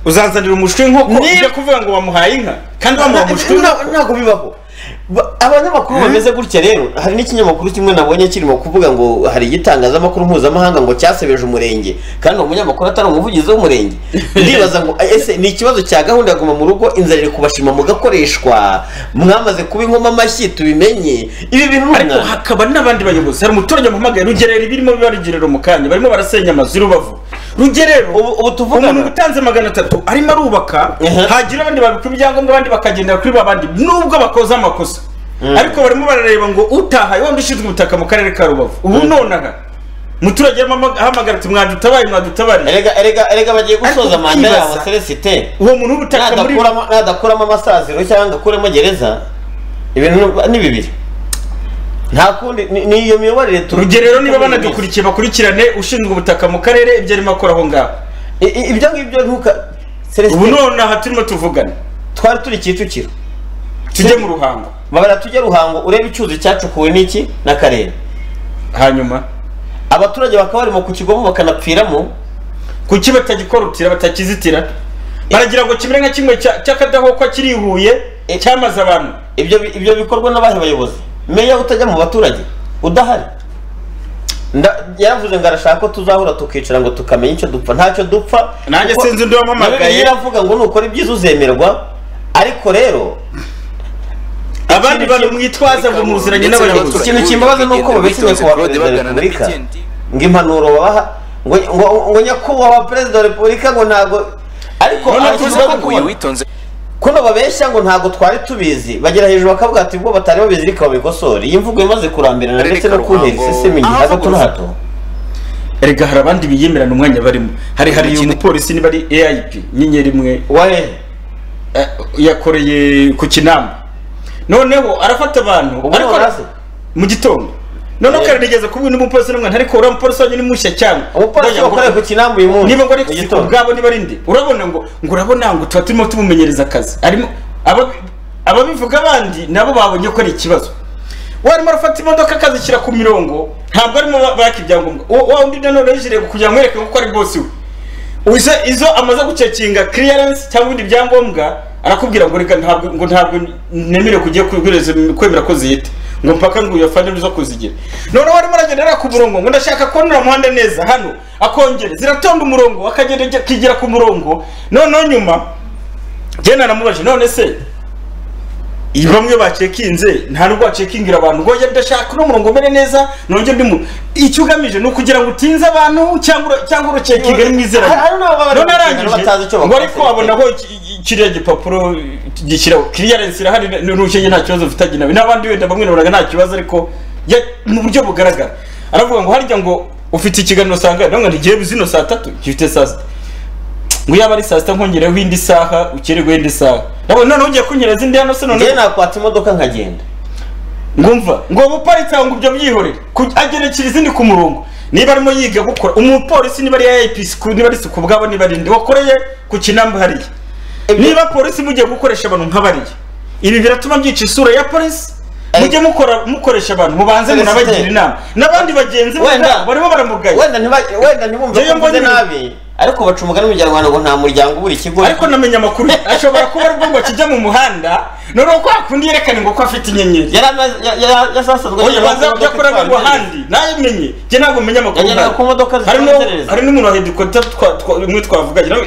uzanzanira umushwi w'inkoko ujya kuvuga ngo wamuhaye inka kandi wamuha umushwi w'inkoko ntabwo bibaho Ba- abanyamakuru bameze gutya rero hari n'ikinyamakuru kimwe nabonye kirimo kuvuga ngo hari igitangazamakuru mpuzamahanga ngo cyasebeje umurenge kandi uwo munyamakuru atari umuvugizi w'umurenge ndibaza ngo ese ni ikibazo cya gahunda ya guma mu rugo inzara iri kubashima mugakoreshwa mwamaze kuba inkoma amashyi tubimenye ibi bintu ni ariko umwanda. hakaba n'abandi bayobozi hari umuturage muhamagaye rugerero ibirimo biba rugerero mu kanya barimo barasenya amazu i rubavu rugerero umuntu utanze magana atatu arimo arubaka hagira abandi babikura ibyangombwa abandi bakagendera kuri ba bandi nubwo bakoze amakosa ariko barimo barareba ngo utahaye wenda ushinzwe ubutaka mu karere ka rubavu ubu none aha umuturage arimo ama- ahamagara ati mwadutabaye mwadutabaye erega erega erega bagiye gusoza manda yabo celestin uwo muntu w'ubutaka muri nadakuramo nadakuramo amasaziro cyangwa ngakuremo gereza ibintu ni bibiri nta kundi ni- ni iyo miyoborere tu- rugerero niba banadukurikiye bakurikirane ushinzwe ubutaka mu karere ibyo arimo akora aho ngaho ibyo ngibyo ntuka ubu none aha turimo tuvugana twari turi kicukiro tujye mu ruhango babara tujye ruhango urebe icyuzi cyacukuwe n'iki n'akarere hanyuma abaturage bakaba barimo ku kigobo bakanapfiramo kuki batagikorutira batakizitira baragira ngo kimere nka kimwe cya- cy'akadahokwa kiri i Huye cyamaze abantu ibyo bi- ibyo bikorwa n'abahe bayobozi meya utajya mu baturage udahari Nda- yaravuze ngo arashaka ko tuzahura tukicara ngo tukamenya icyo dupfa ntacyo dupfa Nanjye kuko- sinzi undi wampamagaye. na Bibiliya iravuga ngo nukora ibyiza uzemerwa ariko rero abandi bantu mwitwaza ngo muziranye n'abayobozi ikintu kimbabaza ni uko babeshyeye ku wa perezida wa repubulika ngo impanuro babaha ngo ngo- ngo nyakubahwa perezida wa repubulika ngo ntabwo ariko Noneho abashyitsi tuvuze ko babikora. uyu witonze kuno babeshya ngo ntabgo twari tubizi bagera hejuru bakavuga ati ubwo batari babizi ariko babikosore iyi mvugo imaze kurambirana ndetse no kuntera isesemi nyuma ya gato na hato erega hari abandi biyemerana umwanya barimo hari hari uyu mupolisi niba ari aip inyenyeri imwe Eh, yakoreye ku kinamba noneho arafata abantu ariko mu gitondo noneho kare nigeze kubwira undi mupolisi n'umwana ariko uriya mupolisi wanyu ni mushya cyane umupolisi wakoreye ku kinamba uyu munsi niba ngo ari mu ku gitondo. ubwabo niba ari ndi urabona ngo ngo urabona ngo tuba turimo tumumenyereza akazi arimo aba- ababivuga abandi nabo babonye ko ari ikibazo warimo arafata imodoka akazishyira ku mirongo ntabwo arimo ba- baka ibyangombwa Uwo- wa undi nanone yijire kugira ngo yereke ko ari bosi we Uze izo amaze gucekinga clearance cyangwa ibindi byangombwa arakubwira ngo reka ntabwo ngo ntabwo nemere kujya kubwiriza kwemera ko zihita ngo mpaka ngo uyafane zo kuzigira noneho warimo aragenda arara ku murongo ngo ndashaka kubona uriya muhanda neza hano akongera ziratonda umurongo akagenda ajya- akigira ku murongo noneho nyuma genda namubaje none se iyo bamwe bacekinze nta nubwo bacekingira abantu ngo njye ndashaka uno murongo umere neza nongere undi muntu icyo ugamije ni ukugira ngo utinze abantu cyangwa ura- cyangwa urucekinga ari mwizera Hari- hari n'ababa bari none gucekinga batazi arangije icyo ngo bakora. ariko abona ko kiriya gipapuro gishyiraho clearance irahari n'urushinge nta kibazo ufitanye nawe n'abandi wenda bamwe nabonaga nta kibazo ariko ya- mu buryo bugaragara aravuga ngo harya ngo ufite ikiganiro saa ngahe ngo ntigiye zino saa tatu gifite saa sita ngo yaba ari saa sita nkongereho indi saha ukerewe indi saha nabona noneho ugiye kunyereza indi hano se noneho njyewe nakwata imodoka nkagenda ngumva ngo umuparitse aho ngo ibyo byihorere ku- agerekera izindi ku murongo niba arimo yiga gukora umupolisi niba ari IPC ku- niba ari isuku ubwabo niba ari ndi wakoreye ku kinamba hariya niba polisi mugiye gukoresha abantu nk'abariya ibi biratuma myica isura ya polisi mujye mukora mukoresha abantu mubanze Celestin. munabagira inama n'abandi bagenzi be Wenda- barimo baramugaye wenda ntiba- wenda ntibumve Njyewe ko mvuze mbona ibintu- nabi ariko baca umugani mu kinyarwanda ngo nta muryango ubura ikigo ariko namenya amakuru ashobora kuba ari bwo ngo kijya mu muhanda noneho kwa kundi yerekane ngo ko afite inyenyeri yasasanzwe oya baza kujya kureba ngo handi nabimenye njye ntabwo menya amakuru Yageraga nk'ayo. ku modoka hari n'u- zitamuterereza. hari n'umuntu wa hedikota umwe twavuganye nawe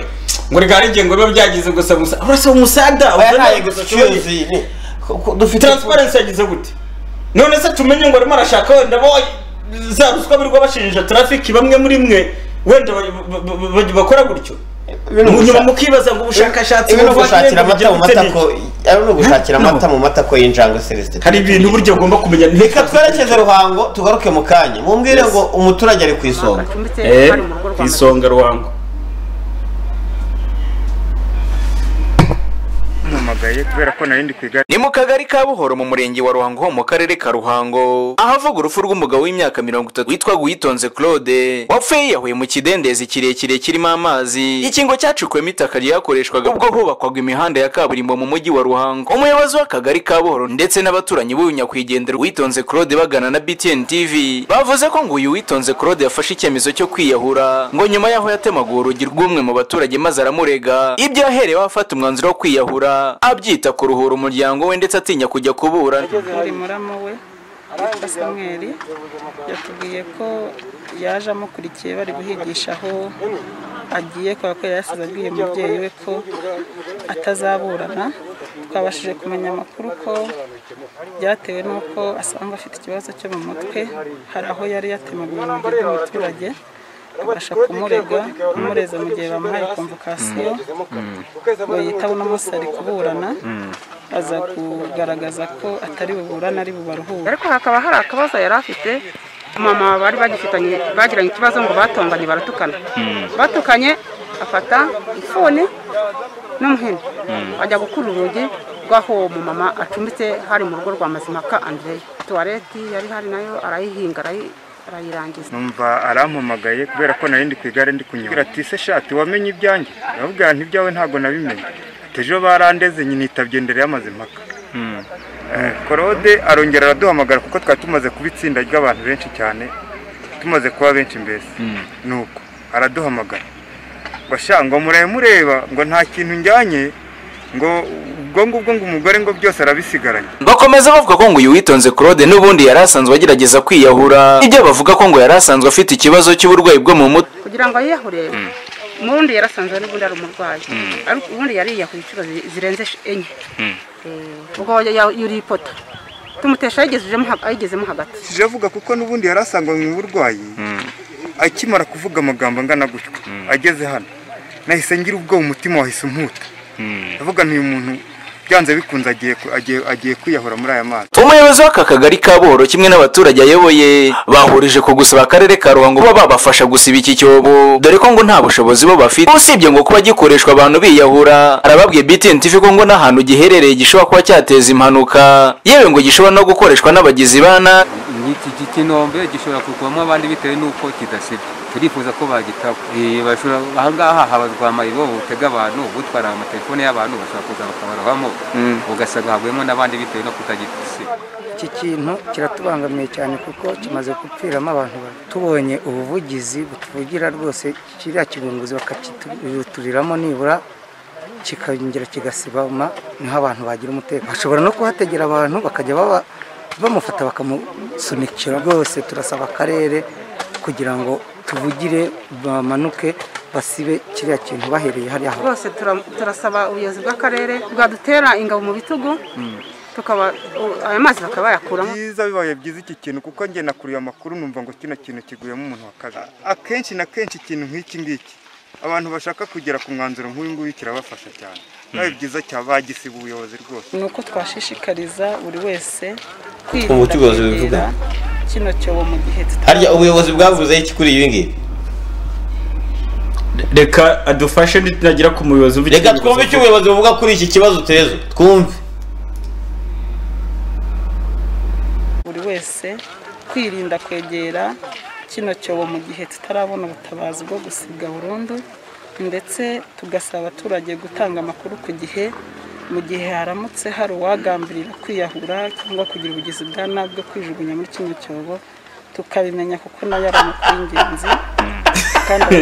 ngo reka hari igihe ngo biba byagize gusa gusa urasaba umusada Oya, nta ukeneye gusa excuse. ushoboye. dufite- transparency yagize gute none se tumenye ngo arimo arashaka wenda bo za ruswa birirwa bashinja traffic bamwe muri mwe wenda bakora gutyo nyuma mukibaza ngo ubushakashatsi ibi ni ugushakira buvanye amata mu mu mata ko gutema ari no gushakira No. amata mu mata ko y'injangwe celestin hari ibintu buryo ugomba kumenya reka twerekeze ruhango tugaruke mu kanya mumbwire ngo umuturage ari ku isonga Eh, ku isonga ruhango mpamagaye kubera ko nari ndi ku igare ni mu kagari ka buhoro mu murenge wa ruhango ho mu karere ka ruhango ahavuga urupfu rw'umugabo w'imyaka mirongo itatu witwa guyitonze claude wapfuye yahuye mu kidendezi kirekire kirimo amazi ikingo cyacukuwemo itaka ryakoreshwaga ubwo hubakwaga imihanda ya kaburimbo mu mujyi wa ruhango umuyobozi w'akagari ka buhoro ndetse n'abaturanyi b'uyu nyakwigendera witonze claude bagana na btn tv bavuze ko ngo uyu witonze claude yafashe icyemezo cyo kwiyahura ngo nyuma yaho yatemaguye urugi rw'umwe mu baturage maze aramurega ibyo yaherewe afata umwanzuro wo kwiyahura abyita kuruhura umuryango we ndetse atinya kujya kuburana uri murama we witwa samweri yatubwiye ko yaje amukurikiye bari guhigisha aho agiye kubera ko yari yasize abwiye umubyeyi we ko atazaburana twabashije kumenya amakuru ko byatewe n'uko asanga afite ikibazo cyo mu mutwe hari aho yari yatemaga ibintu by'umuturage abasha kumurega amureza mu gihe bamuhaye komvokasiyo ngo yitabo uno munsi ari kuburana aza kugaragaza ko atari buburane ari bubaruhure ariko hakaba hari akabazo yari afite mama bari bagifitanye bagiranye ikibazo ngo batonganye baratukana batukanye afata ifuni n'umuhini ajya gukura urugi rw'aho mu mama acumbitse hari mu rugo rwa mazimpaka andreya tuwareti yari hari nayo arayihinga arayi- arayirangiza numva arampamagaye kubera ko nari ndi ku igare ndi kunyura ati se shati wamenye ibyanjye ndavuga nti ibyawe ntabwo nabimenye ati ejo barandeze nyine yitabye ndere yamaze impaka Eh, korode arongera araduhamagara kuko twari tumaze kuba itsinda ry'abantu benshi cyane tumaze kuba benshi mbese nuko araduhamagara ngo sha ngo murabe mureba ngo nta kintu njyanye ngo ubwo ngubwo ngo umugore ngo byose arabisigaranye bakomeza bavuga ko ngo uyu witonze claude n'ubundi yari asanzwe agerageza kwiyahura ibyo bavuga ko ngo yari asanzwe afite ikibazo cy'uburwayi bwo mu mutwe kugira ngo yiyahure umurundi yarasanzwe n'ubundi ari umurwayi ariko ubundi yariyahuye inshuro zi- zirenze sh- enye Eh, ubwo ya- ya- yuriye ipoto tumutesha yayigezejemo ha- ayigezemo hagati sije avuga kuko n'ubundi yarasanganywe uburwayi akimara kuvuga amagambo angana gutyo ageze hano nahise ngira ubwoba umutima wahise umputa ndavuga nti uyu muntu byanze bikunze agiye ku- agiye- agiye kwiyahura muri aya mazi umuyobozi w'aka kagari ka buhoro kimwe n'abaturage ayoboye bahurije ku gusaba akarere ka ruhango kuba babafasha gusiba iki cyobo dore ko ngo nta bushobozi bo bafite usibye ngo kuba gikoreshwa abantu biyahura arababwiye btn tv ko ngo n'ahantu giherereye gishobora kuba cyateza impanuka yewe ngo gishobora no gukoreshwa n'abagizi ba nabi iki gi- kinombe gishobora kugwamo abandi bitewe n'uko kidasibye turifuza ko bagitaba Eh, bashobora- ahangaha habazwa amariro butega abantu butwara amatelefone y'abantu bashobora kuza bakabarabamo ugasanga haguyemo n'abandi bitewe no kutagisiba iki kintu kiratubangamiye cyane kuko kimaze gupfiramo abantu babiri tubonye ubuvugizi butuvugira rwose kiriya kibunguzi bakakituriramo nibura kikongera kigasibama niho abantu bagira umutekano bashobora no kuhategera abantu bakajya baba bamufata bakamusunikira rwose turasaba akarere kugira ngo tuvugire bamanuke basibe kiriya kintu bahereye hariya hantu. rwose tura- turasaba ubuyobozi bw'akarere bwadutera ingabo mu bitugu tukaba u- ayo mazi bakaba bayakuramo byiza bibaye byiza iki kintu kuko njye nakuriye amakuru numva ngo kino kintu kiguyemo umuntu wa kabiri akenshi na kenshi ikintu nk'iki ngiki abantu bashaka kugera ku mwanzuro nk'uyu nguyu kirabafasha cyane bibaye byiza cyabagisiba ubuyobozi rwose ni uko twashishikariza buri wese Umuti ubuyobozi bubivuga. kwegera kino cyobo mu gihe harya ubuyobozi bwavuze iki kuri ibi ngibi reka adufashe nitagera ku muyobozi reka twumve icyo ubuyobozi buvuga kuri iki kibazo tezo twumve buri wese kwirinda kwegera kino cyobo mu gihe tutarabona ubutabazi bwo gusiga burundu ndetse tugasaba abaturage gutanga amakuru ku gihe mu gihe haramutse hari uwagambirira kwiyahura cyangwa kugira ubugizi bwa nabi bwo kwijugunya muri kino cyobo tukabimenya kuko nayo ari amakuru y'ingenzi kandi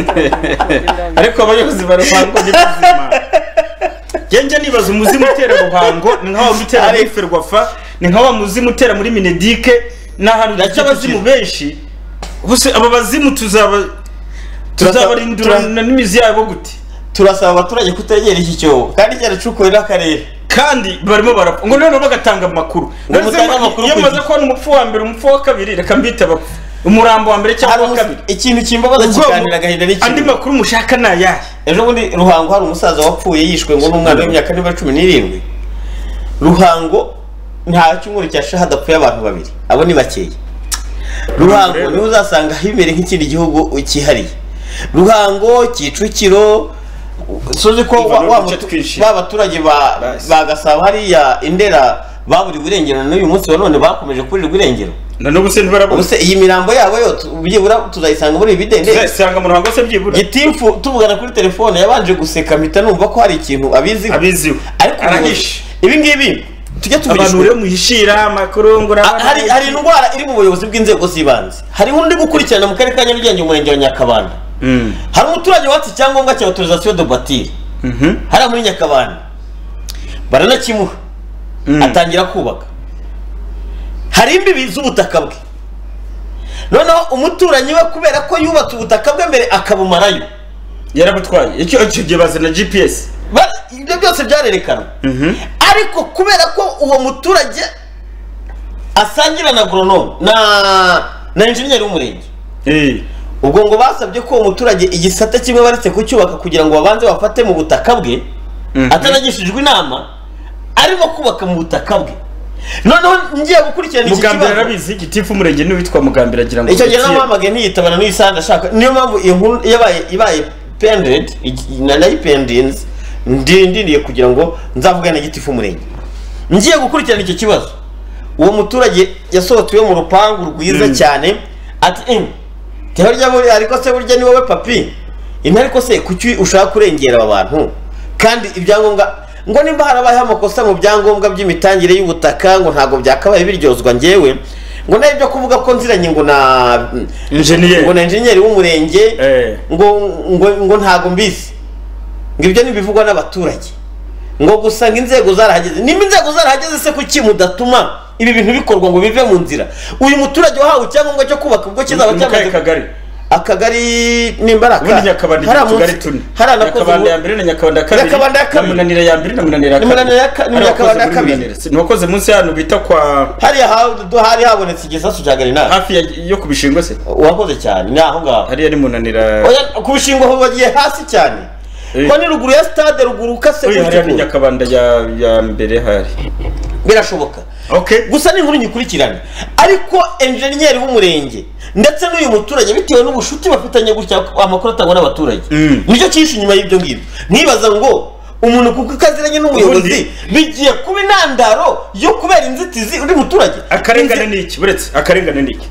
ariko abayobozi baruhango ni bazima njye nibaza umuzimu utera ruhango ni nka wa mutera muri ferwafa ni nka wa muzimu utera muri minedike ni ahantu dufite abazimu benshi gusa aba bazimu tuzaba tuzabarindurana n'imizi yabo gute turasaba abaturage kutegera iki cyobo kandi cyaracukuwe n'akarere kandi barimo barapfa ngo noneho bagatanga amakuru Ngo mutanga amakuru iyo ku mumaze kubona umupfu wa mbere umupfu wa kabiri reka mbite abapfu umurambo wa mbere cyangwa uwa kabiri ikintu kimbabaza kiganira agahinda n'ikintu andi makuru mushaka ni ayahe ejo bundi ruhango hari umusaza wapfuye yishwe ngo n'umwana w'imyaka niba cumi n'irindwi ruhango nta cyumweru cya shaha hadapfuye abantu babiri abo ni bakeya ruhango niho uzasanga himere nk'ikindi gihugu cyihariye ruhango kicukiro sozi ko wa- wa- ba baturage ba ba gasabo hariya indera baburiwe irengero n'uyu munsi wa none bakomeje kuburirwa irengero na n'ubu se ntibarabona ubuse iyi mirambo yabo yo tu- byibura tuzayisanga muri ibi bidende tuzayisanga mu ruhango se byibura gitimfu tuvugana kuri telefone yabanje guseka mpita numva ko hari ikintu abiziho abiziho ariko arahishe ibi ngibi tujye abantu tubirishwe rero muhishira amakuru ngo urabona hari hari indwara iri mu buyobozi bw'inzego z'ibanze hari undi gukurikirana mu karere ka nyarugenge umurenge wa nyakabanda hari umuturage watse icyangombwa cya autorisation de batire hariya muri nyakabanda baranakimuha atangira kubaka hari imbibi z'ubutaka bwe noneho umuturanyi we kubera ko yubatse ubutaka bwe mbere akabumarayo yarabutwaye icyo icyo gihe bazana gps Ba- ibyo byose byarerekanwe ariko kubera ko uwo muturage asangira na goronome na na enjeniyeri w'umurenge ubwo ngo basabye ko uwo muturage igisate kimwe baretse kucyubaka kugira ngo babanze bafate mu butaka bwe atanagishijwe inama arimo kubaka mu butaka bwe noneho ngiye gukurikirana iki mugambira kibazo arabizi gitifu umurenge niwe witwa mugambira agira ngo icyo gihe bukeye. namuhamagaye ntiyitabana n'uyisanga ashaka niyo mpamvu iyo nkuru yabaye ibaye pendred narayipendenze ndi ndiniye kugira ngo nzavugane gitifu umurenge ngiye gukurikirana icyo kibazo uwo muturage yasohotse iwe mu rupangu rwiza cyane ati em teho rya buri ariko se burya ni wowe papi ino ariko se kuki ushaka kurengera aba bantu kandi ibyangombwa ngo nimba harabayeho amakosa mu byangombwa by'imitangire y'ubutaka ngo ntabwo byakabaye biryozwa njyewe ngo nayo ibyo kuvuga ko nziranye ngo na Engineer. ngo na enjeniyeri w'umurenge ngo ngo ngo ntabwo mbizi ngo ibyo ntibivugwa n'abaturage ngo gusa ngo inzego zarahageze nimba inzego zarahageze se kuki mudatuma ibi bintu bikorwa ngo bive mu nzira uyu muturage wahawe icyangombwa cyo kubaka ubwo kizaba Mu kahe cyamaze kagari akagari nimba ari ubundi nyakabanda igira utugari tune nyakabanda ya akagari mbere na nyakabanda ya kabiri Nyakabanda ya na kabiri. munanira ya mbere na munanira ya Ni Munanira ya ka- kabiri ni Hari Nyakabanda ya abakoze muri kabiri. Munanira. Si- ni abakoze munsi ya hano bita kwa hariya ha- hari habonetse igisasu cya garinari hafi ya- yo ku bishingo se uwakoze cyane ni aho ngaho hariya ni munanira Oya, ku bishingo aho bagiye hasi cyane ko ni ruguru ya stade ruguru ukase gutya Oya, hariya ni gutya. nyakabanda ya ya mbere hari birashoboka gusa ni inkuru nyikurikirane ariko enjeniyeri w'umurenge ndetse n'uyu muturage bitewe n'ubucuti bafitanye gutya amakuru atangwa n'abaturage nicyo cyinshi inyuma y'ibyo ngibyo nibaza ngo umuntu kuko ikaziranye n'umuyobozi bigiye kuba intandaro yo kubera inzitizi undi muturage akarengane ni iki buretse akarengane ni iki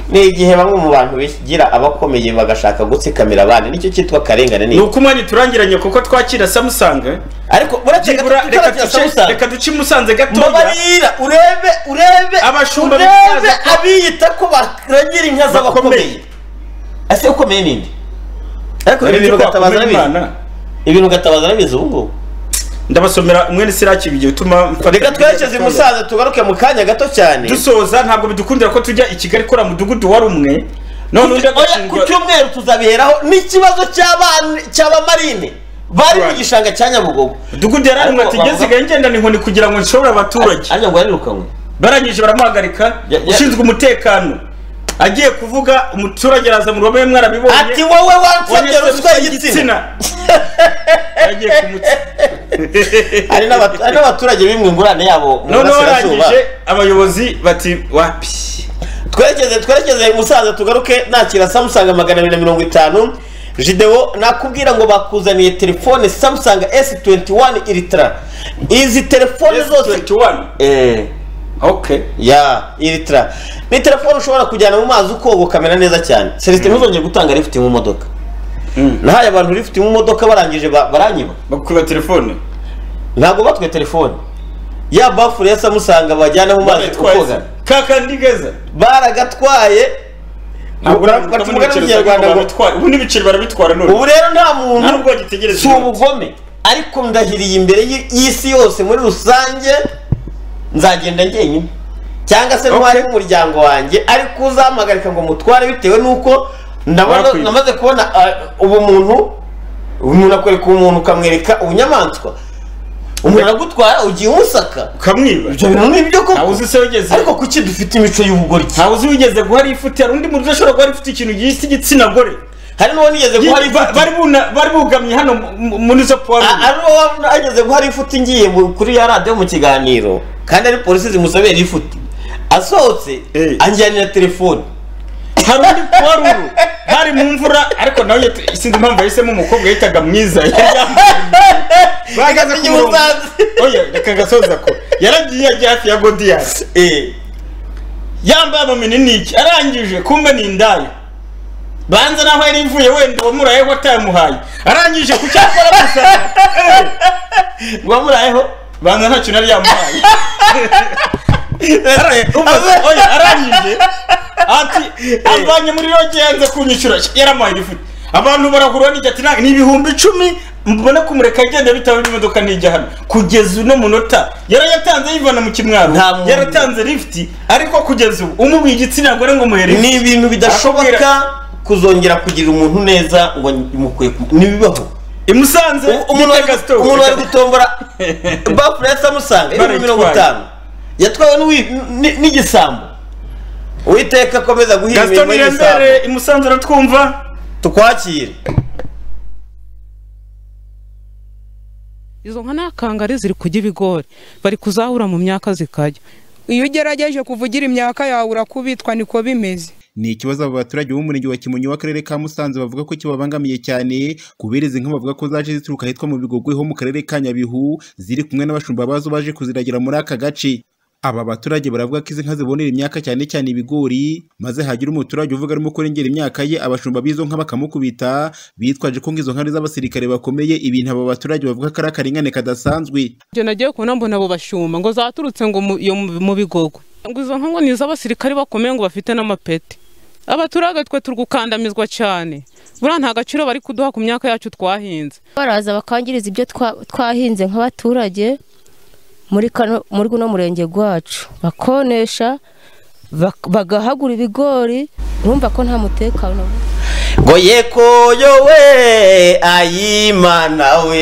ni igihe bamwe mu bantu bigira abakomeye bagashaka gutsikamira abandi nicyo cyitwa akarengane ni ni uko umwanya turangiranye kuko twakira samusanga ariko buretse Byibura, gato reka tutaragera duce Samusanga. reka duce musanze gatoya mbabarira urebe urebe Abashumba urebe bitwaza ko- abiyita ko baragira inka z'abakomeye ese ukomeye ninde ariko Bari ibi bintu bitwa gatabaza kumenya arabizi Imana. ibintu gatabaza arabizi ubu ngubu ndabasomera mwene siraki bigiye utuma reka twerekeze i musanze tugaruke mu kanya gato cyane dusoza ntabwo bidukundira ko tujya i kigali kora mudugudu wari umwe none undi Oya, ku cyumweru tuzabiheraho n'ikibazo cy'abana- cy'abamarine bari mu gishanga cya nyabugogo mudugudu yari umwe ati ngeze ngendana inkoni kugira ngo nshobore abaturage ariko ngo yarirukanwe barangije baramuhagarika ushinzwe umutekano agiye kuvuga umuturage araza mu ruhame mwarabibonye Ati wowe wansabye ruswa y'igitsina. agiye kumutsa hari n'abat- hari n'abaturage bimwe ingurane yabo mu noneho burasirazuba arangije abayobozi bati wapi twerekeze twerekeze musaza tugaruke nakira samusanga magana abiri na mirongo itanu jidewo nakubwira ngo bakuzaniye telefone samusanga s21 ilitra izi telefone zose eh okay ya ilitra ni telefone ushobora kujyana mu mazi ukoga ukamera neza cyane celestin ntuzongere gutanga rifiti mu modoka nahaye abantu rifiti mu modoka barangije ba- baranyiba bakwiba telefone ntabwo batwe telefone ya bafure ya samusanga bajyana mu mazi ukoga kakandi geza baragatwaye Ntabwo uravuga Bati muri umugani Leta w'ikinyarwanda z'u Rwanda ngo- babitwara. ubu n'ibiceri barabitwara none ubu rero nta muntu nta nubwo bagitegereza si ubugome ariko ndahiriye imbere y'i- y'isi yose muri rusange nzagenda njyenyine cyangwa se n'uwari umuryango wanjye ariko uzamagarika ngo mutware bitewe n'uko ndabona- Bakwiba. namaze kubona ubumuntu umuntu akwereka umuntu ukamwereka ubunyamaswa umuntu aragutwara ugiye umusaka ukamwiba ibyo bintu ni ibyo koko ntawe uzi se wigeze ariko kuki dufite imico y'ubugoryi ntawe uzi wigeze guha rifuti hari undi muntu udashobora guha rifuti ikintu gisa igitsina gore hari n'uwo nigeze guha rifuti bari bugamye hano mu- muri zo puwaro ari uwo nageze guha rifuti ngiye mu- kuri ya radiyo mu kiganiro kandi ari polisi zimusobera rifuti asohotse anjyanira telefone hari undi puwaruru hari mu mvura ariko nawe yet- sinzi impamvu yahisemo umukobwa yitaga mwiza yari yambaye- bahagaze ku murongo oya reka gasoza ko yaragiye yagiye hafi ya godiyasi yambaye amaminiki arangije kumbe ni indaya banza naho yari ivuye wenda uwamurayeho atayamuhaye arangije ku cyapa aramusa uwamurayeho banza ntacyo nari yamuhaye Ara- umva, oya, arangije ati avanye muri roge yanze kunyishyura yaramuhaye igifuti abantu barahura n'ijya ati "Nta- ni ibihumbi icumi mbona kumureka agenda bitewe n'imodoka nijya hano kugeza uno munota yarayatanze yivana mu kimwaro yaratanze lifuti ariko kugeza ubu umubiye igitsina gore ngo muhere ni ibintu bidashoboka kuzongera kugirira umuntu neza ngo mukwiye ntibibaho imusanze umuntu bitaga wari- stroke. umuntu wari gutombora bafure yahise amusanga ibihumbi mirongo itanu yatwawe n'uwi- n- n'igisambo uwiteka akomeza guhira gaston imirimo y'igisambo irembere imusanze aratwumva tukwakire izo nka ni akangari ziri kujya ibigori bari kuzahura mu myaka zikajya iyo ugerageje kuvugira imyaka yawe urakubitwa niko bimeze ni ikibazo abo baturage b'umurenge wa kimonyi w'akarere ka musanze bavuga ko kibabangamiye cyane kubera izi nka bavuga ko zaje zituruka ahitwa mu bigogwe ho mu karere ka nyabihu ziri kumwe n'abashumba bazo baje kuziragira muri aka gace aba baturage baravuga ko izi nka zibonera imyaka cyane cyane ibigori maze hagira umuturage uvuga arimo kurengera imyaka ye abashumba b'izo nka bakamukubita bitwaje ko nk'izo nka ari iz'abasirikare bakomeye ibintu aba baturage bavuga ko ari akarengane kadasanzwe ibyo nagiye kubona mbona abo bashuma ngo zaturutse ngo mu- iyo mu mu bigogo ngo izo nka ngo ni iz'abasirikari bakomeye ngo bafite n'amapeti abaturage twe turi gukandamizwa cyane buriya nta gaciro bari kuduha ku myaka yacu twahinze baraza bakangiriza ibyo twa- twahinze nk'abaturage muri kano muri guno murenge gwacu bakonesha bak- bagahagura ibigori urumva ko nta mutekano ngo yekoyo we ayimana we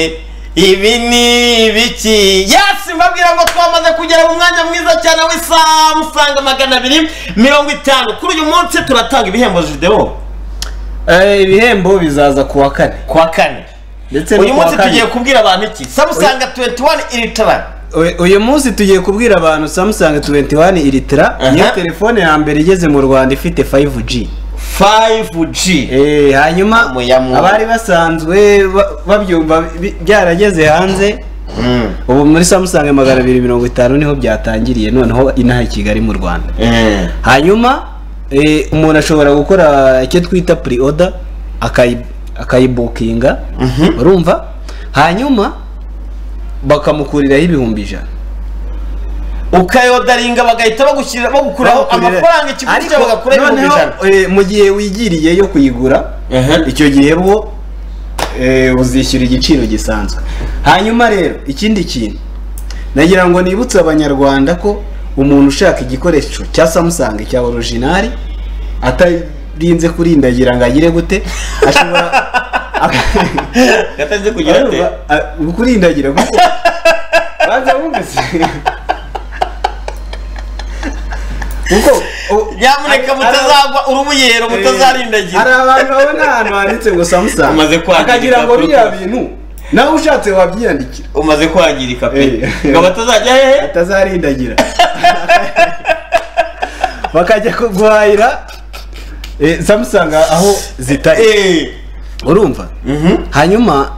ibi ni ibiki yesi mbabwira ngo twamaze kugera mu mwanya mwiza cyane w'isamsanga magana abiri mirongo itanu kuri uyu munsi turatanga ibihembo videwo ibihembo bizaza ku wa kane ku wa kane ndetse uyu munsi tugiye kubwira abantu iki samusanga 21 iritarara U- uyu munsi tugiye kubwira abantu samsung 21 ilitira niyo telefone ya mbere igeze mu rwanda ifite 5g 5g eh hanyuma abari basanzwe ba- babyumva bi- byarageze hanze ubu muri samsung magana abiri mirongo itanu niho byatangiriye noneho inaha i kigali mu rwanda hanyuma eh, umuntu ashobora gukora icyo twita pre order akayi akayibukinga urumva hanyuma bakamukuriraho ibihumbi ijana ukayodaringa bagahita bagushyirira bagukuraho amafaranga ikiguzi cyawe bagakuraho ibihumbi ijana mu gihe wigiriye yo kuyigura icyo gihe bwo eh, uzishyura igiciro gisanzwe hanyuma rero ikindi kintu nagira ngo nibutse abanyarwanda ko umuntu ushaka igikoresho cya samusanga cya orojinari atarinze kurindagira ngo agire gute ashobora gataze kugira ate kurindagira gute baza bumvise kuko nyamuneka mutazagwa urubuyero mutazarindagira hari abantu babona ahantu handitse ngo samusanga Umaze kwangirika akagira ngo Apple. biriya bintu nawe ushatse wabyiyandikira umaze kwangirika pe ngo batazajya hehe atazarindagira bakajya guhahira eh, samusanga aho zitari urumva hanyuma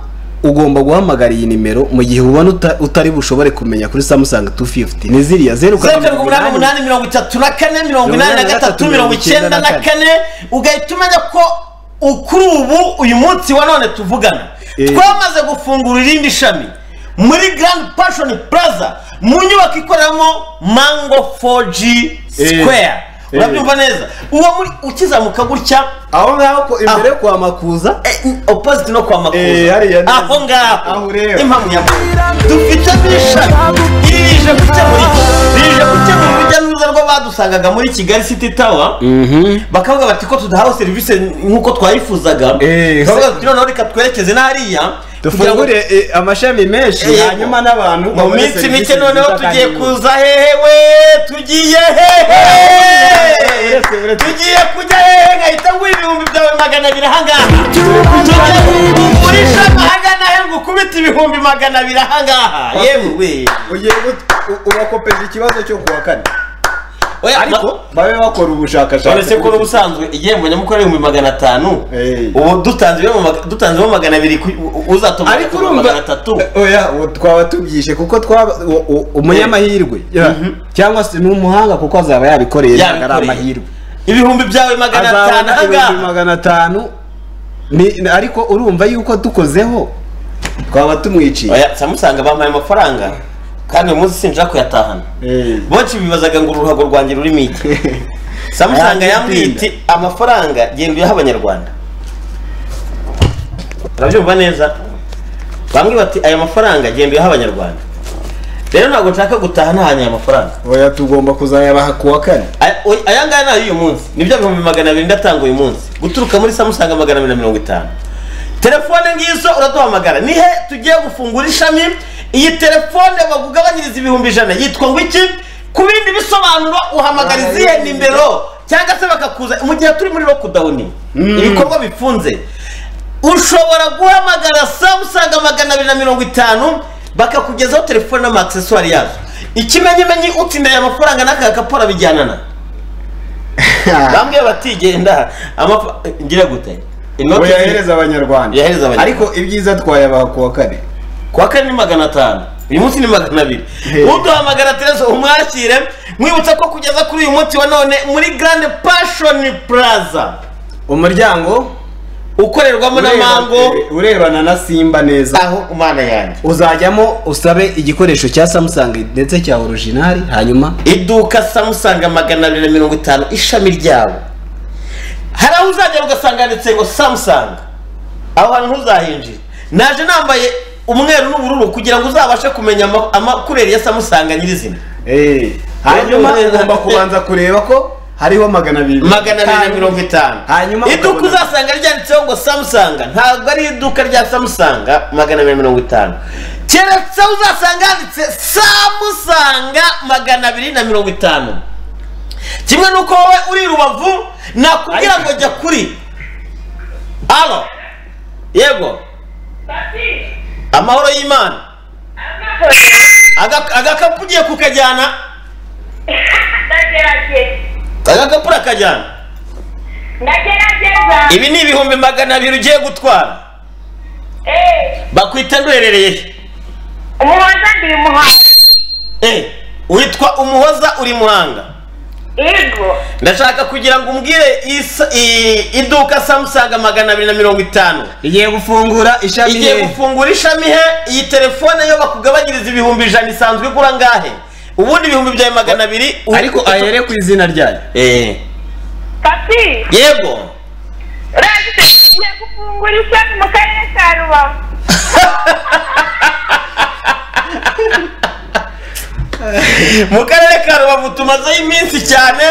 ugomba guhamagara iyi nimero mu gihe ubona uta- utari bushobore kumenya kuri samusanga 250 ni ziriya zeru zeru karindwi umunani karindwi umunani mirongo itatu na kane mirongo inani na gatatu mirongo icyenda na kane ugahita umenya ko u- kuri ubu uyu munsi wa none tuvugana twamaze gufungura irindi shami muri grand passion plaza mu nyubako ikoreramo mango 4g square Eh. urabyumva neza uwo muri ukizamuka gutya aho ngaho imbere yo kwa makuza opposite no kwa Eh, hariya makuza neza. aho ngaho impamvu nyamwinshi dufite n'ishami rije gukemura rije gukemura urujya n'uruza rw'abadusangaga muri kigali city tower bakavuga bati ko tudahawe serivisi nk'uko twayifuzaga bakavuga bati noneho reka twerekeze n'hariya dufungure eh, amashami menshi hanyuma n'abantu mu babone minsi serivisi mike noneho nziza tugiye kandi kuza hehe we tugiye hehe tugiye kujya hehe nkahita ngura ibihumbi byawe magana abiri ahangaha Tugiye- muri shaka ahagana he ngo ukubite ibihumbi magana abiri ahangaha yewe ugiye ubakopeza ikibazo cyo kuwa kane ariko babe bakora ubushakashatsi uretse ko n'ubusanzwe igihembo nyamukuru ari ibihumbi magana atanu ubu dutanzemo magana abiri ku- uzatuma Ariko uzatuma magana atatu oya ubu twaba tubyishe kuko twaba u- u- umunyamahirwe ya. cyangwa se ni umuhanga kuko azaba yabikoreye ntabwo ari Yabikoreye. amahirwe ibihumbi byawe magana Azabona atanu ahangaha ibihumbi magana atanu Ni- ni- ariko urumva yuko dukozeho twaba tumwiciye oya samusanga bampaye amafaranga kandi uyu munsi sinshaka kuyatahana benshi bibazaga ngo uruhago rwanjye rurimo iki samusanga yambwiye iti amafaranga genda uyaha abanyarwanda urabyumva neza bamwe bati aya mafaranga genda uyaha abanyarwanda rero ntabwo nshaka gutaha ntahanye aya mafaranga oya tugomba kuzayabaha kuwa kane Aya- oya, aya ngaya ni ay'uyu munsi nibyo bihumbi magana abiri ndatanga uyu munsi guturuka muri samusanga magana abiri na mirongo itanu telefone ngizo uraduhamagara nihe tugiye gufungura ishami iyi telefone bagugabanyiriza ibihumbi ijana yitwa ngo iki ku bindi bisobanuro uhamagara izihe nimero cyangwa se bakakuza mu gihe turi muri lokudawuni ibikorwa bifunze ushobora guhamagara samusanga magana abiri na mirongo itanu bakakugezaho telefone n'amaaksesuwari yazo ikimenyimenyi utsinda aya mafaranga n'aka gaporo bijyanana bambwiye bati genda amafa ngira gute ngo yahereza abanyarwanda Yahereza abanyarwanda. ariko ibyiza twayabaha kuwa kane kuwa kane ni magana atanu uyu munsi ni magana abiri uduhamagara tereza umwakire mwibutsa ko kugeza kuri uyu munsi wa none muri grande passion plaza umuryango ukorerwamo na ureba- mango urebana na simba neza aho umwana yanjye uzajyamo usabe igikoresho cya samusanga ndetse cya orijinali hanyuma iduka samusanga magana abiri na mirongo itanu ishami ryabo hari aho uzagera ugasanga handitse ngo samusanga aho hantu ntuzahinjire naje nambaye umweru n'ubururu kugira ngo uzabashe kumenya ama- amakureri ya samusanga nyirizina hanyuma ugomba kubanza kureba ko hariho magana abiri magana abiri na mirongo itanu hanyuma iduka uzasanga ryanditseho ngo samusanga ntabwo ari iduka rya samusanga magana abiri na mirongo itanu keretse aho uzasanga handitse samusanga magana abiri na mirongo itanu kimwe n'uko wowe uri i rubavu nakubwira ngo jya kuri alo yego amahoro y'imana Aga- agakapu ugiye kukajyana agakapu urakajyana ibi ni ibihumbi magana abiri ugiye gutwara bakwita nduherereye he umuhoza ndi muhanga witwa umuhoza uri muhanga yego ndashaka kugira ngo umbwire isa- i- iduka samusanga magana abiri na mirongo itanu igiye gufungura ishami igiye he? gufungura ishami he iyi telefone yo bakugabanyiriza ibihumbi ijana isanzwe igura angahe ubundi ibihumbi byawe magana abiri ariko ahere ku izina ryayo yego gufungura ishami mu karere ka rubavu mu karere ka rubavu tumazeho iminsi cyane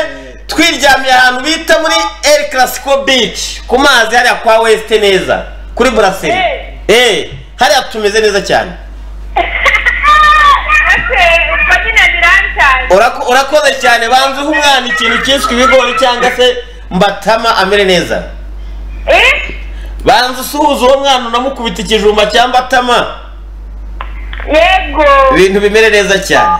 twiryamiye ahantu bita muri el clasico beach ku mazi hariya kwa wesite neza kuri buraseri eh hariya tumeze neza cyane ubwo nyine birantaye Urako- urakoze cyane banze uha umwana ikintu cyiswe ibigori cyangwa se mbatama amere neza banze usuhuza uwo mwana unamukubita ikijumba cya mbatama yego ibintu bimere neza cyane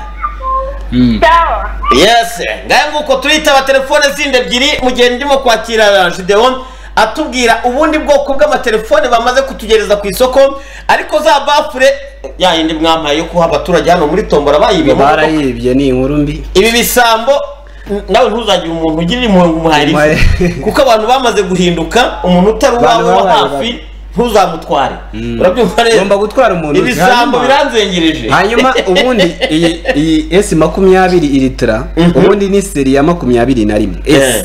sawa yes ngahe nguko turitaba telefone zindi ebyiri mu gihe ndimo kwakira videwo atubwira ubundi bwoko bw'amatelefone bamaze kutugereza ku isoko ariko za bafure ya yindi mwampaye yo kuha abaturage hano muri tombora bayibye mu modoka. barayibye ni inkuru mbi ibi bisambo n- nawe ntuzagire umuntu ugirira impuhwe ngo umuhari kuko abantu bamaze guhinduka umuntu utari uwawe Abantu wa babaye hafi ntuzamutware urabyumva rero Ugomba gutwara umuntu ibisambo hanyuma- biranzengereje hanyuma ubundi iyi iyi esi makumyabiri ilitira ubundi ni seri ya makumyabiri na rimwe esi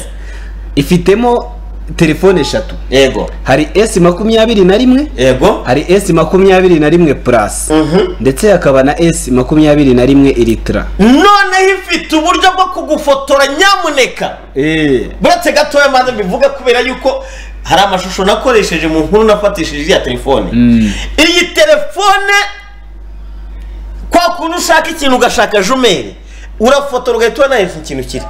ifitemo telefone eshatu yego hari esi makumyabiri na rimwe yego hari esi makumyabiri na rimwe purasi ndetse hakaba na esi makumyabiri na rimwe ilitira noneho ifite uburyo bwo kugufotora nyamuneka buretse gatoya maze mbivuga kubera yuko hari amashusho nakoresheje mu nkuru nafatishije iriya telefone iyi telefone kwa kuntu ushaka ikintu ugashaka jumeri urafotora ugahita ubona hejuru ikintu kiri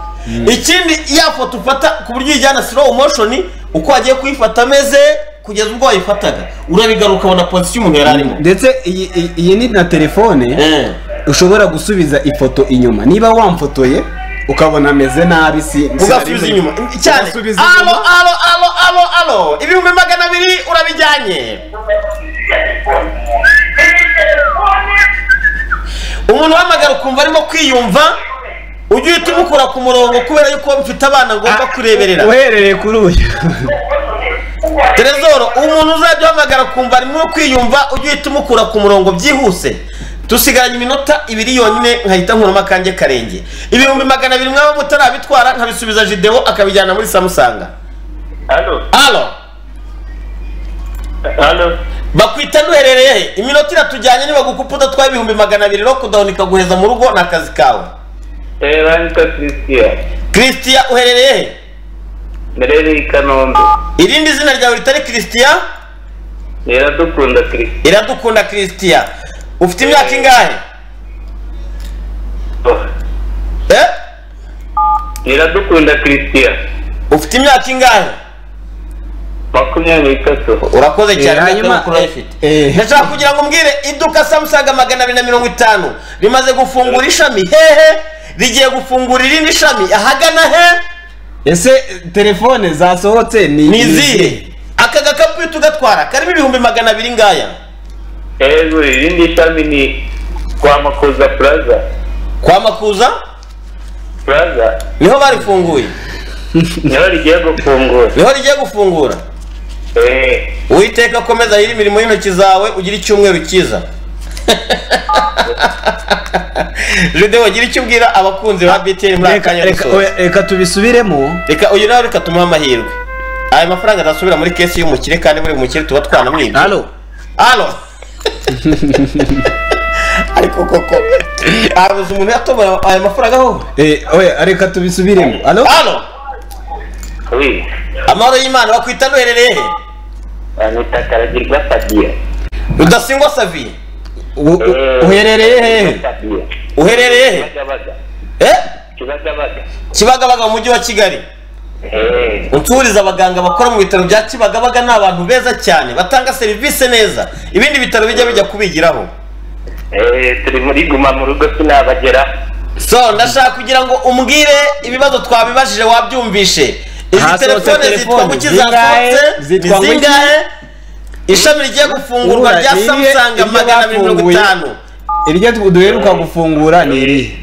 ikindi ya foto ufata ku buryo uyijyana slow motion uko wagiye kuyifata ameze kugeza ubwo wayifataga urabigaruka ukabona pozisiyo umuntu yari arimo ndetse iyi iyi- iyi ni na telefone ushobora gusubiza ifoto inyuma niba wamfotoye ukabona ameze nabi si ugasubiza inyuma cyane alo alo alo alo alo ibihumbi magana abiri urabijyanye umuntu uhamagara ukumva arimo kwiyumva ujye uhita umukura ku murongo kubera yuko mfite abana ngomba kureberera uherereye kuri uyu terezoro umuntu uzajya uhamagara akumva arimo kwiyumva ujye uhita umukura ku murongo byihuse dusigaranye iminota ibiri yonyine nkahita nkuramo akanjye karenge ibihumbi magana abiri mwaba mutarabitwara nkabisubiza jidewo akabijyana muri samusanga Halo. alo Halo. bakwita nuherereye he iminota iratujyanye nibagukupa udatwaye ibihumbi magana abiri no kudahuni ikaguheza mu rugo ni akazi kawe Eh, Ranka Christian. christian uherereye he Merere i Kanombe. irindi zina ryawe ritari christian Iradukunda Christian. iradukunda christian ufite imyaka ingahe eh Iradukunda Christian. ufite imyaka ingahe makumyabiri n'itatu urakoze cyane hanyuma ndashaka kugira ngo mbwire iduka samusanga magana abiri na mirongo itanu rimaze gufungura ishami hehe rigiye gufungura irindi shami ahagana he ese telefone zasohotse ni ni izihe aka gakapu uhita ugatwara karimo ibihumbi magana abiri ngaya hejuru irindi shami ni kwa makuza plaza kwa makuza plaza niho barifunguye niho rigiye gufungura niho rigiye gufungura uwiteka akomeza ahiri imirimo y'intoki zawe ugire icyumweru cyiza judewo gira icyo ubwira abakunzi ba btn muri aka kanya reka dusoza. oya, reka tubisubiremo reka uyu nawe reka tumuhe amahirwe ayo mafaranga azasubira muri kesi y'umukire kandi buri mukire tuba twanamwibye halo halo ariko koko habuze umuntu yatobora ayo mafaranga aho Eh, oya, reka tubisubiremo alo halo amahoro y'imana bakwita nuherereye he bamwita karagirwa fabien rudasingwa saviye uherereye hehe uherereye he Eh? kibagabaga kibagabaga mu mujyi wa kigali uturiza abaganga bakora mu bitaro bya kibagabaga ni abantu beza cyane batanga serivisi neza ibindi bitaro bijya bijya kubigiraho Eh, turi muri guma mu rugo sinabagera so ndashaka kugira ngo umbwire ibibazo twabibajije wabyumvishe izi Hasohotse telefone zitwa telefoni. guki Zingahe? zasohotse ni Zitwa nguki? zingahe ishami rigiye gufungurwa rya samusanga magana abiri mirongo itanu iryo tu- duheruka gufungura ni irihe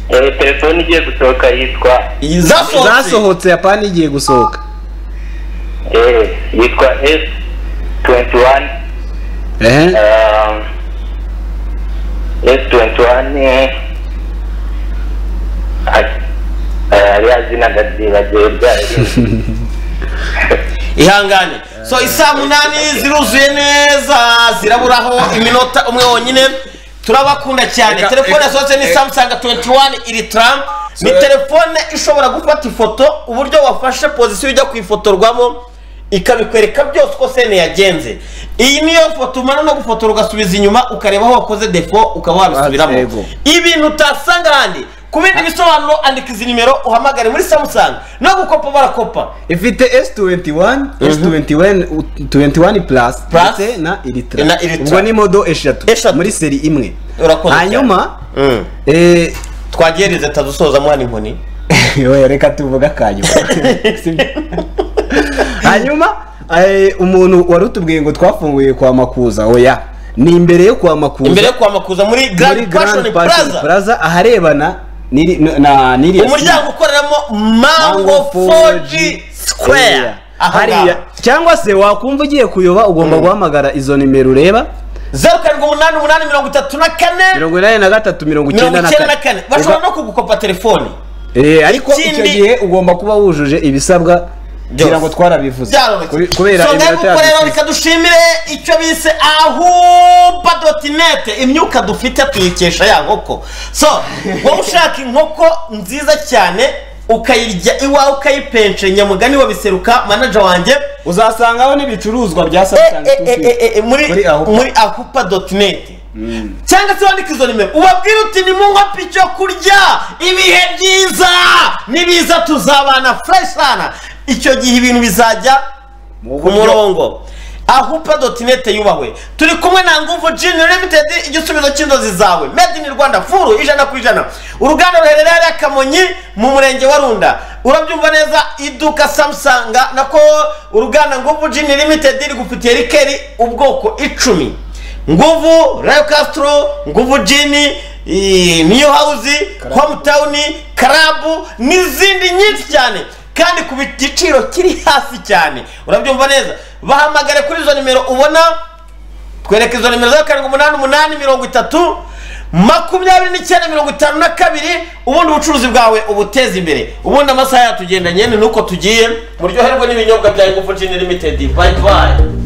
Eh, telefone igiye gusohoka yitwa zasohotse. zasohotse apana igiye gusohoka Eh, yitwa f 21 ehe Um, S21 eh, ah, rya zina ndazibagirwa ihangane so isaa munani ziruzuye neza ziraburaho iminota umwe wonyine turabakunda cyane Reka- telefone reka- yasohotse ni reka- samusanga 21 iri tram ni So- telefone ishobora gufata ifoto uburyo wafashe pozisiyo ujya kuyifotorwamo ikabikwereka byose uko sene yagenze iyi niyo foto umara no gufotora ugasubiza inyuma ukareba aho wakoze defo ukaba wabisubiramo Yego. ibintu utasanga ahandi ku bindi bisobanuro andika izi nimero uhamagare muri samusanga no gukopa barakopa ifite s21 s21 21 plus ndetse na iritra Na Iritra. ubwo ni modo eshatu muri seri imwe urakoze hanyuma twagiye rizeta dusoza mwana inkoni Oya, reka tuvuga akanyuma hanyuma eh, umuntu wari utubwiye ngo twafunguye kwa makuza oya ni imbere yo kwa makuza imbere yo kwamakuza muri muri Grand Passion Passion Plaza plaza aharebana n'iri- na- na n'iriya umuryango ukoreramo Mango 4G Square Aha hariya ngaha. cyangwa se wakumva ugiye kuyoba ugomba guhamagara izo nimero ureba zeru karindwi umunani umunani mirongo itatu na kane mirongo inani na gatatu mirongo mirongo icyenda na icyenda na kane kane bashobora no kugukopa telefone Eh, ariko icyo Ikindi- gihe ugomba kuba wujuje ibisabwa kugira ngo twarabivuze Kube- kubera so ngaho iminota yacu rero ishize. reka dushimire icyo bise ahuba dotinete imyuka dufite tuyikesha ya nkoko so wowe ushaka inkoko nziza cyane ukayirya iwawe ukayipenshe nyamugani wa biseruka manaja wanjye uzasangaho n'ibicuruzwa bya Samsung muri muri ahupa doti neti cyangwa se wandika izo nimero ubabwira uti ni munkopi icyo kurya ibihe byiza nibiza tuzabana fureshana icyo gihe ibintu bizajya ku murongo ahupa doti neti yubahwe turi kumwe na nguvu jini limitedi igisubizo cy'inzozi zawe made in rwanda furu ijana ku ijana uruganda ruherereye hariya kamonyi mu murenge wa runda urabyumva neza iduka samusanga nako uruganda nguvu jini limitedi rigufitiye rikeri ubwoko icumi nguvu rayo kasitoro nguvu jini niyo hawuzi homutawuni karabu n'izindi nyinshi cyane kandi ku giciro kiri hasi cyane urabyumva neza bahamagare kuri izo nimero ubona twereka izo nimero zeru karindwi umunani umunani mirongo itatu makumyabiri n'icyenda mirongo itanu na kabiri ubundi ubucuruzi bwawe ubuteze imbere ubundi amasaha yatugendanye ni nuko tugiye muryoherwe n'ibinyobwa bya ingufu jini limitedi bayi bayi